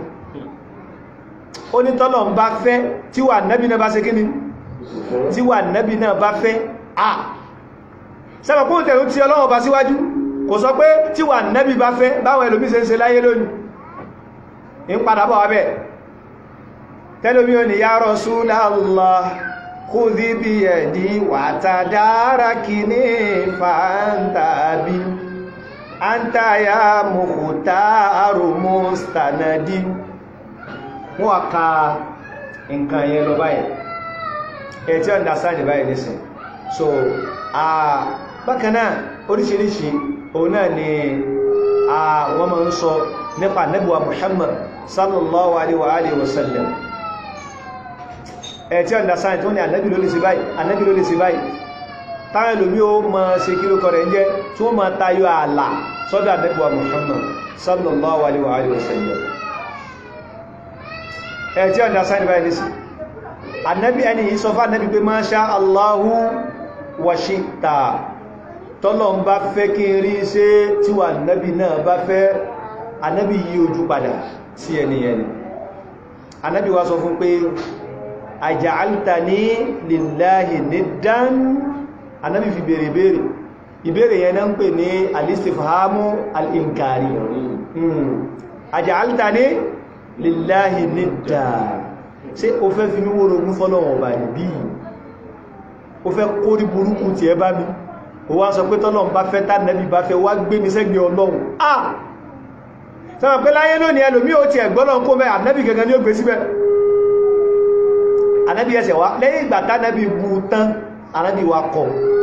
ó ní tọ́lọ́run bá fẹ́ tí wà nẹ́bí náà bá ṣe kí ni tí wà nẹ́bí náà bá fẹ́ à sẹ́mọ̀ kún tẹ̀rù tí ọlọ́run bá síwájú kò sọ pé tí wà nẹ́bí bá fẹ́ báwọn ẹlòmí ṣe ń ṣe láyé lónìí ń padà bọ̀ wábẹ̀ tẹ́lómí ò ní ya Rasulallah khudhi bi yadi wa tadarakini fa anta bi anta ya mukhtaru mustanadi wọ́n ká nǹkan yẹn lọ báyìí ẹ̀ tí ọ̀dá sáàdì báyìí nìsìn so bákanáà oríṣiríṣi òun náà ni wọ́n máa ń sọ nípa nẹ́bùwa Muhammad sallallahu alaihi wa alihi wasallam ẹ̀ tí ọ̀nà sáyẹ̀ tó ní ànẹ́bì ló lè ṣe báyìí ànẹ́bì ló lè ṣe báyìí táwọn ìlúmí ó ma ṣe kí ló kọrẹ̀ jẹ́ tí wọ́n ma tayọ ààlà sọ́dọ̀ ànẹ́bùwa Muhammad sallallahu alaihi wa alihi wasallam ẹ̀ tí ọ̀nà sáyẹ̀ báyìí nìsí ànẹ́bì ẹni yìí sọ fún ànẹ́bì pé ma sha Allahu wa shi'ta tọ́lọ̀ ń bá fẹ́ kí n rí ṣe tí wà nẹ́bì náà bá fẹ́ anẹ́bì yí ojú padà sí ẹniyẹni anẹ́bì wá sọ fún pé aja'altani lillahi niddan anẹ́bì fi bèèrè bèèrè ìbéèrè yẹn náà ń pè ní alistifhamu al-inkari aja'altani lillahi niddan ṣé o fẹ́ fi mí wórogún fọ́lọ́wọ̀n ọba níbí o fẹ́ kórí burúkú ti ẹ bá mi ó wá sọ pé tọ́lọ́run bá fẹ́ tánàbí bá fẹ́ wá gbé mi sẹ́gbẹ̀ ọlọ́run ah sọ́wọ́n pé láyé lónìí ẹlòmí ó ti ẹ̀gbọ́lọ́n kó mẹ́ ànábì gẹ́gẹ́ ní ó gbé síbẹ̀ ànábì ẹsẹ̀ wá lẹ́yìn ìgbà tánábì bu tán ànábì wa kọ̀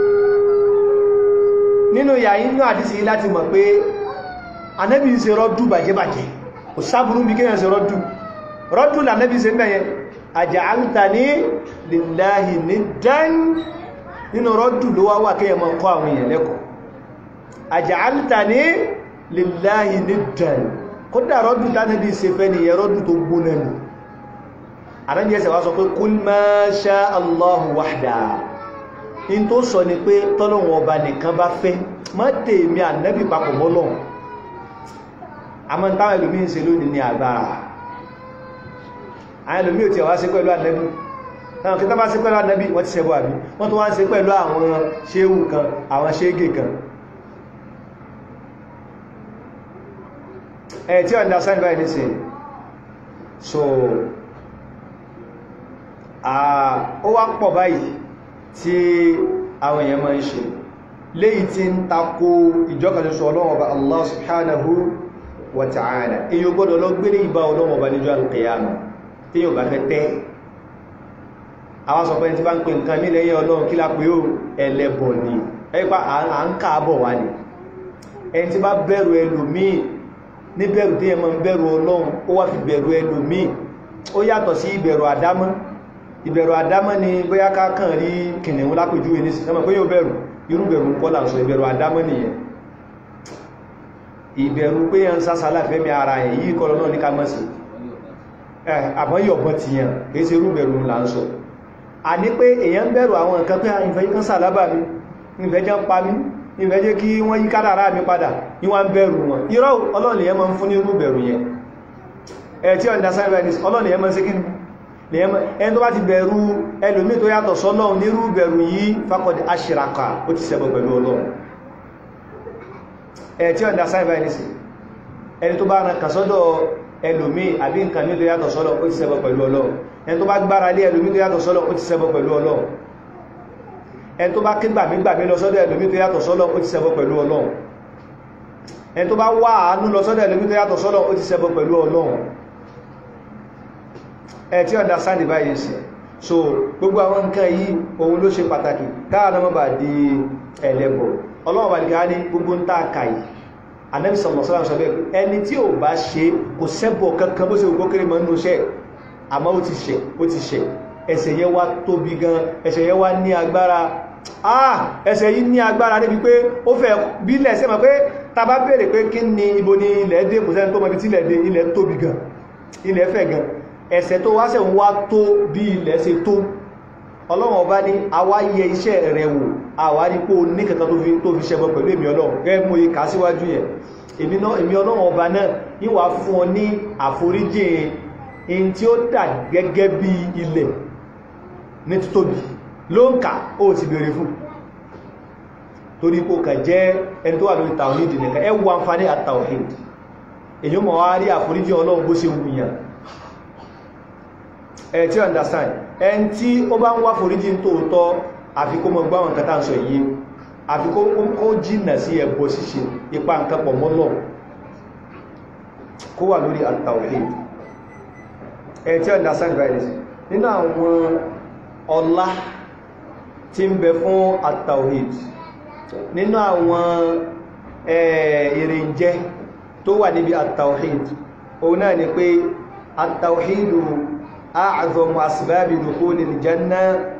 nínú yàyí inú àdísì láti mọ̀ pé ànábì ń ṣe rọ́dù bàjẹ́bàjẹ́ kò sáburú bí kéèyàn ṣe rọ́dù rọ́dù lànábì ṣe mẹ́yẹn aj'altani lillahi niddan nínú rọ́dù ló wá wà kéèyàn mọ́ kọ́ àwọn èèyàn lẹ́kọ̀ọ́ aj'altani lillahi niddan kódà rọ́dù tánàbí ṣe fẹ́ ni ẹ̀rọ́dù tó gbóná nù àdájí ẹsẹ̀ wá sọ pé kul ma sha Allahu wahda in tó sọ ni pé tọ́lọ́wọ̀n ọba nìkan bá fẹ́ má tèmi ànábì papọ̀ mọ́lọ́hun àmọ́ táwọn ẹlòmí ń ṣe lónìí ní agbára àwọn ẹlòmí ò tí wá sí pẹ̀lú ànábì táwọn kí tá bá sí pẹ̀lú ànábì wọ́n ti ṣẹbọ àbí wọ́n tó wá ń ṣe pẹ̀lú àwọn ṣéhù kan àwọn ṣégè kan ẹ̀ tí understand by this so ó wá pọ̀ báyìí tí àwọn èèyàn máa ń ṣe léyìí tí ń takò ìjọkàṣoṣo ọlọ́run ọba Allah subhanahu wa ta'ala èyí gbọ́dọ̀ lọ gbé ní ìbá ọlọ́run ọba níjọ́ alqiyama tí yóò bá fẹ́ tẹ́ àwọn sọpẹ́ tí bá ń pè nǹkan ní lẹ́yìn ọlọ́run kí lápé ó ẹlẹ́bọ̀ ni ẹgbà à ń káàbọ̀ wá ní ẹni tí bá bẹ̀rù ẹlòmíì ní bẹ̀rù tí ẹ máa ń bẹ̀rù ọlọ́run ó wá fi bẹ̀rù ẹlòmíì ó yàtọ̀ sí ìbẹ̀rù àdámọ́ ìbẹ̀rù àdámọ́ ni bóyá ká kàn rí kìnnìún lápèjúwe ní sísẹ́mọ̀ pé yóò bẹ̀rù irú bẹ̀rù ń kọ́ là ń sọ ìbẹ̀rù àdámọ́ nìyẹn ìbẹ̀rù pé yẹn ń sásálà fẹ́mi ara ẹ̀ yí kọ́ lọ́nà ní ká mọ́ sí àmọ́ yọ̀bọ̀ ti yàn kìí ṣe irú bẹ̀rù là ń sọ a ní pé èyàn ń bẹ̀rù àwọn nǹkan pé ìfẹ́ kan sàlábà mi ìfẹ́ jẹ́ ń pa mí ìfẹ́ jẹ́ kí wọ́n yí kádàrá mi padà ní wọ́n ń bẹ̀rù wọn irọ́ ọlọ́run lèyàn máa ń fún ní irú bẹ̀rù yẹn ẹ̀ tí ọ̀dá sáyẹ̀ ọlọ́run lèyàn máa ń ṣe kí ni ẹni tó bá ti bẹ̀rù ẹlòmí tó yàtọ̀ sọ́lọ́run nírú bẹ̀rù yìí faqad ashraka ó ti ṣẹbọ pẹ̀lú ọlọ́run ẹ̀ tí ọ̀dá sáìbà ní sí ẹni tó bá rán kà sọ́dọ̀ ẹlòmí àbí nǹkan ní tó yàtọ̀ sọ́lọ́ ó ti ṣẹbọ pẹ̀lú ọlọ́run ẹni tó bá gbára lé ẹlòmí tó yàtọ̀ sọ́lọ́ ó ti ṣẹbọ pẹ̀lú ọlọ́run ẹni tó bá ké gbàmí gbàmí lọ sọ́dọ̀ ẹlòmí tó yàtọ̀ sọ́lọ́ ó ti ṣẹbọ pẹ̀lú ọlọ́run ẹni tó bá wá àánú lọ sọ́dọ̀ ẹlòmí tó yàtọ̀ sọ́lọ́ ó ti ṣẹbọ pẹ̀lú ọlọ́run ẹ tí ọ̀dá sáàdì báyìí sí so gbogbo àwọn nǹkan yìí ohun ló ṣe pàtàkì káàdà mọ́ bà di ẹlẹ́bọ̀ ọlọ́wọ́ bá nìkan ní gbogbo ń tàà kàì Ànábì sallallahu alaihi wasallam sọ bẹ́ẹ̀ ẹni tí ò bá ṣe kò sẹ́bọ̀ kankan bó ṣe gbogbo kéré mọ́ nínú iṣẹ́ àmọ́ ó ti ṣẹ̀ ó ti ṣẹ̀ ẹ̀ṣẹ̀ yẹn wá tóbi gan ẹ̀ṣẹ̀ yẹn wá ní agbára ah ẹ̀ṣẹ̀ yìí ní agbára débi pé ó fẹ́ bílẹ̀ sí ma pé ta bá béèrè pé kí ni ibo ni ilẹ̀ dé kò sẹ́ni tó mọ̀ ibi tí ilẹ̀ dé ilẹ̀ tóbi gan ilẹ̀ fẹ̀ gan ẹ̀ṣẹ̀ tó wáṣẹ̀ ń wá tó bí ilẹ̀ ṣe tó ọlọ́run ọba ní àwa yẹ iṣẹ́ rẹ̀ wò àwárí pé o ní kankan tó fi ṣẹbọ pẹ̀lú èmi ọlọ́run gẹ́gẹ́ mú ikà síwájú yẹn èmi ọlọ́run ọba náà yíwà fún ọ ní àforíjì in tí ó dà gẹ́gẹ́ bí ilẹ̀ ní títóbi ló ń kà ó ti bèèrè fún torí kò kà jẹ́ ẹni tó wà lórí tawhid nìkan ẹ wo àǹfààní àtàwhid èyí mọ̀ wá rí àforíjì ọlọ́run bó ṣe wùyàn ẹ̀ tí understand ẹn tí ó bá ń wá foríjì tó tọ́ àfi kó mọ̀ gbáwọn nǹkan tàà ń sọ yìí àfi kó jìnà sí ẹbọ ṣíṣe ipa nǹkan pọ̀ mọ́lọ̀ kó wà lórí at-tawhid ẹ̀ tí understand virus nínú àwọn ọlá tí ń bẹ fún at-tawhid nínú àwọn èrìnjẹ tó wà níbi at-tawhid òun náà ni pé at-tawhidu أعظم أسباب دخول الجنة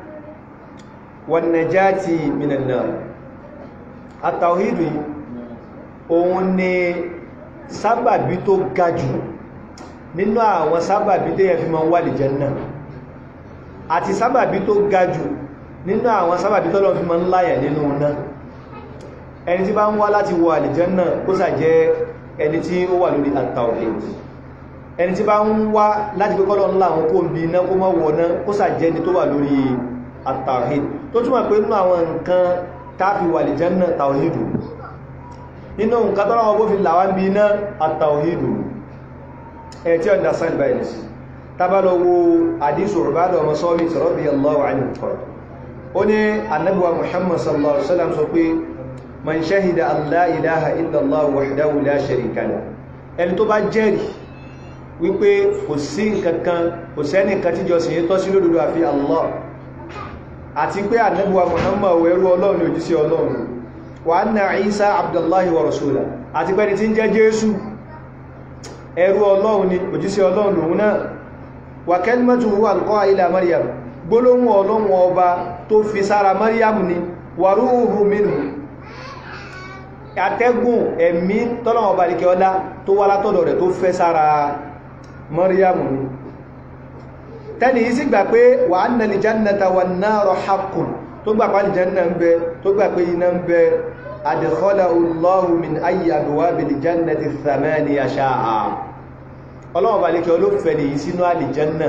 والنجاة من النار التوحيد òun ni sábàbí tó ga jù nínú àwọn sábàbí tó yẹ fi máa wà lè Jánnà àti sábàbí tó ga jù nínú àwọn sábàbí tó lọ fi máa ń láyà nínú náà ẹni tí bá ń wá láti wọ àlìjánnà kó sà jẹ́ ẹni tí ó wà lórí at-tawhid ẹni tí bá ń wá láti pé kọ́lọ̀ ńlá àwọn kó ń bí iná kó mọ́ wọ̀ náà kó sàjẹ́ ni tó wà lórí at-tawhid tó túnmọ̀ pé nínú àwọn nǹkan táàfi wà lè janna tawhidu nínú nǹkan tọ́lá wọn bó fi làwá ń bí iná at-tawhidu ẹ̀ tí ọ̀dá sáàdì báyìí sí tábàlọ wo àdísù Ubadah ọmọ Samit radiyallahu anhu ó ní Ànábì wa Muhammad sallallahu alaihi wasallam sọ pé man shahida an la ilaha illa Allah wahdahu la sharika lahu ẹni tó bá jẹ́rìí wípé kò sí nǹkankan kò sẹ́nìkan tí jọ sìn tọ́ sí lódodo àfi Allah àti pé ànábíwa Muhammad ẹrú ọlọ́run òjíṣẹ́ ọlọ́run wa anna Isa abdullahi wa rasula àti pẹ́ni tí ń jẹ́ Jésù ẹrú ọlọ́run ni òjíṣẹ́ ọlọ́run lòun náà wa kalimatuhu alqaha ila Maryam gbólóhùn ọlọ́run ọba tó fi sára Maryam ni wa ruhu minhu àtẹ́gùn ẹ̀mí tọ́lọ́wọ́ ọba líkẹ́ ọlá tó wá látọ̀dọ̀ rẹ̀ tó fẹ́ sára Maryam ni tẹ́ni yìí sì gbà pé wa anna al-jannata wan-nara haqqun tó gbà pàdé janna ń bẹ tó gbà pé iná ń bẹ adkhalahu Allahu min ayyi abwabil jannati thamaniya sha'a ọlọ́wọ́ bá lékẹ́ olófẹ́ ni yìí sínú àlìjánà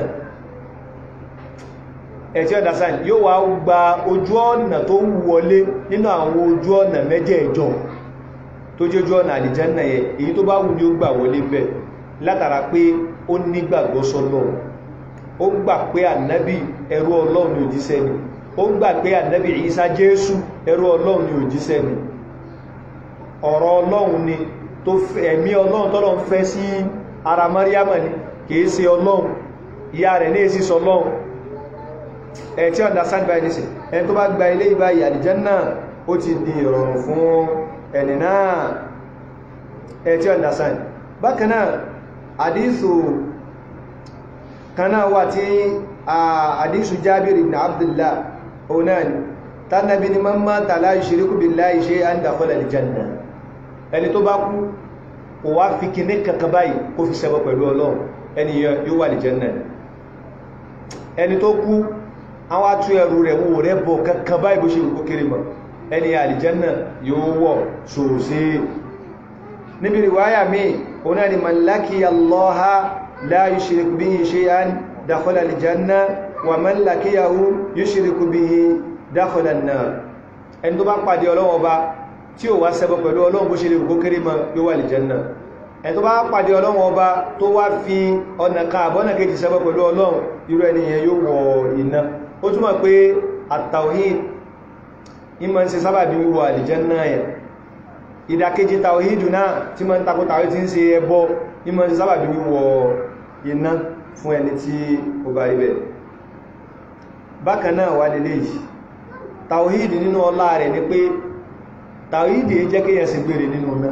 ẹ̀tí ọ̀dásán yóò wá gba ojú ọ̀nà tó wọlé nínú àwọn ojú ọ̀nà mẹ́jẹ̀ẹ̀jọ tó jẹ́ ojú ọ̀nà àlìjánà yẹ èyí tó bá wù ní ó gbà wọlé bẹ̀ látara pé ó nígbàgbọ́ sọ́lọ́run ó gbà pé ànábì ẹrú ọlọ́run ni òjíṣẹ́ ni ó gbà pé ànábì Ìsá Jésù ẹrú ọlọ́run ni òjíṣẹ́ ni ọ̀rọ̀ ọlọ́run ni tó ẹ̀mí ọlọ́run tọ́lọ́run fẹ́ sí ara Maryam ni kìí ṣe ọlọ́run ìyá rẹ̀ ní èsì sọlọ́run ẹ̀ tí understand by this ẹni tó bá gba ilé ìbá àlìjánnà ó ti di ìrọ̀rùn fún ẹni náà ẹ̀ tí understand bákan náà àdísù kanáà wà tí àdísù Jábìr ibn Abdullah onan tánàbí ni man mata la yushriku billahi shay'an dakhala al-janna ẹni tó bá kú kò wá fi kí ní kankan báyìí kó fi ṣẹbọ pẹ̀lú ọlọ́run ẹni yóò wà al-janna ẹni tó kú àwọn atú ẹrù rẹ̀ wò rẹ̀ bọ̀ kankan báyìí bó ṣe kó kéré mọ̀ ẹni al-janna yóò wọ̀ sòsí níbi riwaya mi onan ni man laqiya Allaha لا يشرك به شيئا دخل الجنة ومن لقيه يشرك به دخل النار ẹni tó bá pàdé Ọlọ́run Ọba tí ó wá ṣẹbọ pẹ̀lú Ọlọ́run bó ṣe lè kó kéré mọ́ yóò wà l'Àlìjánà ẹni tó bá pàdé Ọlọ́run Ọba tó wá fi ọ̀nà kan àbọ́nà kejì ṣẹbọ pẹ̀lú Ọlọ́run irú ẹni yẹn yóò wọ iná ó túnmọ̀ pé at-tawhid ìmọ̀ ń ṣe sábàbí wíwọ Àlìjánà yẹn ìdàkejì tàwíìdù náà tí mọ́ ń takò tàwí tí ń ṣe ẹbọ ìmọ̀ ti sábàbí wíwọ iná fún ẹni tí ó bá ibẹ̀ bákan náà wà lè léyìí tàwíìdì nínú ọlá rẹ̀ ni pé tàwíìdì jẹ́ kí yẹn sì gbèrè nínú náà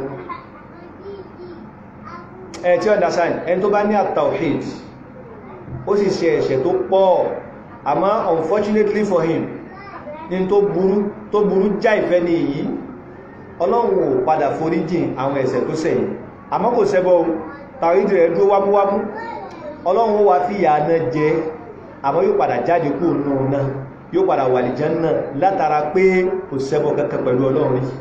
ẹ̀ tí understand ẹni tó bá ní àtàwíìd ó sì ṣe ẹ̀ṣẹ̀ tó pọ̀ àmọ́ unfortunately for him ní tó burú tó burú já ìfẹ́ ní èyí ọlọ́run ò padà foríjìn àwọn ẹ̀ṣẹ̀ tó ṣẹ̀yìn àmọ́ kò ṣẹbọ tàwídì rẹ̀ dúró wámúwámú ọlọ́run ó wá fi ìyà náà jẹ àmọ́ yóò padà jáde kú nù náà yóò padà wà lè Jánnà látara pé kò ṣẹbọ kankan pẹ̀lú ọlọ́run rí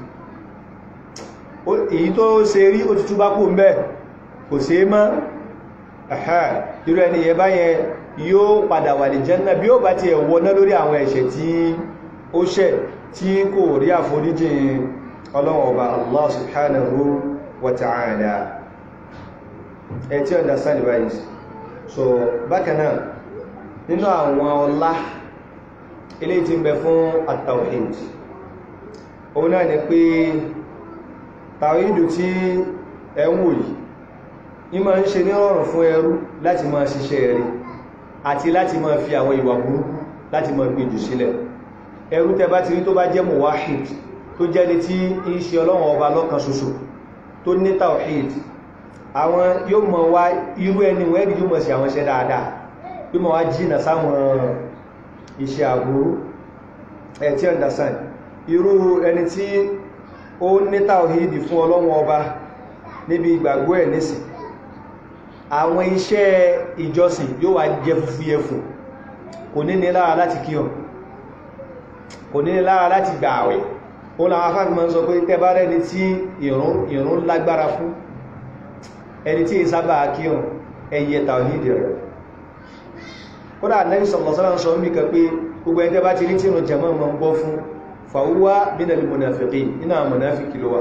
èyí tó ṣe rí ó ti túbá kú mbẹ́ kò ṣe mọ́ ẹ̀hẹ́ irú ẹni yẹ báyẹn yóò padà wà lè Jánnà bí ó bá ti ẹ̀wọ́ náà lórí àwọn ẹ̀ṣẹ̀ tí ó ṣẹ̀ tí kò rí àforíjìn ọlọ́run ọba Allah subhanahu wa ta'ala ẹ tí understand báyìí so bákanáà nínú àwọn ọlá ilé tí ń bẹ fún at-tawhid òun náà ni pé tàwídù tí ẹ ń wò yìí ní ma ń ṣe ní ọ̀rùn fún ẹrú láti máa ṣiṣẹ́ rẹ̀ àti láti máa fi àwọn ìwà burúkú láti máa gbèjù sílẹ̀ ẹrú tẹ bá ti rí tó bá jẹ́ muwahid tó jẹ́ni tí ń ṣe ọlọ́run ọba lọ́kan ṣoṣo tó ní tawhid àwọn yóò mọ̀ wá irú ẹni wẹ́ẹ̀dì yóò mọ̀ sí àwọn iṣẹ́ dáadáa yóò mọ̀ wá jìnà sáwọn iṣẹ́ àbúrú ẹ̀ tí understand irú ẹni tí ó ní tawhid fún ọlọ́run ọba níbi ìgbàgbọ́ ẹ̀ nísìn àwọn iṣẹ́ ìjọsìn yóò wá jẹ́ fúfúyẹ́ fún kò ní ní lára láti kíyàn kò ní ní lára láti gbà àwẹ̀ ó láwọn afáàfimọ́ sọ pé tẹ́bá rẹni tí ìrún lágbára fún ẹni tí ìsábà kírùn ẹyẹ tàwídì rẹ̀ kódà Ànábì sallallahu alaihi wasallam mí kan pé gbogbo ẹni tẹ́bá ti rí tí ìrún jẹmọ́ mọ́ gbọ́ fún fàwúwá minal munafiqin nínú àwọn mùnáfíkì ló wà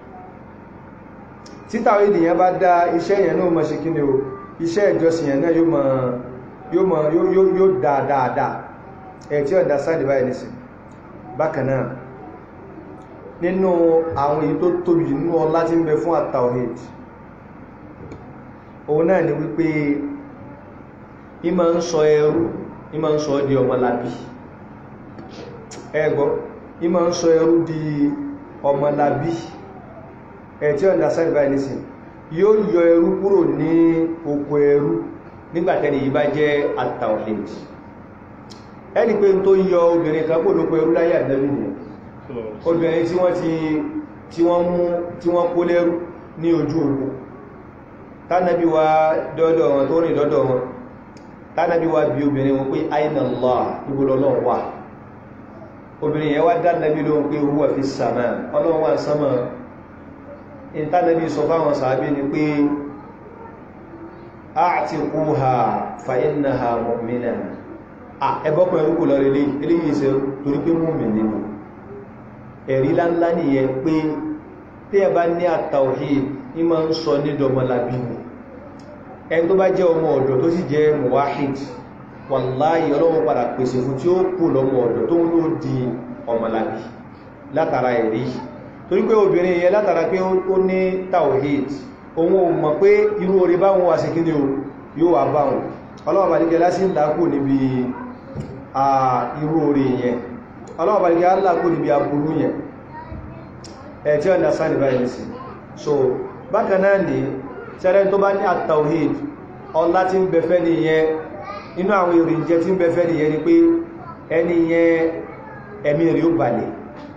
tí tàwídì yẹn bá dá iṣẹ́ yẹn náà mọ́ ṣe kí ni o iṣẹ́ ìjọsìn yẹn náà yóò dáadáa ẹ̀ tí ọ̀dá sáàdì báyìí nìsìn bákanáà nínú àwọn èyí tó tóbi nínú ọlá tí ń bẹ fún at-tawhid òun náà ni wípé ìmọ̀ ń sọ ẹrú ìmọ̀ ń sọ di ọmọlábí ẹgbọ́ ìmọ̀ ń sọ ẹrú di ọmọlábí ẹ̀ tí ọ̀nà sáàdì báyìí nìsìn yóò yọ ẹrú kúrò ní oko ẹrú nígbàtẹ́ni yìí bá jẹ́ at-tawhid ẹni pé tó yọ obìnrin kan kó lóko ẹrú láyé àdẹ́bì ni obìnrin tí wọ́n ti tí wọ́n mú tí wọ́n kó lẹ́rú ní ojú ogun tánàbí wa dọ́dọ̀ wọn tó rìn dọ́dọ̀ wọn tánàbí wa bí obìnrin wọn pé aina Allah ìgbòlọ́lọ́ wà obìnrin yẹn wá dánàbí lóhun pé huwa fi sàmà ọlọ́run wà sánmà ìtánàbí sọ fáwọn sàábí ni pé a'tiquha fa innaha mu'mina ẹbọ́kùn ẹrùkù lọ rí eléyìí ìṣẹ́ torí pé mú mi nínú ẹ̀rí láńlá nìyẹn pé tí ẹ bá ní at-tawhid ní ma ń sọ ní dọmọlábí ni ẹni tó bá jẹ́ ọmọ ọ̀dọ̀ tó sì jẹ́ muwahid wàláyé ọlọ́run padà pèsè fún tí ó kù lọ́mọ ọ̀dọ̀ tó ń ló di ọmọlábí látara ẹ̀rí torí pé obìnrin yẹn látara pé ó ní tawhid òun ò mọ̀ pé irú orí báwọn wà sí kíni o yóò wà báwọn ọlọ́run bàdíkẹ́ lásì ń dákù níbi irú orí yẹn ọlọ́run bàdíkẹ́ aláàkù níbi aburú yẹn ẹ̀ tí ọ̀nà sáà níbàyẹ̀ sí so bákan náà ní ṣẹ́rẹ́ tó bá ní at-tawhid ọlá tí ń bẹ̀fẹ́ ní yẹn inú àwọn ìrìnjẹ tí ń bẹ̀fẹ́ ní yẹn ni pé ẹni yẹn ẹ̀mí rí ó balẹ̀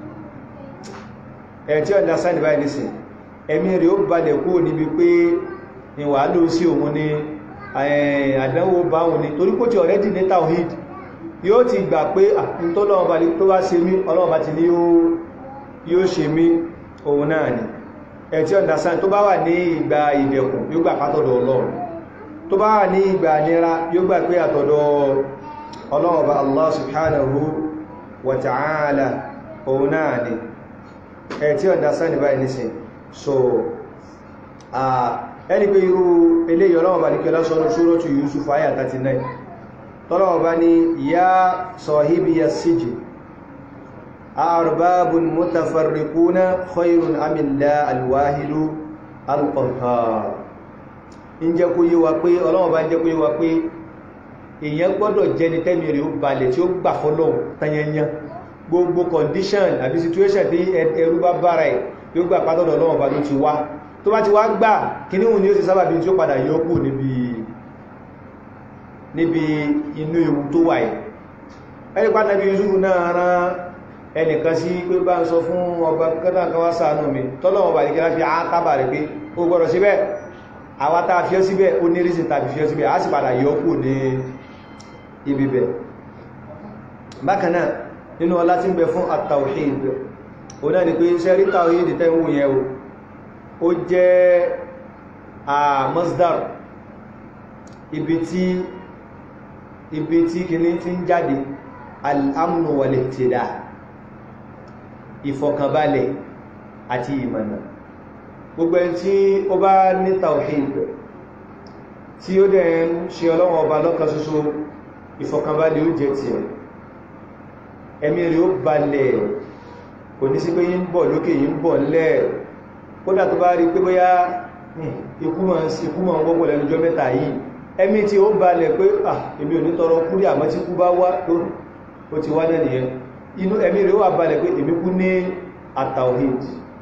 ẹ̀ tí ọ̀dá sáàdì báyìí nìsìn ẹ̀mí rí ó balẹ̀ kúrò níbi pé ìwà ló sí òun ní àdánwò bá òun ní torí kó ti already ní tawhid yóò ti gbà pé àtúntọ́lọ́wọ́ tó bá ṣe mí ọlọ́wọ́ bá ti ní yóò ṣe mí òun náà ni ẹ̀tí ọ̀dásán tó bá wà ní ìgbà ìdẹ̀kùn yóò gbà pátọ̀dọ̀ ọlọ́run tó bá wà ní ìgbà nira yóò gbà pé àtọ̀dọ̀ ọlọ́run bá Allah subhanahu wa ta'ala òun náà ni ẹ̀tí ọ̀dásán ní báyìí nísìn so ẹni pé irú eléyìí ọlọ́run bá ní kẹlá sọ́nà suratu Yusuf ayà 39 tọ́lọ́run bá ní ya sahibiya sijin أأرباب متفرقون خير أم الله الواحد القهار ń jẹ́ kó yé wa pé Ọlọ́run bá ń jẹ́ kó yé wa pé èèyàn gbọ́dọ̀ jẹni tẹ́mi rẹ̀ ó balẹ̀ tí ó gbà fọ́lọ́run tanyanyan gbogbo condition àbí situation tí ẹrú bá bára ẹ̀ yóò gbà pátọ́dọ̀ Ọlọ́run bá ló ti wá tó bá ti wá gbà kí ní òun ni ó ti sábà bí tí ó padà yọkù níbi inú ewu tó wà ẹ̀ ẹni pátàbí Yusuf náà rán ẹnìkan sí pé bá ń sọ fún ọba kẹta kan wá ṣàánú mi tọ́lọ́wọ́ bá nìkẹ́lá fi àátábà rẹ̀ pé ó gbọ́dọ̀ síbẹ̀ àwátá fi ọ́ síbẹ̀ ó ní rísìn tàbí fi ọ́ síbẹ̀ á sì padà yọ kù ní ibi bẹ̀ bákanáà nínú ọlá tí ń bẹ fún at-tawhid ó náà ni pé sẹ́rí tawhid tẹ́wù yẹn ó jẹ́ a masdar ibi tí ibi tí kìíní ti ń jáde al-amnu wal-ihtida ìfọ̀kànbalẹ̀ àti ìmọ̀nà gbogbo ẹni tí ó bá ní tawhid tí ó dẹ̀ ń ṣe ọlọ́wọ́ ọba lọ́kan ṣoṣo ìfọ̀kànbalẹ̀ ó jẹ́ ti ẹ̀ ẹ̀mí rí ó balẹ̀ kò ní sí pé yí ń bọ̀ lókè yí ń bọ̀ ńlẹ̀ kódà tó bá rí pé bóyá ikú mọ̀ ń wọ́pọ̀ lẹ́nujọ́ mẹ́ta yìí ẹ̀mí tí ó balẹ̀ pé ah èmi ò ní tọrọ kúrì àmọ́ tí kú bá wá ó ti wá náà nìyẹn inú ẹ̀mí rẹ̀ wà balẹ̀ pé èmi kú ní àtàwhid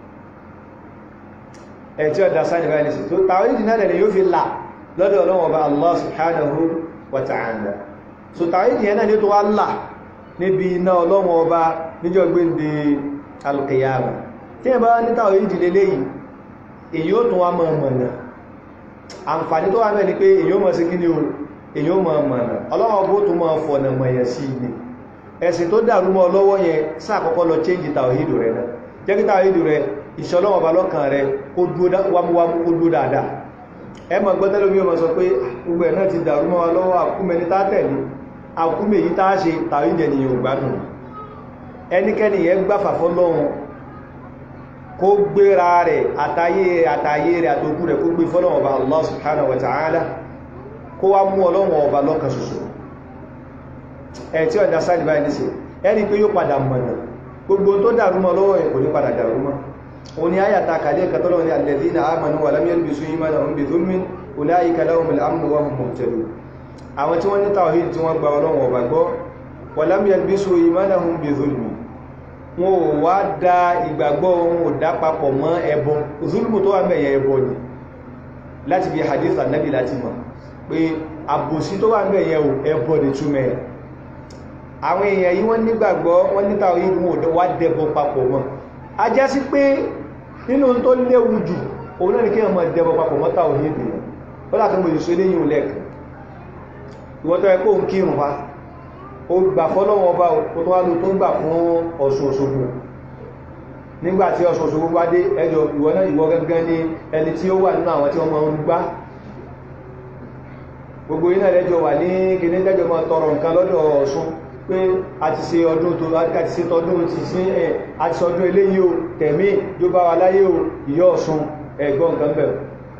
ẹ̀tí ọ̀dá sáà nìbá ní sí tó tàwhid náà lẹ̀ yóò fi là lọ́dọ̀ Ọlọ́run Ọba Allah subhanahu wa ta'ala so tàwhid yẹn náà ní tó wá là níbi iná Ọlọ́run Ọba níjọ́ gbéǹde alqiyama tí ẹ bá ní tàwhid lélẹ́ yìí èyí ó tún wá mọ̀ mọ̀nà àǹfààní tó wà náà ni pé èyí ó mọ̀ sí kí ni o èyí ó mọ̀ mọ̀nà Ọlọ́run Ọba ó tún mọ̀ fọ̀nà mọ̀yẹ̀ sí ni ẹ̀sìn tó dàrú mọ́ lọ́wọ́ yẹn sáàkọ́kọ́ lọ change tàwíìdù rẹ̀ náà jẹ́ kí tàwíìdù rẹ̀ ìṣọ́lọ́wọ́ bá lọ́kàn rẹ̀ kó wámúwámú kó dúó dáadáa ẹ mọ̀ gbọ́tẹ́lómi ọmọ sọ pé gbogbo ẹ̀ náà ti dàrú mọ́ lọ́wọ́ àkúmẹni tá tẹ̀lé àkúmẹ yìí tá ṣe tàwíìdù ènìyàn ògbádùn ẹnikẹ́ni yẹn gbáfà fọ́lọ́run kó gbéra rẹ̀ àtayé àtayé rẹ̀ àtòkú rẹ̀ kó gbé fọ́lọ́run ọba Allah subhanahu wa ta'ala kó wá mú ọlọ́run ọba lọ́kàn ṣoṣo ẹ̀ tí ọ̀dá sáàdì báyìí ní sí ẹni pé yóò padà mọ̀nà gbogbo tó dàrúmọ́ lọ́wọ́ ẹ̀ kò ní padà dàrúmọ́ o ní ayàta kàdé katọ́lọ́ ní alladhina amanu wa lam yalbisu imanahum bi dhulmin ulaika lahumul amnu wa hum muhtadun àwọn tí wọ́n ní tawhid tí wọ́n gba ọlọ́run ọba gbọ́ wa lam yalbisu imanahum bi zulmi wọn ò wá da ìgbàgbọ́ wọn ò dá papọ̀ mọ́ ẹbọ zulmu tó wà mẹ́yẹ ẹbọ ni láti bí hadith annabi láti mọ̀ pé àbòsí tó wà mẹ́yẹ ẹbọ ni túmẹ̀ àwọn èèyàn yìí wọ́n nígbàgbọ́ wọ́n ní tawhid wọn ò wá dẹbọ papọ̀ mọ́ a já sí pé nínú tó léwu jù òun náà ni kí ọmọ dẹbọ papọ̀ mọ́ tawhid yẹn ó láti mọ̀ ìṣó léyìn lẹ́ẹ̀kan ìwọ́tọ́ ẹkọ́ ń kírùn fa ó gbà fọ́lọ́wọ́ ọba ó tó wá ló tó ń gbà fún Ọ̀ṣun Òṣogbo nígbàtí Ọ̀ṣun Òṣogbo bá dé ẹjọ́ ìwọ náà ìwọ gẹ́gẹ́ ní ẹni tí ó wà nínú àwọn tí wọ́n máa ń gbá gbogbo iná lẹ́jọ́ wà ní kìíní lẹ́jọ́ máa tọrọ nǹkan lọ́dọ̀ Ọ̀ṣun pé a ti ṣe ọdún tó a ti ṣe tọdún ti sí ẹ̀ a ti sọdún eléyìí o tẹ̀mí jó bá wa láyé o ìyọ́ Ọ̀ṣun ẹ̀gbọ́n nǹkan bẹ̀rẹ̀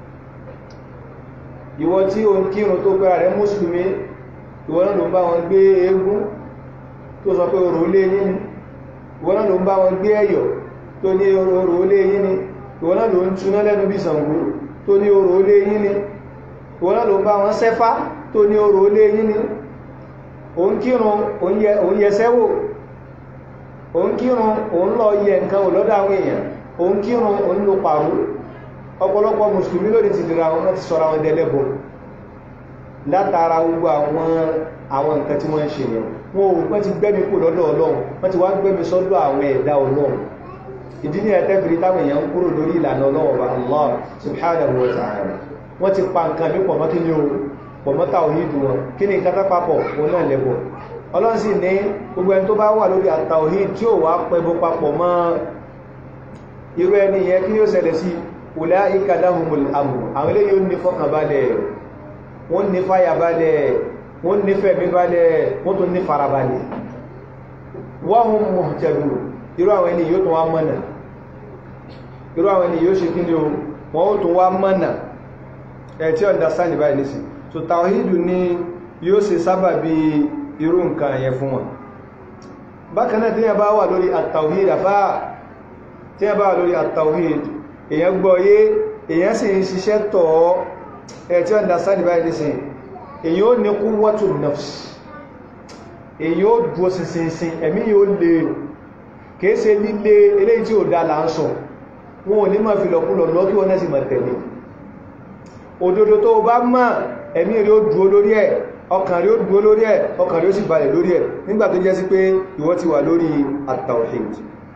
ìwọ tí o ń kírun tó pẹ́ra rẹ̀ mùsùlùmí ìwọ náà ló ń bá wọn gbé eégún tó sọ pé orò olé yín ni ìwọ náà ló ń bá wọn gbé ẹ̀yọ̀ tó ní orò olé yín ni ìwọ náà ló ń túná lẹ́nu bí Ṣàngó tó ní orò olé yín ni ìwọ náà ló ń bá wọn sẹ́fá tó ní orò olé yín ni o ń kírun òun yẹsẹ́ wò o ń kírun òun lọ yẹ nǹkan ò lọ́dọ̀ àwọn èèyàn o ń kírun òun lo pàrú ọ̀pọ̀lọpọ̀ mùsùlùmí lónìí ti dìra wọn ti sọ́ra wọn dẹ́lẹ́bọ̀ látara gbogbo àwọn àwọn nǹkan tí wọ́n ń ṣe yẹn wọn ò wọ́n ti gbẹ́mi kò lọ́dọ̀ ọlọ́run wọ́n ti wá gbẹ́mi sọ́dọ̀ àwọn ẹ̀dá ọlọ́run ìdí ní ẹ̀tẹ́fìrí táwọn èèyàn ń kúrò lórí ìlànà ọlọ́run ọba Allah subhanahu wa ta'ala wọ́n ti pa nǹkan bí pọ̀mọ́ kí ni o pọ̀mọ́ tàwhídù wọn kí ni nǹkan tápapọ̀ wọn náà lẹ́bọ̀ ọlọ́run sì ní gbogbo ẹni tó bá wà lórí àtàwhíd tí ò wá pẹbọ papọ̀ mọ́ irú ẹni yẹn kí ni ó ṣẹlẹ̀ sí ulaika lahumul amru àwọn ilé yóò ní fọ́kànbalẹ̀ wọ́n ní fàyàbalẹ̀ wọ́n ní fẹ̀mí balẹ̀ wọ́n tún ní farabalẹ̀ wa hum muhtadun irú àwọn ẹni yóò tún wá mọ́nà irú àwọn ẹni yóò ṣe kí ni o wọ́n ó tún wá mọ́nà ẹ̀ tí understand báyìí nísìn so tawhidu ni yóò ṣe sábà bí irú nǹkan yẹn fún wọn bákan náà tí yẹn bá wà lórí at-tawhid àfáà tí yẹn bá wà lórí at-tawhid èyàn gbọ́ yé èyàn sì ń ṣiṣẹ́ tọ́ ẹ̀ tí ó understand báyìí ní sin èyàn ó ní quwwatu nafs èyàn ó dúó sinsinsin ẹ̀mí yóò lè kìí ṣe líle eléyìí tí ó dá là ń sọ wọn ò ní máa fi lọ̀kúlọ̀ lọ kí wọ́n náà sì máa tẹ̀lé òdodo tó bá mọ̀ ẹ̀mí rí ó dúó lórí ẹ̀ ọkàn rí ó dúó lórí ẹ̀ ọkàn rí ó sì balẹ̀ lórí ẹ̀ nígbà tó jẹ́ sí pé ìwọ ti wà lórí at-tawhid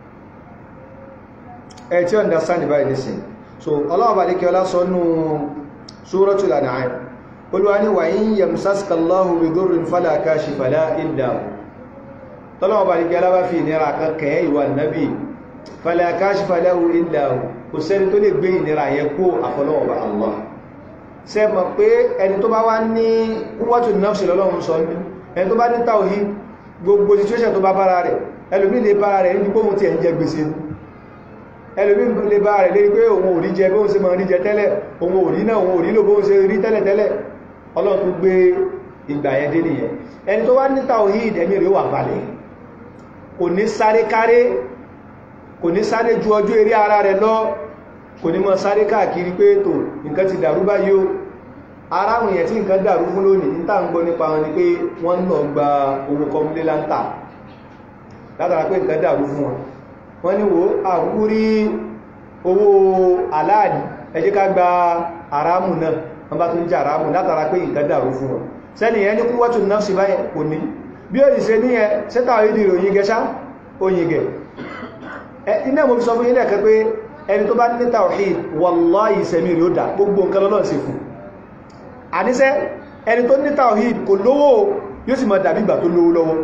ẹ̀ tí ó understand báyìí nísìn so Allah bá lékẹ́ ọlá sọ nú Suratul An'am olúwa ní wa in yamsaska Allahu bidurrin fala kashifa lahu illa hu tọ́lọ́wọ́ bá lékẹ́ ọlá bá fi ìnira kankan ìwà nàbí fala kashifa lahu illa hu kò sẹ́ni tó lè gbé ìnira yẹn kó àfọlọ́wọ́ bá Allah ṣe mọ̀ pé ẹni tó bá wá ní quwwatun nafsi lọ́lọ́run sọ ní ẹni tó bá ní tawhid gbogbo situation tó bá bára rẹ̀ ẹlòmí lè bára rẹ̀ níbi kóhun ti ẹ̀ ń jẹ gbèsè ẹlòmí lè bá rẹ̀ lérí pé òun ò rí jẹ bóhun ṣe máa rí jẹ tẹ́lẹ̀ òun ò rí náà òun ò rí lò bóhun ṣe rí tẹ́lẹ̀ tẹ́lẹ̀ Ọlọ́run tún gbé ìgbà yẹn dé nìyẹn ẹni tó wá ní tawhid ẹ̀mí rẹ̀ wà balẹ̀ kò ní sáré káré kò ní sáré ju ọjọ́ eré ara rẹ̀ lọ kò ní mọ́ sáré káàkiri pé tó nǹkan ti dàrú báyìí o ara àwọn èèyàn tí nǹkan dàrú fún lónìí ní tàà ń gbọ́ nípa wọn ni pé wọ́n lọ gba owó kọmúlé láńtà látara pé nǹkan dàrú fún wọn wọ́n ní wo àkúrí owó aláàdì ẹ jẹ́ ká gba àrámù náà wọ́n bá tún jẹ́ àrámù látara pé nǹkan dàrú fún wọn sẹ́ni ẹ ní kúwọ́tù náà sí báyẹ̀ kò ní bí ó ìṣe ní ẹ sẹ́tà ìdí ìròyìn gẹṣá oyin gẹ̀ iná mo fi sọ fún ilẹ̀ kẹ́ pé ẹni tó bá ní tawhid wallahi ìsẹ̀mí rí ó dá gbogbo nǹkan lọ́lọ́ sí fún àníṣẹ́ ẹni tó ní tawhid kò lówó yóò sì máa dàbí ìgbà tó lówó lọ́wọ́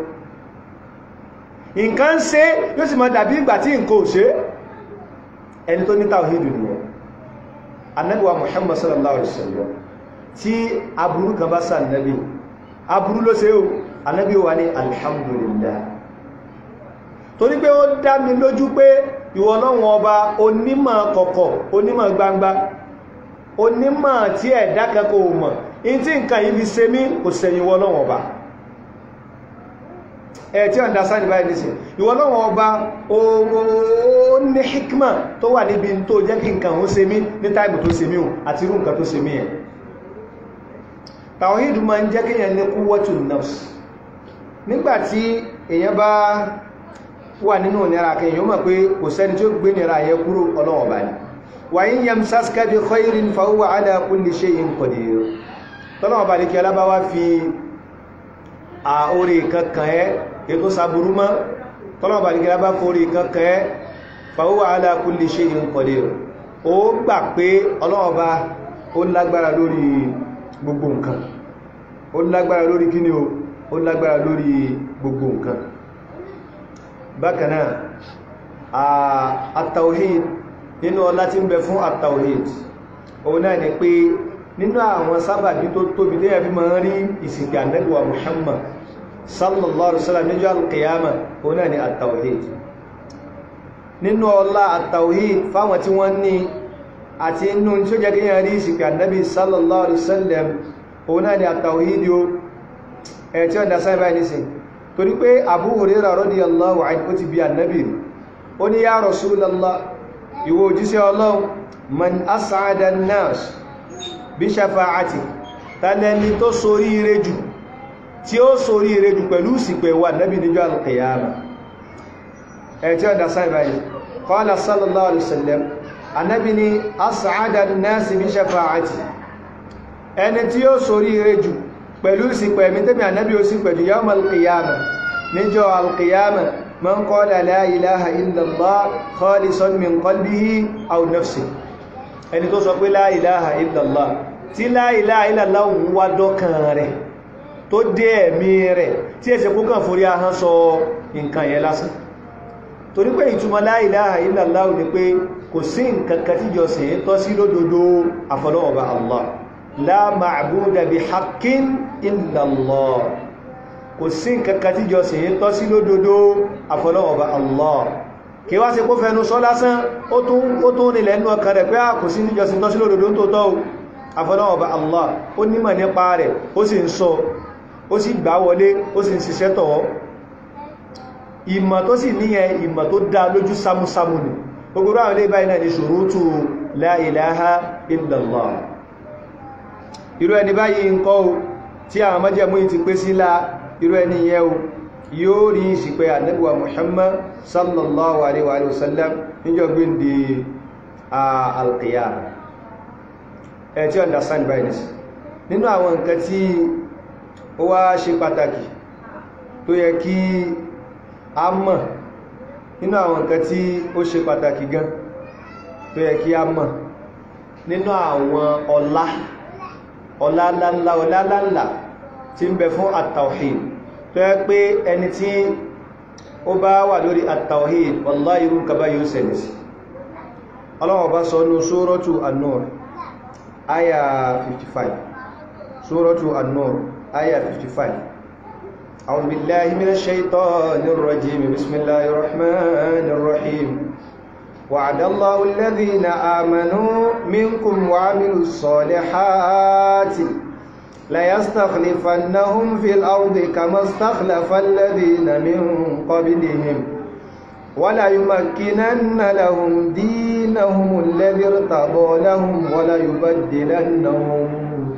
nǹkan ṣe yóò sì máa dàbí ìgbà tí nǹkan ò ṣe ẹni tó ní tawhid nìyẹn Ànábì wa Muhammad sallallahu alaihi wasallam tí aburú kan bá sá Ànábì aburú ló ṣe o Ànábì wà ní alhamdulillah torí pé ó dá mi lójú pé ìwọ Ọlọ́run ọba onímọ̀ kọ̀kọ̀ onímọ̀ gbangba onímọ̀ tí ẹ̀dá kankan ò mọ̀ in tí nǹkan yìí fi ṣe mí kò sẹ̀yìn ìwọ Ọlọ́run ọba ẹ̀ tí ọ̀dá sáà níbáyìí nìsìn ìwọ Ọlọ́run ọba ó ní hikma tó wà níbi tó jẹ́ kí nǹkan ó ṣe mí ní táìmù tó ṣe mí o àti irú nǹkan tó ṣe mí ẹ̀ tàwíìdù máa ń jẹ́ kíyàn ní quwwatu nafs nígbàtí èyàn bá wà nínú ìnira kan èyàn mọ̀ pé kò sẹ́ni tí ó gbé nira yẹ kúrò ọlọ́wọ̀ bá ní wa in yamsaska bi khairin fa huwa ala kulli shay'in qadir tọ́lọ́wọ̀ bá ní kí alábáwá fi a orí kankan ẹ́ ètò sàbúrú mọ́ tọ́lọ́wọ̀ bá ní kí alábá forí kankan ẹ́ fa huwa ala kulli shay'in qadir ó gbà pé ọlọ́wọ̀ bá ó lágbára lórí gbogbo nǹkan ó lágbára lórí kíní o ó lágbára lórí gbogbo nǹkan bákanáà àtàwhid nínú ọlá tí ń bẹ fún àtàwhid òun náà ni pé nínú àwọn sábàbí tó tóbi tí ẹbí ma ń rí ìsìnkú Ànábì wa Muhammad sallallahu alaihi wasallam níjọ́ al-qiyamah òun náà ni àtàwhid nínú ọlá àtàwhid fáwọn tí wọ́n ní àti inú tí ó jẹ́ kí yẹn rí ìsìnkú Ànábì sallallahu alaihi wasallam òun náà ni àtàwhid yóò ẹ̀ tí ó dá sáyẹ̀ báyìí nísìn torí pé Abu Hurairah radiyallahu anhu ó ti bí Ànábì ó ní ya Rasulallah ìwọ òjíṣẹ́ Ọlọ́run man as'ada an-nas bí ṣafa'ati tàlẹ́ni tó sorí ire jù tí ó sorí ire jù pẹ̀lú ìsìnkú wà Ànábì níjọ́ al-qiyamah ẹ̀ tí ó dá sáyẹ̀ báyìí qala sallallahu alaihi wasallam Ànábì ní as'ada an-nas bí ṣafa'ati ẹni tí ó sorí ire jù pẹ̀lú ìsìnkú ẹ̀mí tẹ́mì ànábí ó sì pẹ̀lú yawm al-qiyama níjọ́ al-qiyama man qala la ilaha illallah khalisan min qalbihi aw nafsi ẹni tó sọ pé la ilaha illallah tí la ilaha illallah ń wá dọ́kàn rẹ̀ tó dé ẹ̀mí rẹ̀ tí ẹsẹ̀ kó kàn forí ahán sọ nǹkan yẹn lásán torí pé ìtumọ̀ la ilaha illallah ni pé kò sí nǹkan kan tíjọsìn tọ́ sí lódodo àfọlọ́ọ̀bà Allah la ma'buda bi haqqin illa Allah kò sí nǹkankan tí jọsìn tọ́ sí lódodo àfọlọ́wọ̀bá Allah kí wá sí kó fẹnu sọ lásán ó tún nílẹ̀ nínú ọkàn rẹ̀ pé a kò sí ní jọsìn tọ́ sí lódodo tó tọ́ àfọlọ́wọ̀bá Allah ó nímọ̀ nípa rẹ̀ ó sì ń sọ ó sì gbá wọlé ó sì ń ṣiṣẹ́ tọ̀ ìmọ̀ tó sì níyẹn ìmọ̀ tó dá lójú sámúsámú ni gbogbo ráwọn ilé báyìí náà ni ṣurutu la ilaha illallah irú ẹni báyìí ń kọ́ o tí àwọn májẹ̀mú ti pé sílá irú ẹni yẹn o yóò rí ìsìpẹ́ Ànábì wa Muhammad sallallahu alaihi wa sallam níjọ́ gbíndì al-qiyamah ẹ̀ tí understand by this nínú àwọn nǹkan tí ó wá ṣe pàtàkì tó yẹ kí a mọ̀ nínú àwọn nǹkan tí ó ṣe pàtàkì gan tó yẹ kí a mọ̀ nínú àwọn ọlá ọlálálá ọlálálá tí ń bẹ fún àtàwhid tó yẹ pé ẹni tí ó bá wà lórí àtàwhid wallahi irú kaba yóò sẹ̀lẹ̀ sí ọlọ́wọ́ bá sọ ní suratu an-nur aya 55 suratu an-nur aya 55 أعوذ بالله من الشيطان الرجيم بسم الله الرحمن الرحيم وعد الله الذين آمنوا منكم وعملوا الصالحات ليستخلفنهم في الأرض كما استخلف الذين من قبلهم ولا يمكنن لهم دينهم الذي ارتضى لهم ولا يبدلنهم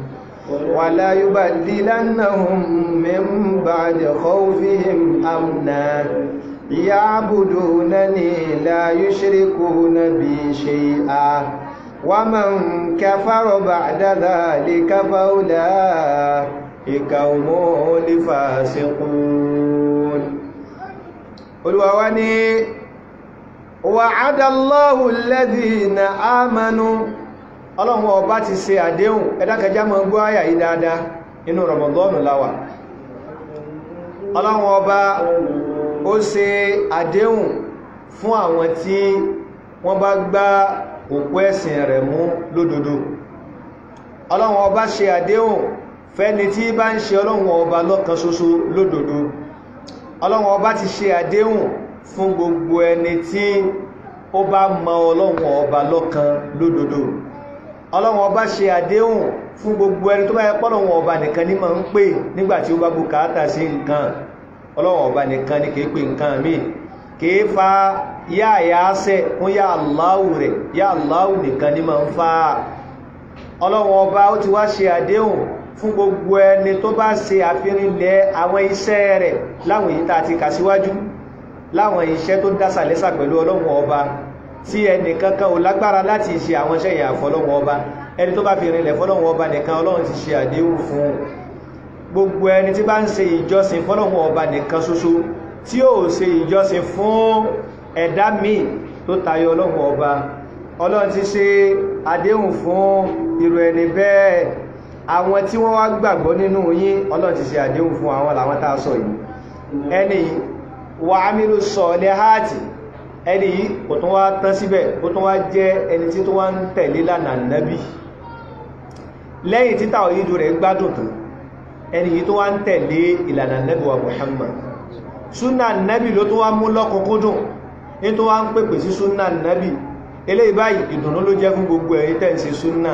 ولا يبدلنهم من بعد خوفهم أمنا يعبدونني لا يشركون بي شيئا ومن كفر بعد ذلك فأولئك هم الفاسقون والواني وعد الله الذين آمنوا ọlọ́run ọba ti ṣe àdéhùn ẹ̀dákẹjá mọ́ gbọ́ àyà yìí dáadáa inú Ramadan láwà ọlọ́run ọba ó ṣe àdéhùn fún àwọn tí wọ́n bá gbá òpó ẹ̀sìn rẹ̀ mú lódodo ọlọ́run ọba ṣe àdéhùn fẹ́ni tí bá ń ṣe ọlọ́run ọba lọ́kan ṣoṣo lódodo ọlọ́run ọba ti ṣe àdéhùn fún gbogbo ẹni tí ó bá mọ ọlọ́run ọba lọ́kan lódodo ọlọ́run ọba ṣe àdéhùn fún gbogbo ẹni tó bá yẹ pọ́lọ̀wọ̀n ọba nìkan ní máa ń pè nígbàtí ó bá bùkátà sí nǹkan ọlọ́run ọba nìkan ní kìí pè nǹkan míì kìí fa yá àyáṣẹ́ fún yá Allahu rẹ̀ yá Allahu nìkan ní máa ń fa ọlọ́run ọba ó ti wá ṣe àdéhùn fún gbogbo ẹni tó bá ṣe àfihànlẹ̀ àwọn iṣẹ́ rẹ̀ láwọn èyí tá ti kà síwájú láwọn iṣẹ́ tó dásà lẹ́sà pẹ̀lú ọlọ́run ọba tí ẹni kankan ò lágbára láti ṣe àwọn iṣẹ́ ìyà fọ́lọ́run ọba ẹni tó bá fi rinlẹ̀ fọ́lọ́run ọba nìkan ọlọ́run ti ṣe àdéhùn fún gbogbo ẹni tí bá ń ṣe ìjọsìn fọ́lọ́run ọba nìkan ṣoṣo tí ó ṣe ìjọsìn fún ẹ̀dá míì tó tayọ ọlọ́run ọba ọlọ́run ti ṣe àdéhùn fún irú ẹni bẹ́ẹ̀ àwọn tí wọ́n wá gbàgbọ́ nínú yín ọlọ́run ti ṣe àdéhùn fún àwọn làwọn tá a sọ yìí ẹni wà ámìlú sọ lẹ́hàtì ẹni yìí kò tún wá tán síbẹ̀ ó tún wá jẹ́ ẹni tí tó wá ń tẹ̀lé lánàá nábì lẹ́yìn títà òyìnbó rẹ̀ gbádùn tán ẹni yìí tó wá ń tẹ̀lé ìlànà nábì wa Muhammad súnà nábì ló tó wá mú lọ́kùnkúndùn ní tó wá ń pèpè sí súnà nábì eléyìí báyìí ìdùnnú ló jẹ́ fún gbogbo ẹ̀yin tẹ́ ń ṣe súnà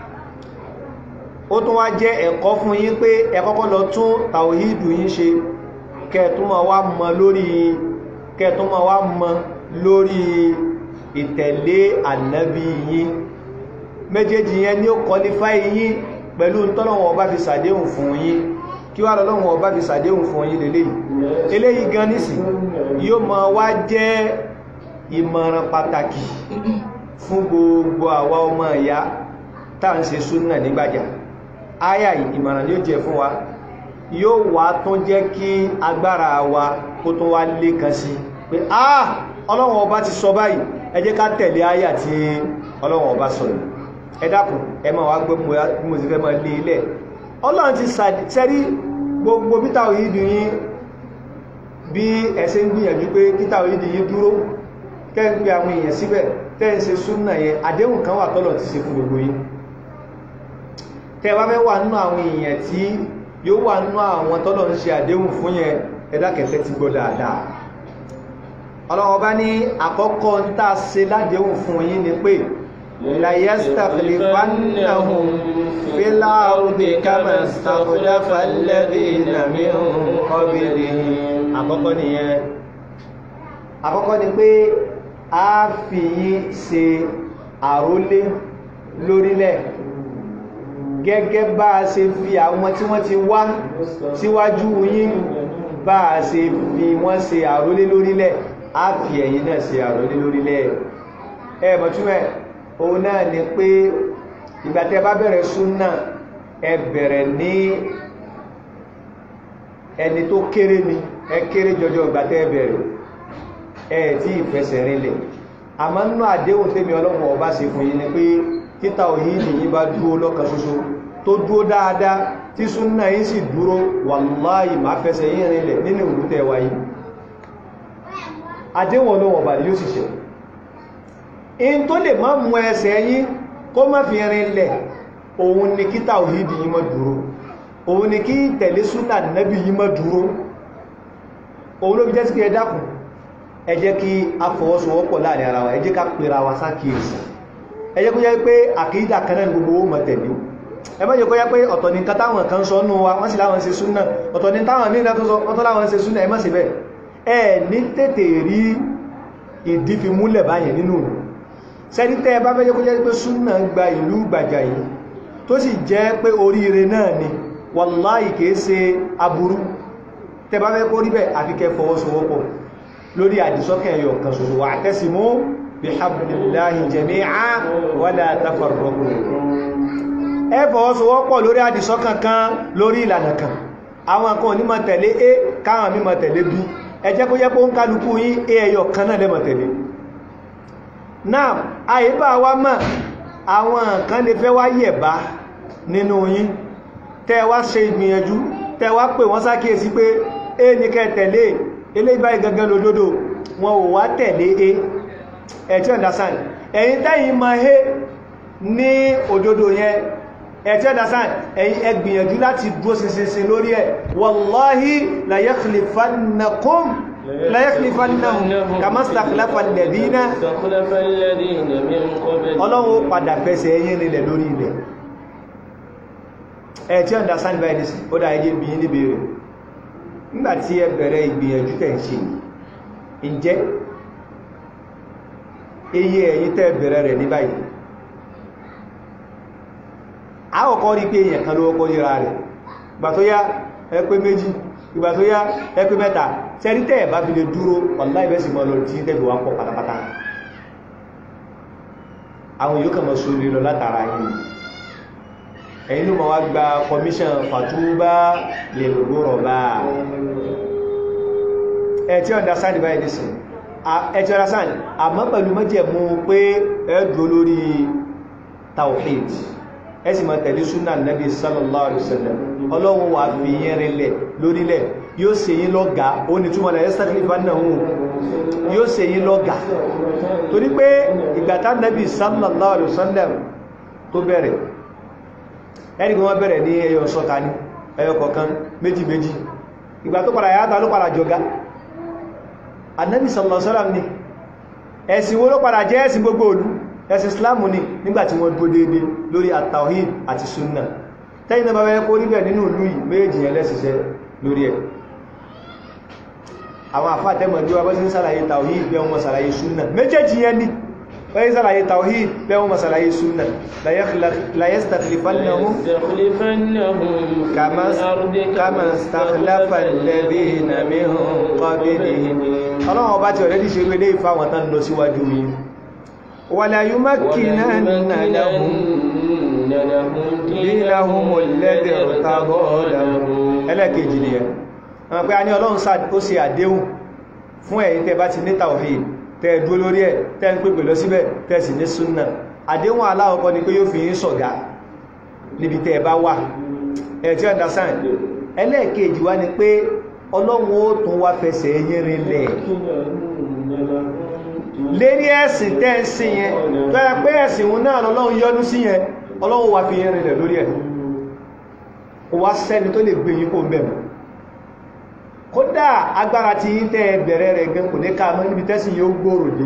ó tún wá jẹ́ ẹ̀kọ́ fún yín pé ẹ kọ́kọ́ lọ tún tàwíìdù yín ṣe kẹ́ẹ̀túnmọ̀ wá mọ lórí kẹ́ẹ̀túnmọ̀ wá mọ lórí ìtẹ̀lé ànábì yín méjèèjì yẹn ní ó kọlifáì yín pẹ̀lú tọ́lọ́wọ̀n ọba fi sàdéhùn fún yín kí wá lọ́lọ́wọ̀n ọba fi sàdéhùn fún yín lélẹ́yìí eléyìí gan nísì yóò mọ wá jẹ́ ìmọ̀ràn pàtàkì fún gbogbo àwa ọmọ ìyá tá à ń ṣe súnà nígbàjà áyà ìmọ̀ràn yóò jẹ fún wa yóò wá tún jẹ́ kí agbára wa kó tún wá lé kan sí pé ah ọlọ́run ọba ti sọ báyìí ẹ jẹ́ ká tẹ̀lé áyà tí ọlọ́run ọba sọ yìí ẹ dákun ẹ máa wá gbé bí mo ti fẹ́ máa lé ilẹ̀ ọlọ́run ti sẹ́rí gbogbo peter oyidi yín bí ẹ̀ṣẹ́ ń gbìyànjú pé peter oyidi yín dúró kẹ́ ń pe àwọn èèyàn síbẹ̀ tẹ́ ń ṣe súnà yẹn àdéhùn kan wà tọ́lọ̀ ti ṣe fún gbogbo yín tẹ́ bá fẹ́ wà nínú àwọn èèyàn tí yóò wà nínú àwọn tọ́lọ̀ ń ṣe àdéhùn fún yẹn ẹ̀dá kẹsẹ̀ ti gbọ́ dáadáa ọlọ́wọ́ bá ní àkọ́kọ́ ń tà ṣe ládéhùn fún yín ni pé ليستخلفنهم في الأرض كما استخلف الذين من قبلهم àkọ́kọ́ nìyẹn àkọ́kọ́ ni pé a fi yín ṣe àrólé lórílẹ̀ gẹ́gẹ́ bá a ṣe fi àwọn tí wọ́n ti wá síwájú yín bá a ṣe fi wọ́n ṣe àrólé lórílẹ̀ a fi ẹ̀yin náà ṣe àrólé lórílẹ̀ ẹ mọ̀túnmẹ̀ òun náà ni pé ìgbàtẹ́ bá bẹ̀rẹ̀ súnà ẹ bẹ̀rẹ̀ ní ẹni tó kéré ni ẹ kéré jọjọ ìgbàtẹ́ ẹ bẹ̀rẹ̀ ẹ tí ìfẹsẹ̀ rinlẹ̀ àmọ́ nínú àdéhùn tèmi ọlọ́run ọba ṣe fún yín ni pé títà òyìnbí yín bá dúró lọ́kan ṣoṣo tó dúró dáadáa tí súnà yín sì dúró wàláhì máa fẹsẹ̀ yín rinlẹ̀ nínú ìlú tẹ́ wáyé àdéhùn ọlọ́run ọba ni yóò sì ṣe in tó lè má mú ẹsẹ̀ yín kó má fi rinlẹ̀ òun ni kí tàwíìdì yí má dúró òun ni kí tẹ̀lé súnà nẹ́bí yí má dúró òun ló fi jẹ́ sí ẹ dákun ẹ jẹ́ kí a fọwọ́sowọ́pọ̀ láàrin ara wa ẹ jẹ́ ká pèrà wa sákìyèsí ẹ jẹ́ kó jẹ́ pé àkídà kan náà gbogbo ó mọ̀ tẹ̀lé ẹ má jẹ́ kó jẹ́ pé ọ̀tọ̀ ni nǹkan táwọn kan sọ nù wa wọ́n sì láwọn ṣe súnà ọ̀tọ̀ ni táwọn míì náà tó sọ wọ́n tó láwọn ṣe súnà ẹ má ṣe bẹ́ẹ̀ ẹ ní tètè rí ìdí fi múlẹ̀ báyẹn nínú ìlú sẹ́ni tẹ́ bá fẹ́ jẹ́ kó jẹ́ pé súnà gba ìlú gbàjà yìí tó sì jẹ́ pé oríire náà ni wàláhì kìí ṣe aburú tẹ́ bá fẹ́ kó rí bẹ́ẹ̀ àfi kẹ́ fọwọ́sowọ́pọ̀ lórí àdìsọ́kẹ̀ ẹ̀yọ̀ kan ṣoṣo wà tasimu bihablillahi jami'a wala tafarraqu ẹ fọwọ́sowọ́pọ̀ lórí àdìsọ́kàn kan lórí ìlànà kan àwọn kan ní máa tẹ̀lé a káwọn mí máa tẹ̀lé b ẹ jẹ́ kó jẹ́ pé ó ń kálukú yín a ẹ̀yọ̀ kan náà lẹ́mọ̀ tẹ̀lé náà àyíbá wa mọ̀ àwọn kan lè fẹ́ wá yẹ̀bá nínú yín tẹ́ wá ṣe ìgbìyànjú tẹ́ wá pè wọ́n sákíyèsí pé e ní kẹ́ tẹ̀lé eléyìí báyìí gangan lódodo wọn ò wá tẹ̀lé e ẹ̀ tí understand ẹ̀yin tẹ́yìn mọ̀ he ní òdodo yẹn ẹ̀ tí understand ẹ̀yin ẹ gbìyànjú láti dúró ṣinṣin lórí ẹ̀ wallahi la yakhlifannakum لا يخلفنهم كما استخلف الذين استخلف الذين من قبل ọlọ́run ó padà fẹsẹ̀ ẹyìn nílẹ̀ lórí ilẹ̀ ẹ̀ tí ọ̀dá sáàdì báyìí sí ó dá ẹjẹ́ bí i níbi rẹ̀ nígbàtí ẹ bẹ̀rẹ̀ ìgbìyànjú tẹ̀ ń ṣe ǹjẹ́ iye ẹ̀yìn tẹ́ bẹ̀rẹ̀ rẹ̀ ní báyìí àkọ́kọ́ rí pé èèyàn kan ló kọ́ yíra rẹ̀ ìgbà tó yá ẹ pé méjì ìgbà tó yá ẹ pé mẹ́ta tẹ́rí tẹ́ ẹ̀ bá fi lè dúró wallahi ìbẹ́sì mọ́ lọ tí tẹ́bí wá pọ̀ pátápátá àwọn yóò kàn mọ́ sórí lọ látara yìí ẹ̀yin ló ma wá gba commission fàtúbá lè gbòrò bá ẹ̀ tí understand báyìí nìsìn ẹ̀ tí understand àmọ́ pẹ̀lú mọ́jẹ̀mú pé ẹ dúró lórí tawhid ẹ sì máa tẹ̀lé súnà nàbí sallallahu alaihi wasallam ọlọ́run wà fi yẹn rinlẹ̀ lórílẹ̀ yóò ṣe yín lọ́gà ó ní túnmọ̀ lẹ́yìn sẹ́kìlì ìbánahù yóò ṣe yín lọ́gà torí pé ìgbàtà nàbí sallallahu alaihi wasallam tó bẹ̀rẹ̀ ẹni wọ́n bẹ̀rẹ̀ ní ẹyọ sọ́ta ní ẹyọ kọ̀ọ̀kan méjì méjì ìgbà tó padà yáta ló padà jọga annabi sallallahu alaihi wasallam ni ẹ̀sìn wo ló padà jẹ́ ẹ̀sìn gbogbo olú ẹ̀sìn islamu ni nígbàtí wọ́n dúró déédé lórí at-tawhid àti sunna tẹ́yìn náà bá wẹ́ kó níbẹ̀ nínú ìlú yìí méjì yẹn lẹ́sìsẹ́ lórí ẹ̀ àwọn àfáàtẹ́mọ̀ bí wọ́n bá sí ń sàlàyé tawhid bẹ́ wọn sàlàyé sunna méjèèjì yẹn ni wọ́n yí sàlàyé tawhid bẹ́ wọn sàlàyé sunna la yastakhlifannahum kama stakhlafa alladhina min qablihim ọlọ́wọ́ bá ti ọ̀rẹ́dì ṣe wé lé ìfáwọn tán lọ síwájú yìí wala yumakkinanna lahum dinahum alladhi irtada lahum ẹlẹ́kejì ni ẹ̀ àwọn pé a ní ọlọ́run ó ṣe àdéhùn fún ẹ̀yin tẹ́ bá ti ní tawhid tẹ́ dúró lórí ẹ̀ tẹ́ ń pèpè lọ síbẹ̀ tẹ́ sì ní súnnà àdéhùn aláwọ̀kọ́ ni pé yóò fi yín ṣọ̀gá níbi tẹ́ bá wà ẹ̀ tí understand ẹlẹ́ẹ̀kejì wá ni pé ọlọ́run ó tún wá fẹsẹ̀ yín rinlẹ̀ lérí ẹ̀sìn tẹ́ ń sìn yẹn tó yẹ pé ẹ̀sìn òun náà lọ́lọ́run yọ́nú sí yẹn ọlọ́run wá fi yín rinlẹ̀ lórí ẹ̀ ó wá sẹ́ni tó lè gbé yín kó mẹ́mù kódà agbára ti yí tẹ́ bẹ̀rẹ̀ rẹ̀ gan kò ní ká mọ́ níbi tẹ́sí yóò gbòòrò dé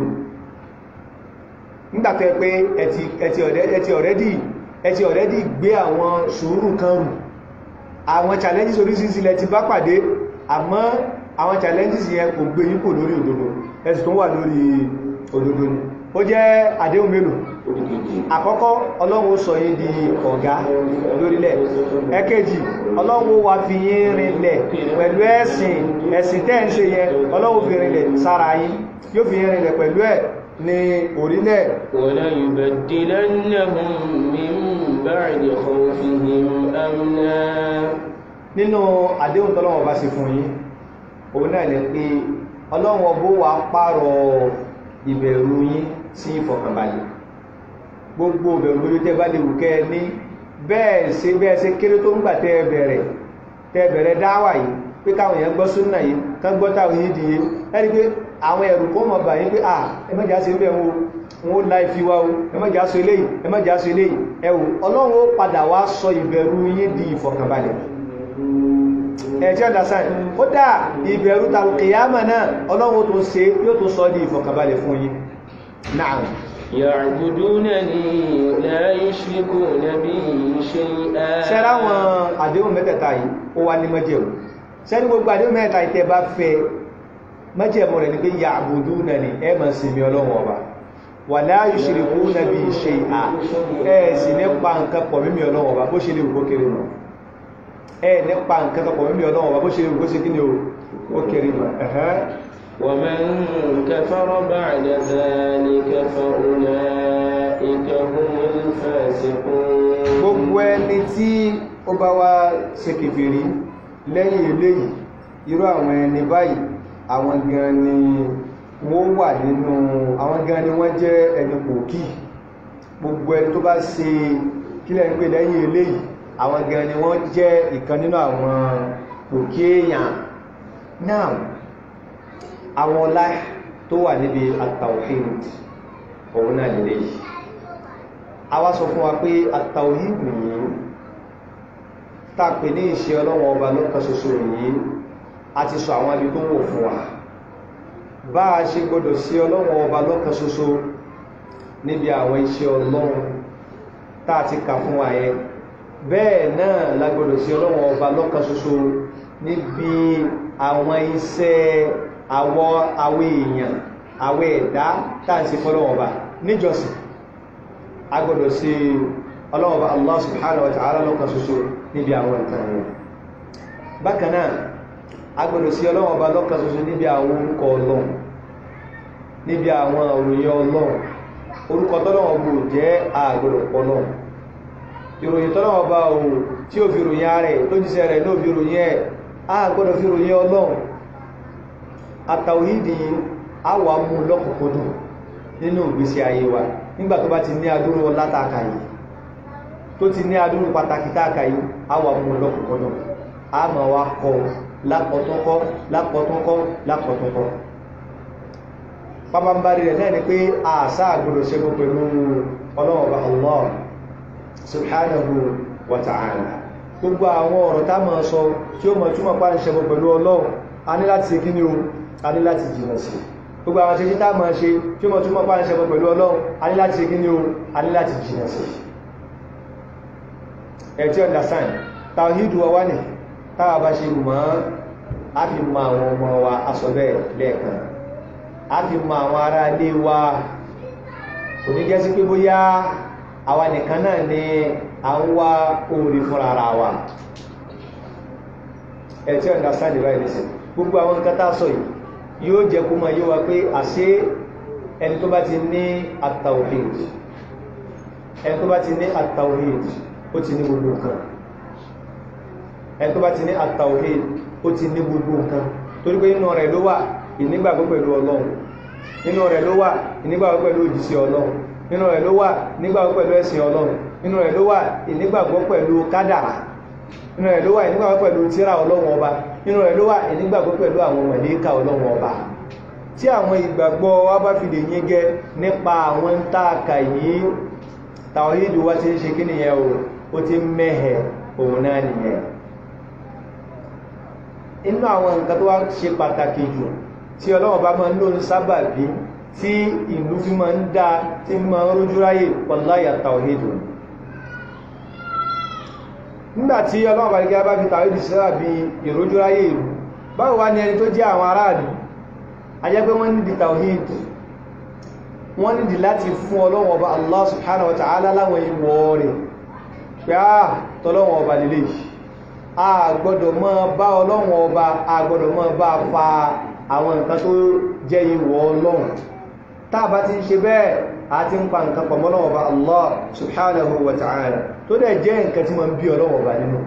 nígbàtẹ́ pé ẹti ọ̀rẹ́dì ẹti ọ̀rẹ́dì gbé àwọn sùúrù kan rù àwọn challenges orísìírísìí lẹ ti bá pàdé àmọ́ àwọn challenges yẹn kò gbé yín kò lórí òdodo ẹ̀sùn tó wà lórí òdodo ni ó jẹ́ àdéhùn mélòó àkọ́kọ́ ọlọ́run sọ yín di ọ̀gá lórílẹ̀ ẹ̀kejì ọlọ́run wá fi yín rinlẹ̀ pẹ̀lú ẹ̀sìn ẹ̀sìn tẹ́ ń ṣe yẹn ọlọ́run fi rinlẹ̀ sára yín yóò fi yín rinlẹ̀ pẹ̀lú ẹ̀ ní orílẹ̀ وَلَيُبَدِّلَنَّهُم مِّن بَعْدِ خَوْفِهِمْ أَمْنًا nínú àdéhùn tọ́lọ́wọ́ bá ṣe fún yín òun náà lè pé ọlọ́run ọbó wa pààrọ̀ ìbẹ̀rù yín sí ìfọ̀kànbalẹ̀ gbogbo ìbẹ̀rù lórí tẹ́ bá lè wù kẹ́ ní bẹ́ẹ̀ ṣe bẹ́ẹ̀ ṣe kéré tó ń gbà tẹ́ bẹ̀rẹ̀ tẹ́ bẹ̀rẹ̀ dáwà yìí pé káwọn èèyàn gbọ́ súnà yìí kán gbọ́ táwọn yìí dìye ẹni pé àwọn ẹ̀rù kó mọ̀ bà yín pé à ẹmọ́jà ṣe bẹ́ẹ̀ wọn wọn ó láì fi wá o ẹmọ́jà ṣe eléyìí ẹmọ́jà ṣe eléyìí ẹwù ọlọ́run ó padà wá sọ ìbẹ̀rù yín di ìfọ̀kànbalẹ̀ ẹ̀jẹ́ ọ̀dásán ó dá ìbẹ̀rù tàbùkìyàmà náà ọlọ́run tó ṣe yóò tó sọ di ìfọ̀kànbalẹ̀ fún yín náà يعبدونني لا يشركون بي شيئا ṣẹ́rá wọn àdéhùn mẹ́tẹ̀ẹ̀ta yìí ó wá ní májẹ̀mú ṣẹ́ni gbogbo àdéhùn mẹ́tẹ̀ẹ̀ta ìtẹ́ bá fẹ́ májẹ̀mú rẹ̀ ní pé ya'budunani ẹ máa sìn mí ọlọ́run ọba wala yushrikuna bi shay'a ẹ sì nípa nǹkan pọ̀ mímí ọlọ́run ọba bó ṣe lè wò kéré mọ́ ẹ nípa nǹkan pọ̀ mímí ọlọ́run ọba bó ṣe lè wò ṣe kí ni ó kéré mọ́ ومن كفر بعد ذلك فأولئك هم الفاسقون gbogbo ẹni tí ó bá wá ṣe kèfèrí lẹ́yìn eléyìí irú àwọn ẹni báyìí àwọn gan ni wọ́n wà nínú àwọn gan ni wọ́n jẹ́ ẹni pòkí gbogbo ẹni tó bá ṣe kílẹ̀ ń pè lẹ́yìn eléyìí àwọn gan ni wọ́n jẹ́ ìkan nínú àwọn pòkí èèyàn náà àwọn ọlá tó wà níbi at-tawhid òun náà lè léyìí a wá sọ fún wa pé at-tawhid yìí tàpé ní ìṣe ọlọ́wọ́ ọba lọ́kan ṣoṣo yìí a ti sọ àwọn ibi tó wò fún wa bá a ṣe gbọdọ̀ sí ọlọ́wọ́ ọba lọ́kan ṣoṣo níbi àwọn iṣẹ́ ọlọ́run tá a ti kà fún wa yẹn bẹ́ẹ̀ náà la gbọdọ̀ sí ọlọ́wọ́ ọba lọ́kan ṣoṣo níbi àwọn iṣẹ́ àwọ àwọ èèyàn àwọ ẹ̀dá tàà sí fọ́lọ́wọ́ bá níjọsìn a gbọ́dọ̀ sí ọlọ́wọ́ bá Allah subhanahu wa ta'ala lọ́kan ṣoṣo níbi àwọn nǹkan rẹ̀ bákan náà agbọ́dọ̀ sí ọlọ́wọ́ bá lọ́kan ṣoṣo níbi àwọn orúkọ ọlọ́run níbi àwọn òròyìn ọlọ́run orúkọ tọ́lọ́wọ́ bò jẹ́ àgbọ́dọ̀ pọ̀lọ́ ìròyìn tọ́lọ́wọ́ bá o tí ó fi ròyìn ààrẹ tó jíṣẹ́ rẹ̀ ló fi ròyìn ẹ̀ àgbọ́dọ̀ fi ròyìn ọlọ́run àtàwídì àwà mú lọ́kùnkúndùn nínú ìgbésí ayé wa nígbà tó bá ti ní adúrú látàkà yìí tó ti ní adúrú pàtàkì táàkà yìí àwà mú lọ́kùnkúndùn a ma wá kọ lápọ̀tọ́kọ́ lápọ̀tọ́kọ́ lápọ̀tọ́kọ́ pàpàmbárí rẹ̀ náà ni pé àṣà àgbòrò ṣẹ́gbọ́ pẹ̀lú ọlọ́ọ̀bá Allah subhanahu wa ta'ala gbogbo àwọn ọ̀rọ̀ tá máa sọ tí ó mọ̀ túnmọ̀ pàá ń ṣẹbọ pẹ̀lú ọlọ́run a ní láti ṣe kí ní o a ní láti jìnà sí gbogbo àwọn ṣeṣí tá máa ṣe tí ó mọ̀ túnmọ̀ pàá ń ṣẹbọ pẹ̀lú ọlọ́run a ní láti ṣe kí ní o a ní láti jìnà sí ẹ̀ tí understand tàwíìdù wa wá ní táwà bá ṣe mọ́ a fi mọ àwọn ọmọ wa aṣọ bẹ́ẹ̀ lẹ́ẹ̀kan a fi mọ àwọn ará ilé wa kò ní jẹ́ sí pé bóyá àwa nìkan náà ni a ń wá oore fún ara wa ẹ̀ tí understand the right listen gbogbo àwọn nǹkan tá a sọ yìí yóò jẹ́ kó mọ̀ yóò wá pé àṣé ẹni tó bá ti ní at-tawhid ẹni tó bá ti ní at-tawhid ó ti ní gbogbo nǹkan ẹni tó bá ti ní at-tawhid ó ti ní gbogbo nǹkan torí pé inú rẹ̀ ló wà ìnígbàgbọ́ pẹ̀lú ọlọ́run nínú rẹ̀ ló wà ìnígbàgbọ́ pẹ̀lú òjíṣẹ́ ọlọ́run nínú rẹ̀ ló wà ìnígbàgbọ́ pẹ̀lú ẹ̀sìn ọlọ́run nínú rẹ̀ ló wà ìnígbàgbọ́ pẹ̀lú kádàrà nínú rẹ̀ ló wà ìnígbàgbọ́ pẹ̀lú tírà ọlọ́run ọba nínú rẹ̀ ló wà ìnígbàgbọ́ pẹ̀lú àwọn màláíkà ọlọ́run ọba tí àwọn ìgbàgbọ́ wa bá fi lè yíngẹ́ nípa àwọn ń tààkà yìí tàwíìdù wá ti ń ṣe kí nìyẹn o ó ti mẹ́hẹ̀ òun náà nìyẹn inú àwọn nǹkan tó wá ṣe pàtàkì jù tí ọlọ́wọ́ bá máa ń lò ń sábàbí tí ìlú fi máa ń dá tí máa ń rójú ráyè wallahi tàwíìdù nígbàtí ọlọ́wọ́ bá gẹ́gẹ́ bá fi tàwíìdù sábàbí ìrójú ráyè ìlú báwo wá ní ẹni tó jẹ́ àwọn aráàlú ajẹ́ pé wọ́n nídi tàwíìdù wọ́n nídi láti fún ọlọ́wọ́ ọba Allah subhanahu wa ta'ala láwọn ìwọ̀ rẹ̀ pé á tọ́lọ́wọ́ ọba lélẹ̀ a gbọ́dọ̀ mọ́ bá ọlọ́wọ́ ọba a gbọ́dọ̀ mọ́ bá fa àwọn nǹkan tó jẹ́ ìwọ̀ ọlọ́run tá bá ti ń ṣe bẹ́ẹ̀ a ti ń pa nǹkan pọ̀ mọ́ ọlọ́wọ́ ọba Allah subhanahu wa ta'ala tó dẹ̀ jẹ́ nǹkan tí wọ́n bí ọlọ́wọ́ ọba nínú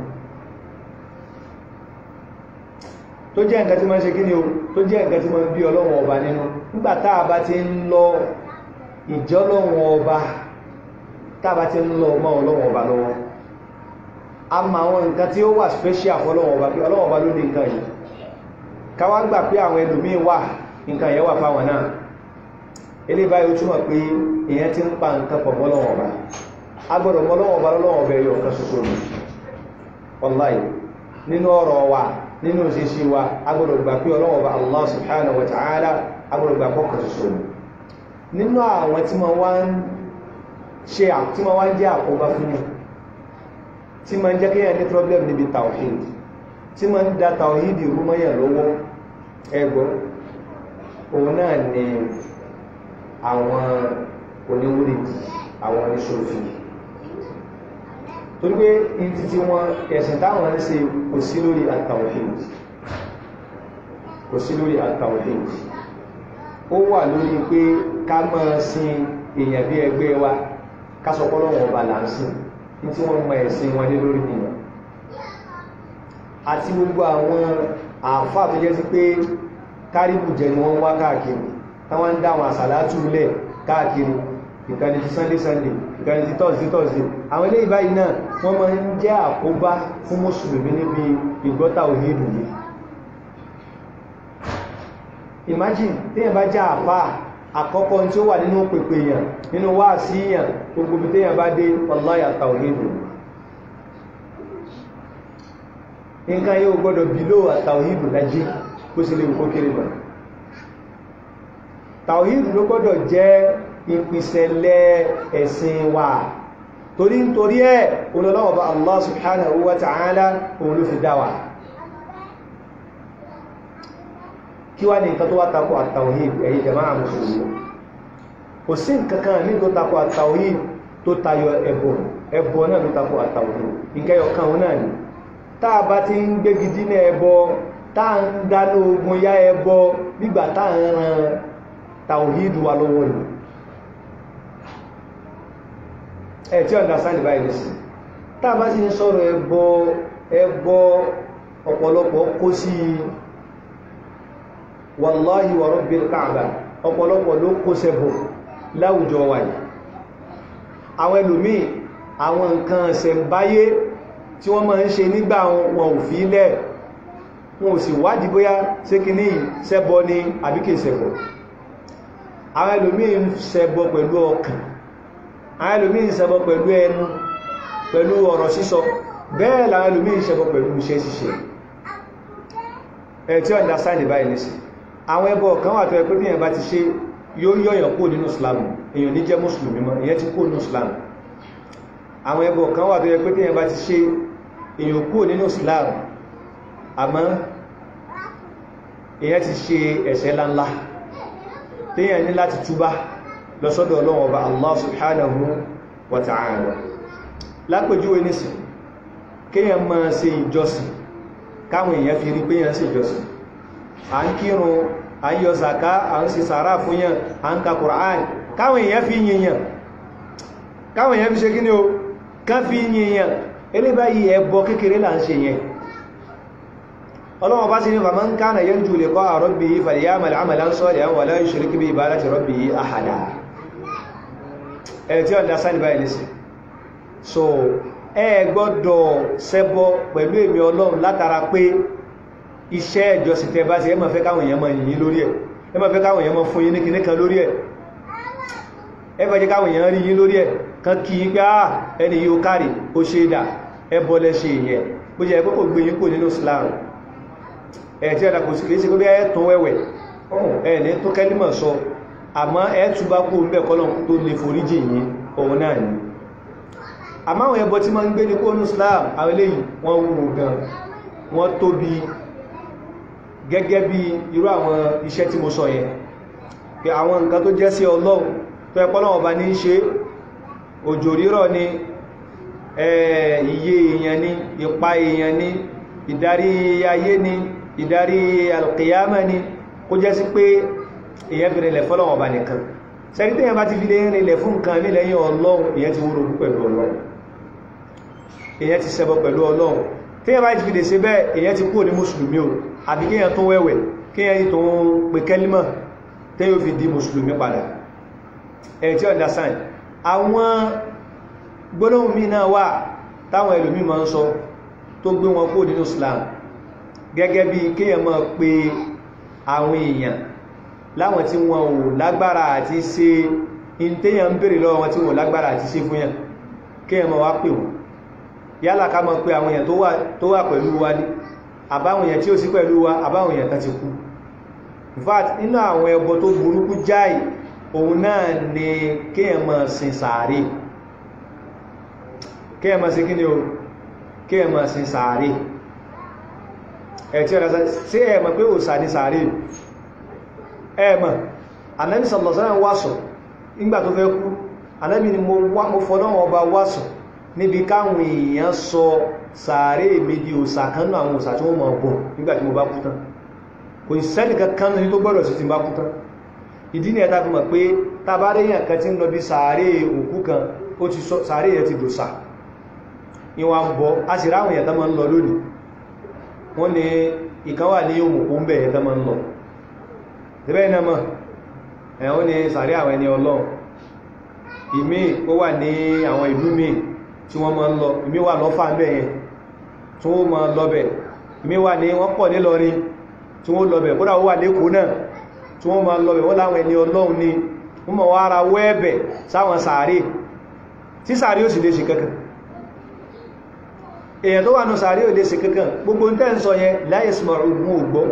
tó jẹ́ nǹkan tí wọ́n ṣe kí ni o tó jẹ́ nǹkan tí wọ́n bí ọlọ́wọ́ ọba nínú nígbà tá bá ti ń lọ ìjọlọ́wọ́ ọba tàbá ti ń lọ ọmọ ọlọ́wọ́ ọba lọ́wọ́ a ma àwọn nǹkan tí ó wà special fọ́lọ́wọ́ ọba pé ọlọ́wọ́ ọba ló ní nǹkan yìí káwá gbà pé àwọn ẹlòmíì wà nǹkan yẹn wà fáwọn náà ilé báyìí ó túmọ̀ pé èèyàn ti ń pa nǹkan pọ̀ mọ́lọ́wọ́ ọba a gbọ́dọ̀ mọ́lọ́wọ́ ọba lọ́wọ́ ọba ẹyọ kan ṣoṣo ni wallahi nínú ọ̀rọ̀ wa nínú òṣèṣì wa a gbọ́dọ̀ gbà pé ọlọ́wọ́ ọba Allah subhanahu wa ta'ala a gbọ́dọ̀ gbà pọ̀ kan ṣoṣo ni nínú àwọn tí wọ́n wá ń ṣe tí wọ́n wá ń jẹ́ àkóbá fún yàn tí ma ń jẹ́ kíyàn ní problem níbi tawhid tí ma ń da tawhid rúmọ́yàn lọ́wọ́ ẹgbọ́ òun náà ni àwọn oníwúrìdì àwọn oníṣòfì torí pé in títí wọn ẹ̀sìn táwọn ń ṣe kò sí lórí at-tawhid kò sí lórí at-tawhid ó wà lórí pé ká máa sin èèyàn bí ẹgbẹ́ wa kásọpọ́lọ́wọ̀n ọba là ń sìn ní tí wọ́n mọ ẹ̀sìn wọn lé lórí nìyàn àti gbogbo àwọn àfáà tó jẹ́ sí pé kárìbù jẹ ni wọ́n wá káàkiri táwọn ń dá àwọn àsàlátù lẹ̀ káàkiri ìkànnì ti sunday sunday ìkànnì ti thursday thursday àwọn ilé ìbáyìí náà wọ́n máa ń jẹ́ àkóbá fún mùsùlùmí níbi ìgbọ́ta òhèdù yìí imagine téèyàn bá já àfáà àkọ́kọ́ tí ó wà nínú pèpè èèyàn nínú wá sí èèyàn gbogbo bí téèyàn bá dé wallahi at-tawhid nǹkan yóò gbọ́dọ̀ bìlò at-tawhid lájí kó sí lè kó kéré lọ tawhid ló gbọ́dọ̀ jẹ́ ìpìsẹ̀lẹ̀ ẹ̀sìn wa torí nítorí ẹ̀ olólọ́wọ́ bá Allah subhanahu wa ta'ala òun ló fi dá wa kí wá ní nǹkan tó wá takò àtàwòhìd ẹ̀yí jama'a mùsùlùmí kò sí nǹkankan ní tó takò àtàwòhìd tó tayọ ẹbọ ẹbọ náà ló tako àtàwòrò ìkẹyọ kan òun náà ni táà bá ti ń gbégi dínà ẹbọ táà ń dáná ogun yá ẹbọ nígbà táà ń ran tàwíìdù wa lọ́wọ́ ìlú ẹ̀ tí ọ̀dá sáàdì báyìí lè sí táà bá sì ń sọ̀rọ̀ ẹbọ ẹbọ ọ̀pọ̀lọpọ̀ kó sí wàláhì wa rabbil káàbà ọ̀pọ̀lọpọ̀ ló kó sẹ́bọ láwùjọ wa yìí àwọn ẹlòmíì àwọn nǹkan ṣẹ̀mbáyé tí wọ́n máa ń ṣe nígbà wọn ò fi lẹ̀ wọn ò sì wádìí bóyá ṣé kíní ṣẹbọ ni àbí kìí ṣẹbọ àwọn ẹlòmíì ń ṣẹbọ pẹ̀lú ọkàn àwọn ẹlòmíì ń ṣẹbọ pẹ̀lú ẹnu pẹ̀lú ọ̀rọ̀ sísọ bẹ́ẹ̀ làwọn ẹlòmíì ń ṣẹbọ pẹ̀lú iṣẹ́ ṣíṣe ẹ̀ tí ó understand báyìí nìsí àwọn ẹbọ kan wà tó ẹ pé bí èèyàn bá ti ṣe yóò yọ̀yàn kó nínú Islam èèyàn ní jẹ́ mùsùlùmí mọ́ èèyàn ti kó nínú Islam àwọn ẹbọ kan wà tó yẹ pé téèyàn bá ti ṣe èèyàn kúrò nínú Islam àmọ́ èèyàn ti ṣe ẹ̀ṣẹ̀ láńlá téèyàn ní láti túbá lọ́sọ́dọ̀ Ọlọ́run Ọba Allah subhanahu wa ta'ala lápèjúwe nísìn kéèyàn máa ṣe ìjọsìn káwọn èèyàn fi rí pé èèyàn ṣe ìjọsìn à ń kírun à ń yọ zaka à ń ṣe sàárà fún yàn à ń ka Qur'an káwọn èèyàn fi yìnyàn káwọn èèyàn fi ṣe kí ni o ká fi yìnyàn ilé báyìí ẹbọ kékeré là ń ṣe yẹn ọlọ́wọ́ bá sí ní faman kana yarju liqa'a rabbihi falyamal 'amalan salihan wa la yushrik bi ibadati rabbihi ahada ẹ̀ tí ọ̀dá sáàdì báyìí lẹ́sìn so ẹ gbọ́dọ̀ ṣẹbọ pẹ̀lú èmi ọlọ́run látara pé iṣẹ́ ìjọsìn tẹ́ bá ṣe ẹ máa fẹ́ káwọn èèyàn máa yìn lórí ẹ̀ ẹ máa fẹ́ káwọn èèyàn máa fún yín ní kinní kan lórí ẹ̀ ẹ fẹ́ jẹ́ káwọn èèyàn rí yín lórí ẹ̀ kan kí í pé àà ẹni yóò kárì ó ṣe dà ẹbọ lẹ́ṣe ìyẹn bó jẹ́ pé kò gbé yín kò nínú Islam ẹ̀ tí ẹ̀dà kò sí kìí sí pé ẹ̀ tún wẹ̀wẹ̀ ẹ̀ ní tó kẹ́límọ̀ sọ àmọ́ ẹ̀ túbá kó ń bẹ̀ kọ́lọ̀ tó lè foríjì yín òun náà ni àmọ́ àwọn ẹbọ tí ma ń gbé ní kónú Islam àwọn eléyìí wọ́n wúwo gan wọ́n tóbi gẹ́gẹ́ bí irú àwọn iṣẹ́ tí mo sọ yẹn pé àwọn nǹkan tó jẹ́ sí Ọlọ́run tó ẹpọ́ lọ́wọ́ bá ní í ṣe òjò rírọ̀ ni iye èèyàn ni ipa èèyàn ni ìdarí ayé ni ìdarí alqiyama ni kó jẹ́ sí pé èèyàn fi rìnlẹ̀ fọ́lọ́wọ́ bá nìkan sẹ́rí tẹ́yàn bá ti fi lè rìnlẹ̀ fún nǹkan ní lẹ́yìn Ọlọ́run èèyàn ti wúrò pẹ̀lú Ọlọ́run èèyàn ti ṣẹbọ pẹ̀lú Ọlọ́run tẹ́yàn bá ti fi lè ṣe bẹ́ẹ̀ èèyàn ti kúrò ní mùsùlùmí o àbí kíyàn tó wẹ̀wẹ̀ kíyàn tó ń pè kẹ́límọ̀ tẹ́yàn fi di mùsùlùmí padà ẹ̀ tí understand àwọn gbólóhùn mi náà wà táwọn ẹlòmí máa ń sọ tó gbé wọn kó nínú Islam gẹ́gẹ́ bí kíyàn máa pe àwọn èèyàn láwọn tí wọn ò lágbára àti ṣe ìntẹ́yàn ń bèèrè lọ́wọ́ wọn tí wọn ò lágbára àti ṣe fún yàn kíyàn máa wá pè wọn yálà ká máa pe àwọn èèyàn tó wà pẹ̀lú wa ní àbáwọn èèyàn tí ó sí pẹ̀lú wa àbáwọn èèyàn kan ti kú in fact nínú àwọn ẹbọ tó burúkú jáì òun náà ni kíyàn máa sin sàárè kíyàn máa sin kíni o kíyàn máa sin sàárè ẹ̀ tí ọ̀rọ̀ sí ẹ̀ mọ̀ pé òsà ní sàárè ẹ̀ mọ̀ Ànábì sallallahu alaihi wasallam wásọ̀ nígbà tó fẹ́ kú Ànábì ni mo fọ́lọ́wọ́ ọba wásọ̀ níbi káwọn èèyàn sọ sàárè méjì òsà kanú àwọn òsà tí wọ́n mọ̀ bọ̀ nígbàtí mo bá kú tán kò sẹ́nì kankan ní tó gbọ́dọ̀ sí ti bá kú tán ìdí ni ẹ̀ta fi mọ̀ pé tàbárẹ́yàn kan tí ń lọ bí sàárè òkú kan ó ti sọ sàárè yẹn ti dòsà ìwà ń bọ̀ a sì ráwọn èèyàn tán máa ń lọ lónìí wọ́n ní ìkan wà ní òmùkú ń bẹ̀ yẹn tán máa ń lọ tẹ́bẹ́ iná mọ̀ ẹ̀wọ́n ní sàárè àwọn ẹni ọlọ́run ìmí ó wà ní àwọn ìlú míì tí wọ́n máa ń lọ ìmí wà lọ́fà ń bẹ̀ yẹn tí wọ́n máa lọ́bẹ̀ ìmí wà ní wọ́n pọ̀ nílọrin tí wọ́n lọ́bẹ̀ kódà ó wà lẹ́kọ̀ọ́ náà tí wọ́n máa lọ́bẹ̀ wọ́n láwọn ẹni ọlọ́run ni wọ́n máa wá ara wẹ́ẹ̀bẹ̀ sáwọn sàárè tí sàárè ó sì lè ṣe kankan èèyàn tó wà nù sàárè ò lè ṣe kankan gbogbo ń tẹ́ ń sọ yẹn láyé sùmọ̀ ògùn ògbọ́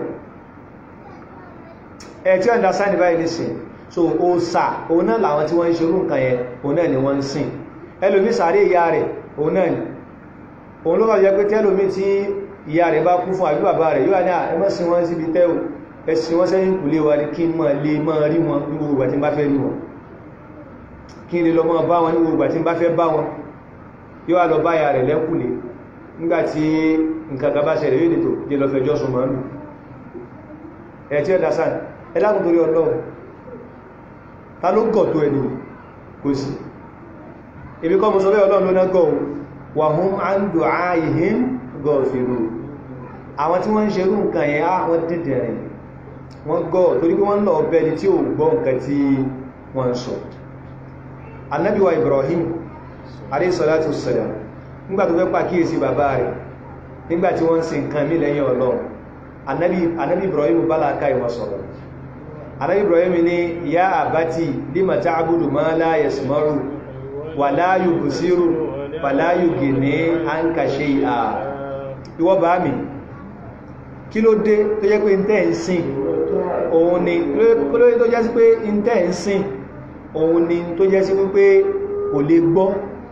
ẹ̀ tí ọ̀dá sáà ní báyìí nìsìn so òsà òun náà làwọn tí wọ́n ń ṣerú nǹkan yẹn òun náà ni wọ́n ń sìn ẹlòmí sàárè ìyá rẹ̀ òun náà ni òun ló wà jẹ́ pé tẹ́lòmí tí ìyá rẹ̀ bá kú fún àbí bàbá rẹ̀ yóò ní ẹmọ́sí wọ́n síbi tẹ́ò ẹ̀sìn wọ́n sẹ́yìn kù lé wa ní kí mọ́ lè mọ́ rí wọn ní gbogbo àti bá fẹ́ rí wọn kí n lè lọ mọ́ bá wọn ní gbogbo àti bá fẹ́ bá wọn yóò wá lọ báyà rẹ̀ lẹ́kùnlé nígbàtí nǹkan kan bá ṣẹlẹ̀ yóò nìtò jẹ́ lọ fẹjọ́ sùn mọ́ lù ẹ̀ tí ó dá sáà ẹlákùn torí ọlọ́run ta ló gọ̀ tó ẹni kò sí ibi kọ́ mọ́ sọ bẹ́ ọlọ́run ló ná gọ̀ wà hún á ń dò áyìhín gọ̀ fèrò àwọn tí wọ́n ń ṣerú nǹkan yẹn á wọ́n dìdẹ̀ rẹ̀ wọ́n gọ̀ torí pé wọ́n lọ ọbẹ̀ ni tí ò gbọ́ nǹkan tí wọ́n sọ Ànábì wa Ibrahim alayhi salatu wassalam nígbà tó fẹ́ pàkíyèsí bàbá rẹ̀ nígbà tí wọ́n ń sin nǹkan mí lẹ́yìn ọlọ́run Ànábì Ibrahim bá láàká ìwọ̀n sọ̀rọ̀ Ànábì Ibrahim ní ya àbátì lima ta'budu ma la yasma'u wa la yubsiru wa la yughni anka shay'a ìwọ bá mi kí ló dé tó jẹ́ pé ntẹ́ ń sìn òun ni kí ló dé tó jẹ́ sí pé ntẹ́ ń sìn òun ni tó jẹ́ sí wípé kò lè gbọ́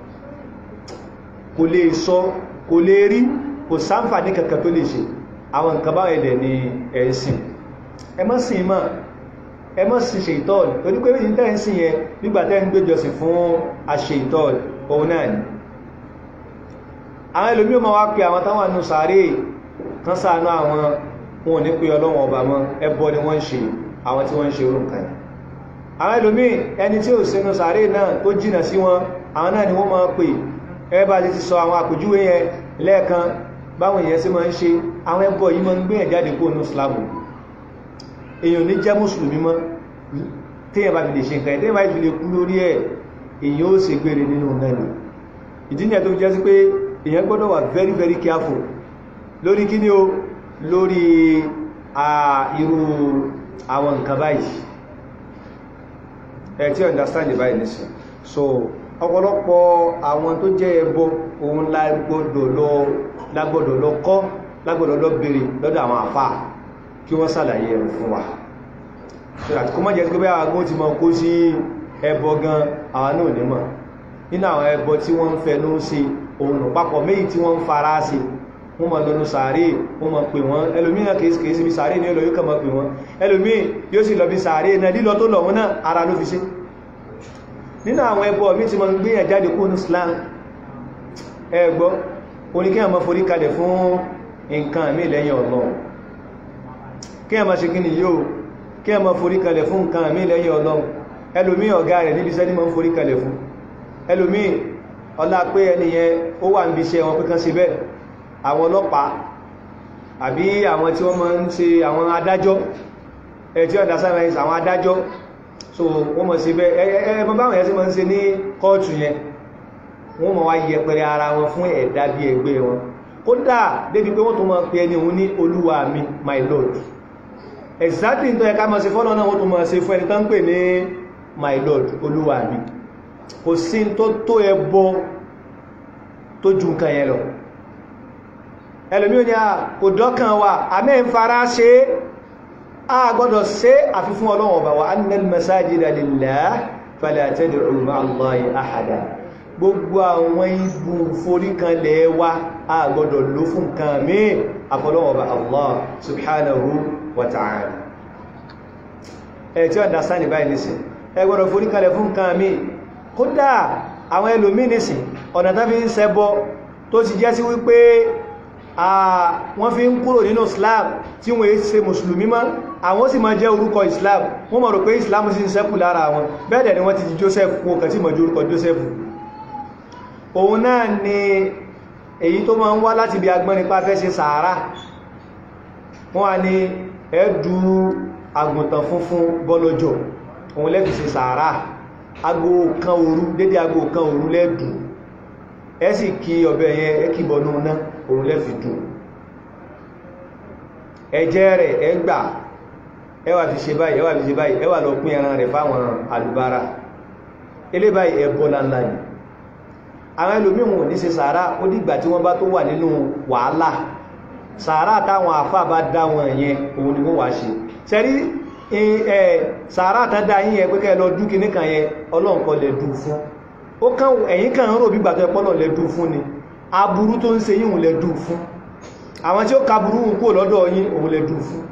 kò lè sọ kò lè rí kò sáǹfà ní kankan tó lè ṣe àwọn nǹkan bá ẹ̀dẹ̀ ni ẹ̀sìn ẹ má sìn mọ́ ẹ má sìn ṣe ìtọ́ọ̀lù torí pé ní tẹ́ ń sìn yẹn nígbà tẹ́ ń gbéjọsìn fún àṣẹ ìtọ́ọ̀lù òun náà ni àwọn ẹlòmí o ma wá pé àwọn táwọn àánú sàárè kan sáànú àwọn wọn ò ní pé ọlọ́wọ̀n ọba mọ́ ẹbọ ni wọ́n ń ṣe àwọn tí wọ́n ń ṣe orúnkà yìí àwọn ẹlòmí ẹni tí ò sínú sàárè náà tó jìnà sí wọn àwọn náà ni wọ́n máa pè ẹbá ti sọ àwọn àpèjúwe yẹn lẹ́ẹ̀kan báwọn èèyàn sí máa ń ṣe àwọn ẹbọ yìí máa ń gbé ẹ̀jáde kó nù islamu èèyàn ní jẹ́ mùsùlùmí mọ́ téèyàn bá fi lè ṣe nǹkan ẹ̀ téèyàn bá fi lè kú lórí ẹ̀ èèyàn ó ṣe gbére nínú náà ni ìdí nìyẹn tó jẹ́ sí pé èèyàn gbọ́dọ̀ wà very very careful lórí kí ní o lórí irú àwọn nǹkan báyìí ẹ̀ tí understand báyìí nìsìn so ọ̀pọ̀lọpọ̀ àwọn tó jẹ́ ẹbọ òun lágbọ́dọ̀ lọ lágbọ́dọ̀ lọ kọ́ lágbọ́dọ̀ lọ bèèrè lọ́dọ̀ àwọn àfà kí wọ́n sàlàyé ẹ̀rù fún wa so that kó má jẹ́ pé àwọn ti mọ̀ kó sí ẹbọ gan àwọn náà nímọ̀ nínú àwọn ẹbọ tí wọ́n ń fẹnu sí òun papọ̀ méjì tí wọ́n ń fara sí wọ́n mọ̀ lọ́nu sàárè wọ́n mọ̀ pè wọ́n ẹlòmíì kìí sí bí sàárè ní olóyún kan mọ̀ pè wọ́n ẹlòmíì yóò sì lọ bí sàárè náà lílọ tó lọ wọn náà ara ló fi ṣe nínú àwọn ẹbọ mi ti mọ̀ ń gbéyàn jáde kó ní Islam ẹgbọ́ oníkẹ́yàn mọ́ forí kalẹ̀ fún nǹkan mí lẹ́yìn Ọlọ́run kíyàn mọ́ ṣe kíni yóò kíyàn mọ́ forí kalẹ̀ fún nǹkan mí lẹ́yìn Ọlọ́run ẹlòmíì ọ̀gá rẹ̀ níbi sẹ́ni mọ́ forí kalẹ̀ fún ẹlòmíì ọlá pé ẹniyẹn ó wà níbi iṣẹ́ wọn pẹ́kan sí bẹ́ẹ̀ àwọn ọlọ́pàá àbí àwọn tí wọ́n máa ń ṣe àwọn adájọ́ ẹ̀ tí ọ̀dá sáyẹ̀nsì àwọn adájọ́ so wọ́n mọ̀ sí bẹ́ ẹ̀ẹ́mọ́ báwọn yẹn sí mọ́ ń ṣe ní kọ́ọ̀tù yẹn wọ́n mọ̀ wá yẹpẹrẹ ara wọn fún ẹ̀dá bí ẹgbẹ́ wọn kódà débi pé wọ́n tó mọ̀ pé ẹni òun ní olúwa mi my lord exactly tó yẹ ká mọ̀ sí fọ́nà náà wọ́n tó mọ̀ sí fún ẹni tán pè ní my lord olúwa mi kò sí tó tó ẹbọ tó ju nǹkan yẹn lọ ẹlòmí ò ní à kò dọ́kàn wa àmẹ́ ń fara ṣe é a gbọ́dọ̀ ṣe àfi fún Ọlọ́run ọba wa annal masajida lillah fala tad'u ma'a Allahi ahada gbogbo àwọn ibu foríkanlẹ̀ wa a gbọ́dọ̀ ló fún nǹkan mí àfọlọ́wọ́ ọba Allah subhanahu wa ta'ala ẹ̀ tí ó dá sáni báyìí nìsìn ẹ gbọ́dọ̀ foríkanlẹ̀ fún nǹkan mí kódà àwọn ẹlòmí nìsìn ọ̀nà tán fi ń ṣẹbọ tó ti jẹ́ sí wípé wọ́n fi ń kúrò nínú Islam tí wọ́n ṣe mùsùlùmí mọ́ àwọn sì máa jẹ́ orúkọ Islam wọ́n mọ̀ rò pé Islam sì ń ṣẹ́kù lára wọn bẹ́ẹ̀dẹ̀ ni wọ́n ti di Joseph wọn kàn tí mọ̀ jú orúkọ Joseph òun náà ni èyí tó máa ń wá láti bí agbọ́n nípa fẹ́ ṣe sàárà wọ́n wá ní ẹ̀dù àgùntàn funfun bọ́lọ́jọ́ òun lẹ́fi ṣe sàárà ago kan òru dédé ago kan òru lẹ́dù ẹ sì kí ọbẹ̀ yẹn ẹ kí bọnú náà òun lẹ́fi dùn ẹjẹ́ rẹ̀ ẹgbà ẹwà fi ṣe báyìí ẹwà fi ṣe báyìí ẹwà lọ pín ẹran rẹ̀ fáwọn alùbára ilé báyìí ẹbọ láńlá yìí àwọn ẹlòmíhùn ní ṣe sàárà ó dìgbà tí wọ́n bá tó wà nínú wàhálà sàárà táwọn àfà bá dá wọn yẹn òun ni wọ́n wá ṣe sẹ́rí sàárà tán dá yín yẹn pé kẹ́ lọ dúkì níkan yẹn ọlọ́run kọ́ lè dùn fún ó kàn ẹ̀yìn kan ń rò bí gbàtọ̀ ẹpọ́lọ̀ lè dùn fún ni aburú tó ń ṣe yíhun lè dùn fún àwọn tí ó kaburú ń kó lọ́dọ̀ yín òun lè dùn fún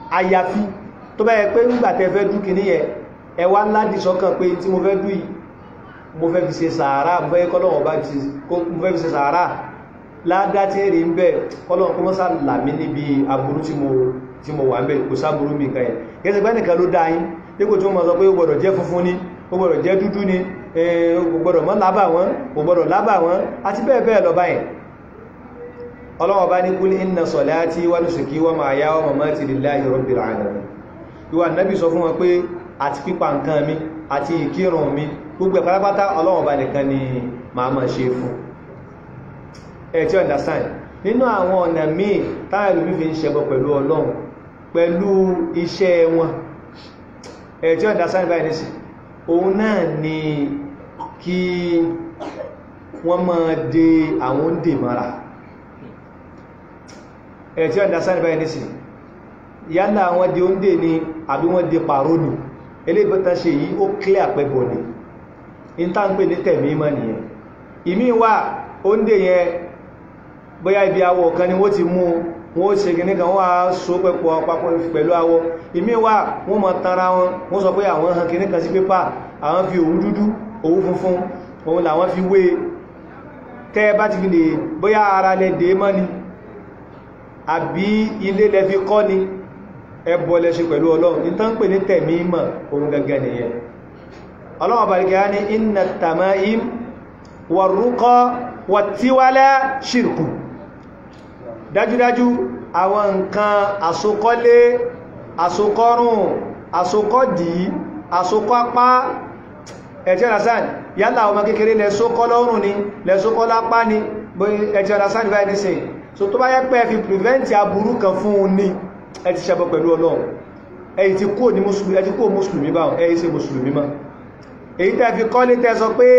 àyàfi tó bá yẹ pé nígbàtẹ́ fẹ́ dúkì ní yẹ ẹwà ńlá dì sọ́kàn pé tí mo fẹ́ dú yìí mo fẹ́ fi ṣe sàárà mo fẹ́ kọ́lọ́wọ́ bá ti mo fẹ́ fi ṣe sàárà ládá tí rí ń bẹ̀ kọ́lọ́wọ́ kó mọ́sá làmí níbi aburú tí mo tí mo wà ń bẹ̀ kò sáburú mi kan yẹn kẹsẹ̀ pẹ́ nìkan ló dá yín dípò tí wọ́n mọ̀ sọ pé ó gbọ́dọ̀ jẹ́ funfun ni ó gbọ́dọ̀ jẹ́ dúdú ni ó gbọ́dọ̀ mọ́ lábà wọn ó gbọ́dọ̀ lábà wọn àti bẹ́ẹ̀ bẹ́ẹ̀ lọ báyìí ọlọ́wọ́ bá ní kúlí inna salati wa nusuki wa mahyaya wa mamati lillahi rabbil alamin ìwà nábì sọ fún wọn pé àti pípa nǹkan mi àti ìkírun mi gbogbo ẹ̀pátápátá ọlọ́wọ́ bá nìkan ni màá máa ṣe fún ẹ̀ tí understand nínú àwọn ọ̀nà míì táwọn ìlú fi ń ṣẹbọ pẹ̀lú ọlọ́run pẹ̀lú iṣẹ́ wọn ẹ̀ tí understand báyìí nísì òun náà ni kí wọ́n máa de àwọn dè mara ẹ̀ tí understand báyìí nísì yálà wọ́n di oúnjẹ ni àbí wọ́n di pàró nì eléyìí ṣe yìí ó clear pẹ̀bọ̀ ni in tá ń pè ní tẹ̀mí mọ́ nìyẹn ìmí wà oúnjẹ yẹn bóyá ibi awọ kan ni wọ́n ti mú wọ́n ṣe kìíní kan wọ́n á so pẹ̀pọ̀ papọ̀ pẹ̀lú awọ ìmí wà wọ́n mọ̀ tanra wọn wọ́n sọ pé àwọn hàn kìíní kan sí pépà àwọn fi òwú dúdú òwú funfun òun làwọn fi wé tẹ́ bá ti fi lè bóyá ara lẹ dé mọ́ ni àbí ilé lẹ fi kọ́ ni ẹbọ lẹ ṣe pẹ̀lú ọlọ́run ní tán pè ní tẹ̀mí mọ̀ ohun gẹ́gẹ́ nìyẹn ọlọ́run bàríkẹ́ ní inna tamaim wàrúkọ wàtíwálá ṣírkù dájúdájú àwọn nǹkan àsokọ́lé àsokọ́rùn àsokọ́dì àsokọ́pá ẹ̀jẹ́ rasan yálà ọmọ kékeré lẹ́sókọ́ lọ́rùn ni lẹ́sókọ́ lápá ni ẹ̀jẹ́ rasan báyìí nísìn so tó bá yẹ pé fi prevent aburú kan fún un ní ẹ ti ṣẹbọ pẹ̀lú ọlọ́run ẹ̀yí ti kó ní mùsùlùmí ẹ ti kó mùsùlùmí báwọn ẹ̀yí ṣe mùsùlùmí mọ́ èyí tẹ́ fi kọ́ ní tẹ́ sọ pé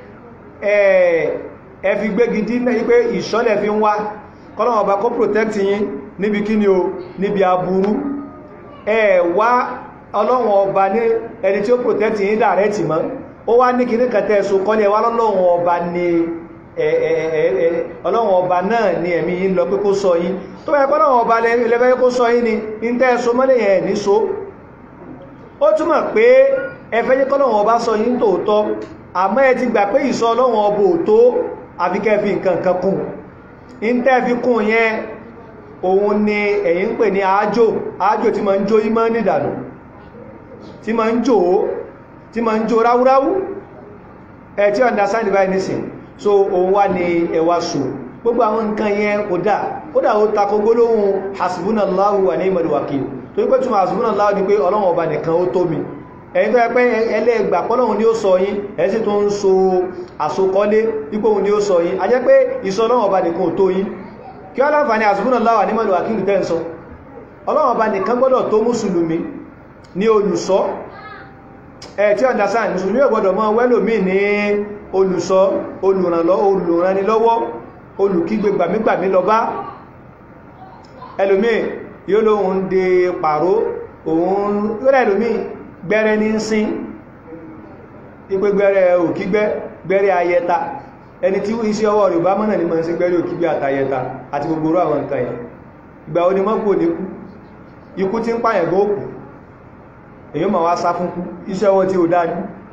ẹ fi gbégi dí ní pé ìṣọ́lẹ̀ fi ń wá kọ́lọ́wọ̀n ọba kó protect yín níbi kí ni o níbi aburú ẹ wá ọlọ́run ọba ní ẹni tí ó protect yín direct mọ́ ó wá ní kìíní kan tẹ́ so kọ́lẹ̀ wá lọ́lọ́run ọba ní ọlọ́run ọba náà ní ẹ̀mí yín lọ pé kó sọ yín tó bá ẹ̀kọ́ ọba lẹ́fẹ́ kó sọ yín ni in tẹ́ so mọ́lẹ̀ yẹn ní so ó túmọ̀ pé ẹfẹ́ jẹ́ kọ́lọ̀wọ̀n ọba sọ yín tòótọ́ àmọ́ ẹ ti gbà pé ìsọ ọlọ́wọ̀n ọba òtó àfikẹ́ fi nǹkan kan kún in tẹ́ fi kún yẹn òun ni ẹ̀yin ń pè ní àájò àájò tí ma ń jó ìmọ̀ nìdànù tí ma ń jò tí ma ń jó ráúráú ẹ̀ tí understand divine nisin so òun wá ní ẹwà sùn gbogbo àwọn nǹkan yẹn kò dá ó dá ó takò gbólóhùn hasbunallahu wa ni'mal wakil tó wípé túnmọ̀ hasbunallahu ni pé ọlọ́run ọba nìkan ó tó mi ẹ̀yin tó yẹ pé ẹlẹ́gbà pọ́lọ́run ni ó sọ yín ẹ̀sìn tó ń so àsokọ́lé wípé òun ni ó sọ yín a jẹ́ pé ìsọ ọlọ́run ọba nìkan ò tó yín kí wọ́n láǹfààní hasbunallahu wa ni'mal wakil tẹ́ ń sọ ọlọ́run ọba nìkan gbọ́dọ̀ tó mùsùlùmí ní olùsọ ẹ̀ tí understand mùsùlùmí ò gbọ́dọ̀ mọ́ wẹ́lòmí ní olùsọ olùrànlọ́wọ́ olùkígbe gbàmígbàmí lọ bá ẹlòmí yóò lóhun dé pàró òun rẹ̀ ẹlòmí gbẹ́rẹ́ ní sín ipé gbẹ́rẹ́ òkígbẹ́ gbẹ́rẹ́ ayẹta ẹni tí iṣẹ́ ọwọ́ rẹ̀ bá mọ́nà ní mọ́ sí gbẹ́rẹ́ òkígbẹ́ àtayẹta àti gbogbo rú àwọn nǹkan yẹn ìgbà onímọ́kò ní kú ikú tí ń pààyàn góòkù èyí ma wá sá fún kú iṣẹ́ ọwọ́ tí ó dájú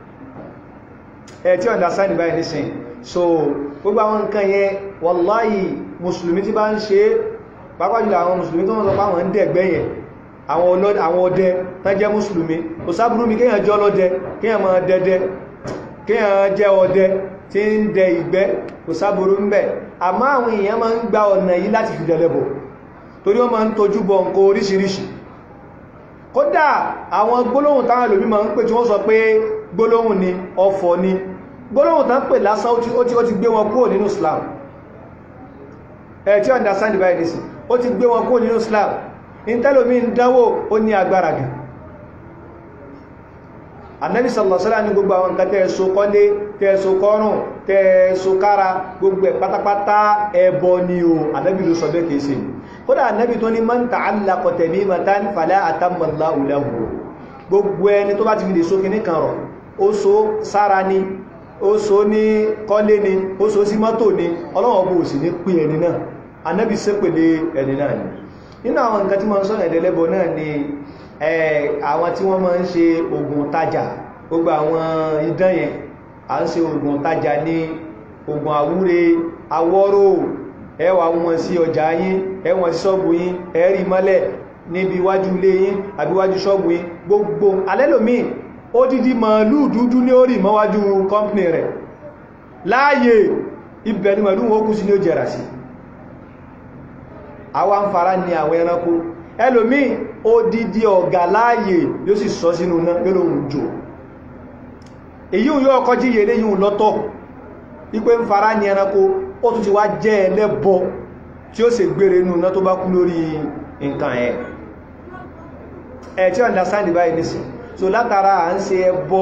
ẹ̀ tí understand báyìí nísìn so gbogbo àwọn nǹkan yẹn wàláyì mùsùlùmí tí bá ń ṣe pápájúlọ àwọn mùsùlùmí tó wọ́n sọ pàwọn ń dẹ̀gbẹ́ yẹn àwọn ọdẹ tán jẹ́ mùsùlùmí kò sáburú mi kíyàn jẹ́ ọlọ́dẹ kíyàn máa dẹdẹ kíyàn jẹ́ ọdẹ tí ń dẹ ìgbẹ́ kò sáburú ń bẹ̀ àmọ́ àwọn èèyàn máa ń gba ọ̀nà yìí láti fi dẹlẹ́bọ̀ torí wọ́n máa ń tojú bọ nǹkan oríṣiríṣi kódà àwọn gbólóhùn táwọn ẹlòmí máa ń pè tí wọ́n sọ pé gbólóhùn ni ọfọ̀ ni gbólóhùn tán pè lásán ó ti gbé wọn kúrò nínú Islam ẹ̀ tí understand by this ó ti gbé wọn kúrò nínú Islam ìntẹ́lòmí ń dánwò ó ní agbára gan Ànábì sallallahu alaihi wasallam ní gbogbo àwọn nǹkan tẹ́ẹ̀sọ kọ́lé tẹ́ẹ̀sọ kọ́rùn tẹ́ẹ̀sọ kára gbogbo ẹ̀ pátápátá ẹbọ ni o Ànábì ló sọ bẹ́ẹ̀ kìí ṣe kódà Ànábì tó ní man ta'allaqa tamimatan fala atamma Allahu lahu gbogbo ẹni tó bá ti fi lè so kìíní kan rọ̀ ó so sára ni ó so ní kọ́lé ni ó so sí mọ́tò ni Ọlọ́run bó sì ní pé ẹni náà Ànábì ṣépèlé ẹni náà ni nínú àwọn nǹkan tí wọ́n sọ ẹ̀dẹ̀lẹ́bọ náà ni àwọn tí wọ́n máa ń ṣe ogun tajà gbogbo àwọn idán yẹn à ń ṣe oògùn tajà ní oògùn àwúre awọ́rò ẹwà wọn sí ọjà yín ẹwọ̀n sí ṣọ́ọ̀bù yín ẹ̀rí mọ́lẹ̀ níbi iwájú ilé yín àbí iwájú ṣọ́ọ̀bù yín gbogbo alẹ́lòmíì ó dídí màálù dúdú ní orí mọ́wájú kọ́mpìnì rẹ̀ láàyè ibẹ̀ ni màálù wọn kú sí ní ó jẹrà sí àwa ń fara ní àwọn ẹranko ẹlòmíì ó dídí ọ̀gà láàyè yóò sì sọ sínú náà yóò lóhun jò èyí yóò ọkọ̀ jíye léyìn lọ́tọ̀ ipé ń fara ní ẹranko ó tún ti wá jẹ́ ẹlẹ́bọ tí ó sì gbére inú náà tó bá kú lórí nǹkan ẹ̀ ẹ̀ tí understand báyìí nìsìn so látara à ń ṣe ẹbọ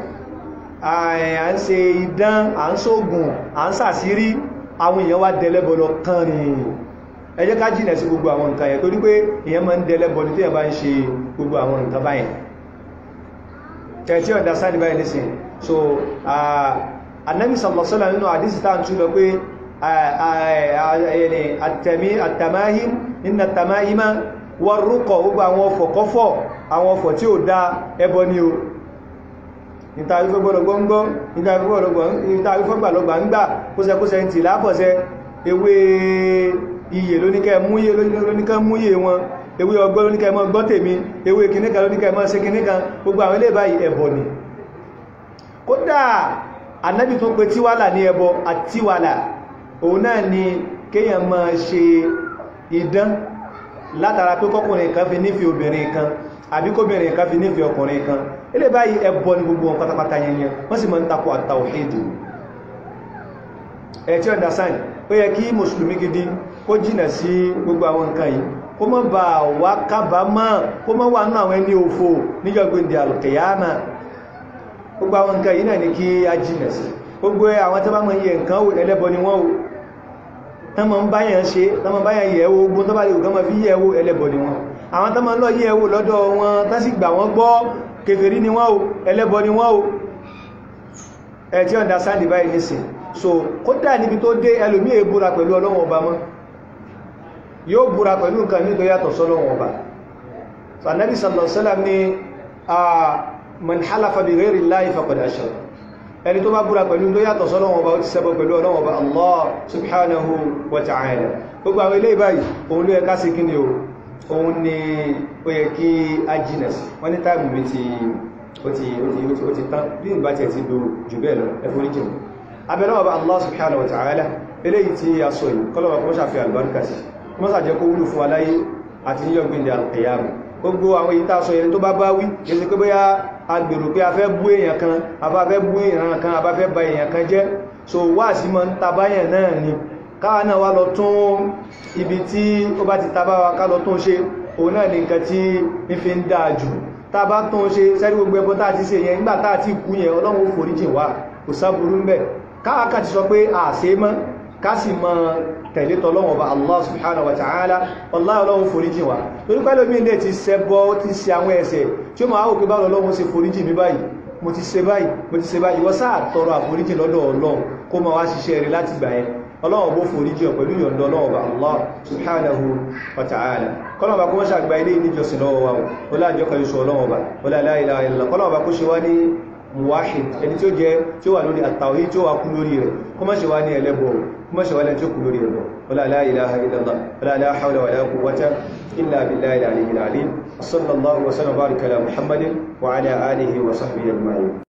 à ń ṣe idán à ń ṣògùn à ń ṣàṣírí àwọn èèyàn wá dẹlẹ́bọ lọ kán rìn ẹ jẹ́ ká jìnà sí gbogbo àwọn nǹkan yẹn torí pé èèyàn máa ń dẹlẹ́bọ ní tí èèyàn bá ń ṣe gbogbo àwọn nǹkan báyẹn ẹ̀ tí understand báyìí nìsìn so annabi sallallahu alaihi wasallam nínú àdísì tá ń tú lọ pé àtàmáhìm nínú àtàmáhìmá wọ́n rúkọ̀ gbogbo àwọn ọfọ̀kọ́fọ̀ àwọn ọfọ̀ tí ó dá ẹbọ ní o ìtàrífẹ́gbọ́lọgbọ́ngbọ́ ìtàrífẹ́gbàlọgbà ń gbà kóṣẹkóṣẹ ti lápọ̀ṣẹ ewé iye lóníkẹ́ múyé lóníkẹ́ múyé wọn ewé ọgbọ́ lóníkẹ́ mọ́ gbọ́ tèmi ewé kìníkà lóníkẹ́ mọ́ sí kìníkà gbogbo àwọn ilé báyìí ẹbọ ni kódà annabi tó pé tíwálà ní ẹbọ àtíwálà òun náà ni kéèyàn máa ṣe idán látara pé kọkùnrin kan fi nífẹ̀ẹ́ obìnrin kan àbí kóbìnrin kan fi nífẹ̀ẹ́ ọkùnrin kan ilé báyìí ẹbọ ní gbogbo wọn pátápátá yẹnyẹn wọ́n sì máa ń takò àtàwhídù ẹ̀ tí understand ó yẹ kí mùsùlùmí gidi kó jìnà sí gbogbo àwọn nǹkan yìí kó mọ́ bá wá kábàámọ̀ kó mọ́ wà nínú àwọn ẹni òfò níjọ́gbìndì alkiyama gbogbo àwọn nǹkan yìí náà ní kí a jìnà sí gbogbo àwọn tó bá mọ̀ yẹ nǹkan ẹlẹ́bọ ni wọ́n o tán mọ̀ ń báyàn ṣe tán mọ̀ báyàn yẹ̀wò ogun tó bá lè gọ́mọ̀ fi yẹ̀wò ẹlẹ́bọ ni wọ́n àwọn tán mọ̀ lọ yẹ̀wò lọ́dọ̀ wọn tán sì gbà wọ́n gbọ́ kèfèrí ni wọ́n o ẹlẹ́bọ ni wọ́n o ẹ̀ tí ọ̀dá sáàdì báyìí nìsìn so kódà níbi tó dé ẹlòmí è búra pẹ̀lú ọlọ́wọ̀n ọba mọ́ yóò búra pẹ̀lú nǹkan ní tó yàtọ̀ sọ́lọ́wọ̀n ọba so Ànábì sallallahu alaihi wasallam ni man halafa bi ghairi llahi faqad ashrak ẹni tó bá búra pẹ̀lú tó yàtọ̀ sọ́lọ́wọ́ ọba ó ti ṣẹbọ pẹ̀lú ọlọ́wọ́ ọba Allah subhanahu wa ta'ala gbogbo àwọn ilé ìbáyìí òun ló yẹ ká sí kí ni o òun ni ó yẹ kí a jìnà sí wọ́n ní táìmù mi ti ó ti ó ti tán bí ìgbà tí ẹ ti do jù bẹ́ẹ̀ lọ ẹ forí jìn abẹ́lọ́wọ́ ọba Allah subhanahu wa ta'ala eléyìí tí a sọ yìí kọ́lọ́wọ́ kọ́ ṣàfihàn àlùbáríkà sí kọ́ sàjẹ́ kó wúlò fún wa láyé àti níjọ́ gbìndẹ̀ alqiyama gbogbo àwọn èyí tá a sọ yẹn tó bá bá wí kìí pé bóyá agbèrò pé a fẹ́ bú èèyàn kan a bá fẹ́ bú èèyàn kan a bá fẹ́ ba èèyàn kan jẹ́ so wá sí mọ́ ń tabáyàn náà ni káwa náà wá lọ tún ibi tí ó bá ti tabá wa ká lọ tún ṣe òun náà ni nǹkan tí ń fi ń dáa jù tá a bá tún ṣe sẹ́rí gbogbo ẹbọ tá a ti ṣe yẹn nígbà tá a ti kú yẹn ọlọ́run ó foríjì wá kò sáburú ń bẹ̀ káwa ká ti sọ pé àṣe mọ́ ká sì mọ́ tẹ̀lé tọ́lọ́wọ̀n bá Allah subhanahu wa ta'ala Allah ọlọ́run foríjì wa torí pẹ́lú mi lè ti ṣẹbọ ti ṣe àwọn ẹ̀ṣẹ̀ tí ó máa wò pé báwọn ọlọ́run ṣe foríjì mi báyìí mo ti ṣe báyìí mo ti ṣe báyìí wọ́n sáà tọrọ àforíjì lọ́dọ̀ ọlọ́run kó máa wá ṣiṣẹ́ rẹ̀ láti gbà yẹn ọlọ́run bó foríjì pẹ̀lú yọ̀ǹda ọlọ́run bá Allah subhanahu wa ta'ala kọ́lọ̀ bá kó wọ́n ṣàgbà ilé níjọsìn lọ́wọ́ wa ó láàjọ kan yóò ọlọ́run bá ó la ilaha illallah kọ́lọ̀ bá kó ṣe wá ní muwahid ẹni tí ó jẹ́ tí ó wà lórí àtàwí tí ó wà kú lórí rẹ̀ kó má ṣe wá ní ẹlẹ́bọ̀ kó má ṣe wá lẹ́ni tí ó kú lórí rẹ̀ ولا لا إله إلا الله ولا لا حول ولا قوة إلا بالله العلي العليم صلى الله وسلم وبارك على محمد وعلى آله وصحبه أجمعين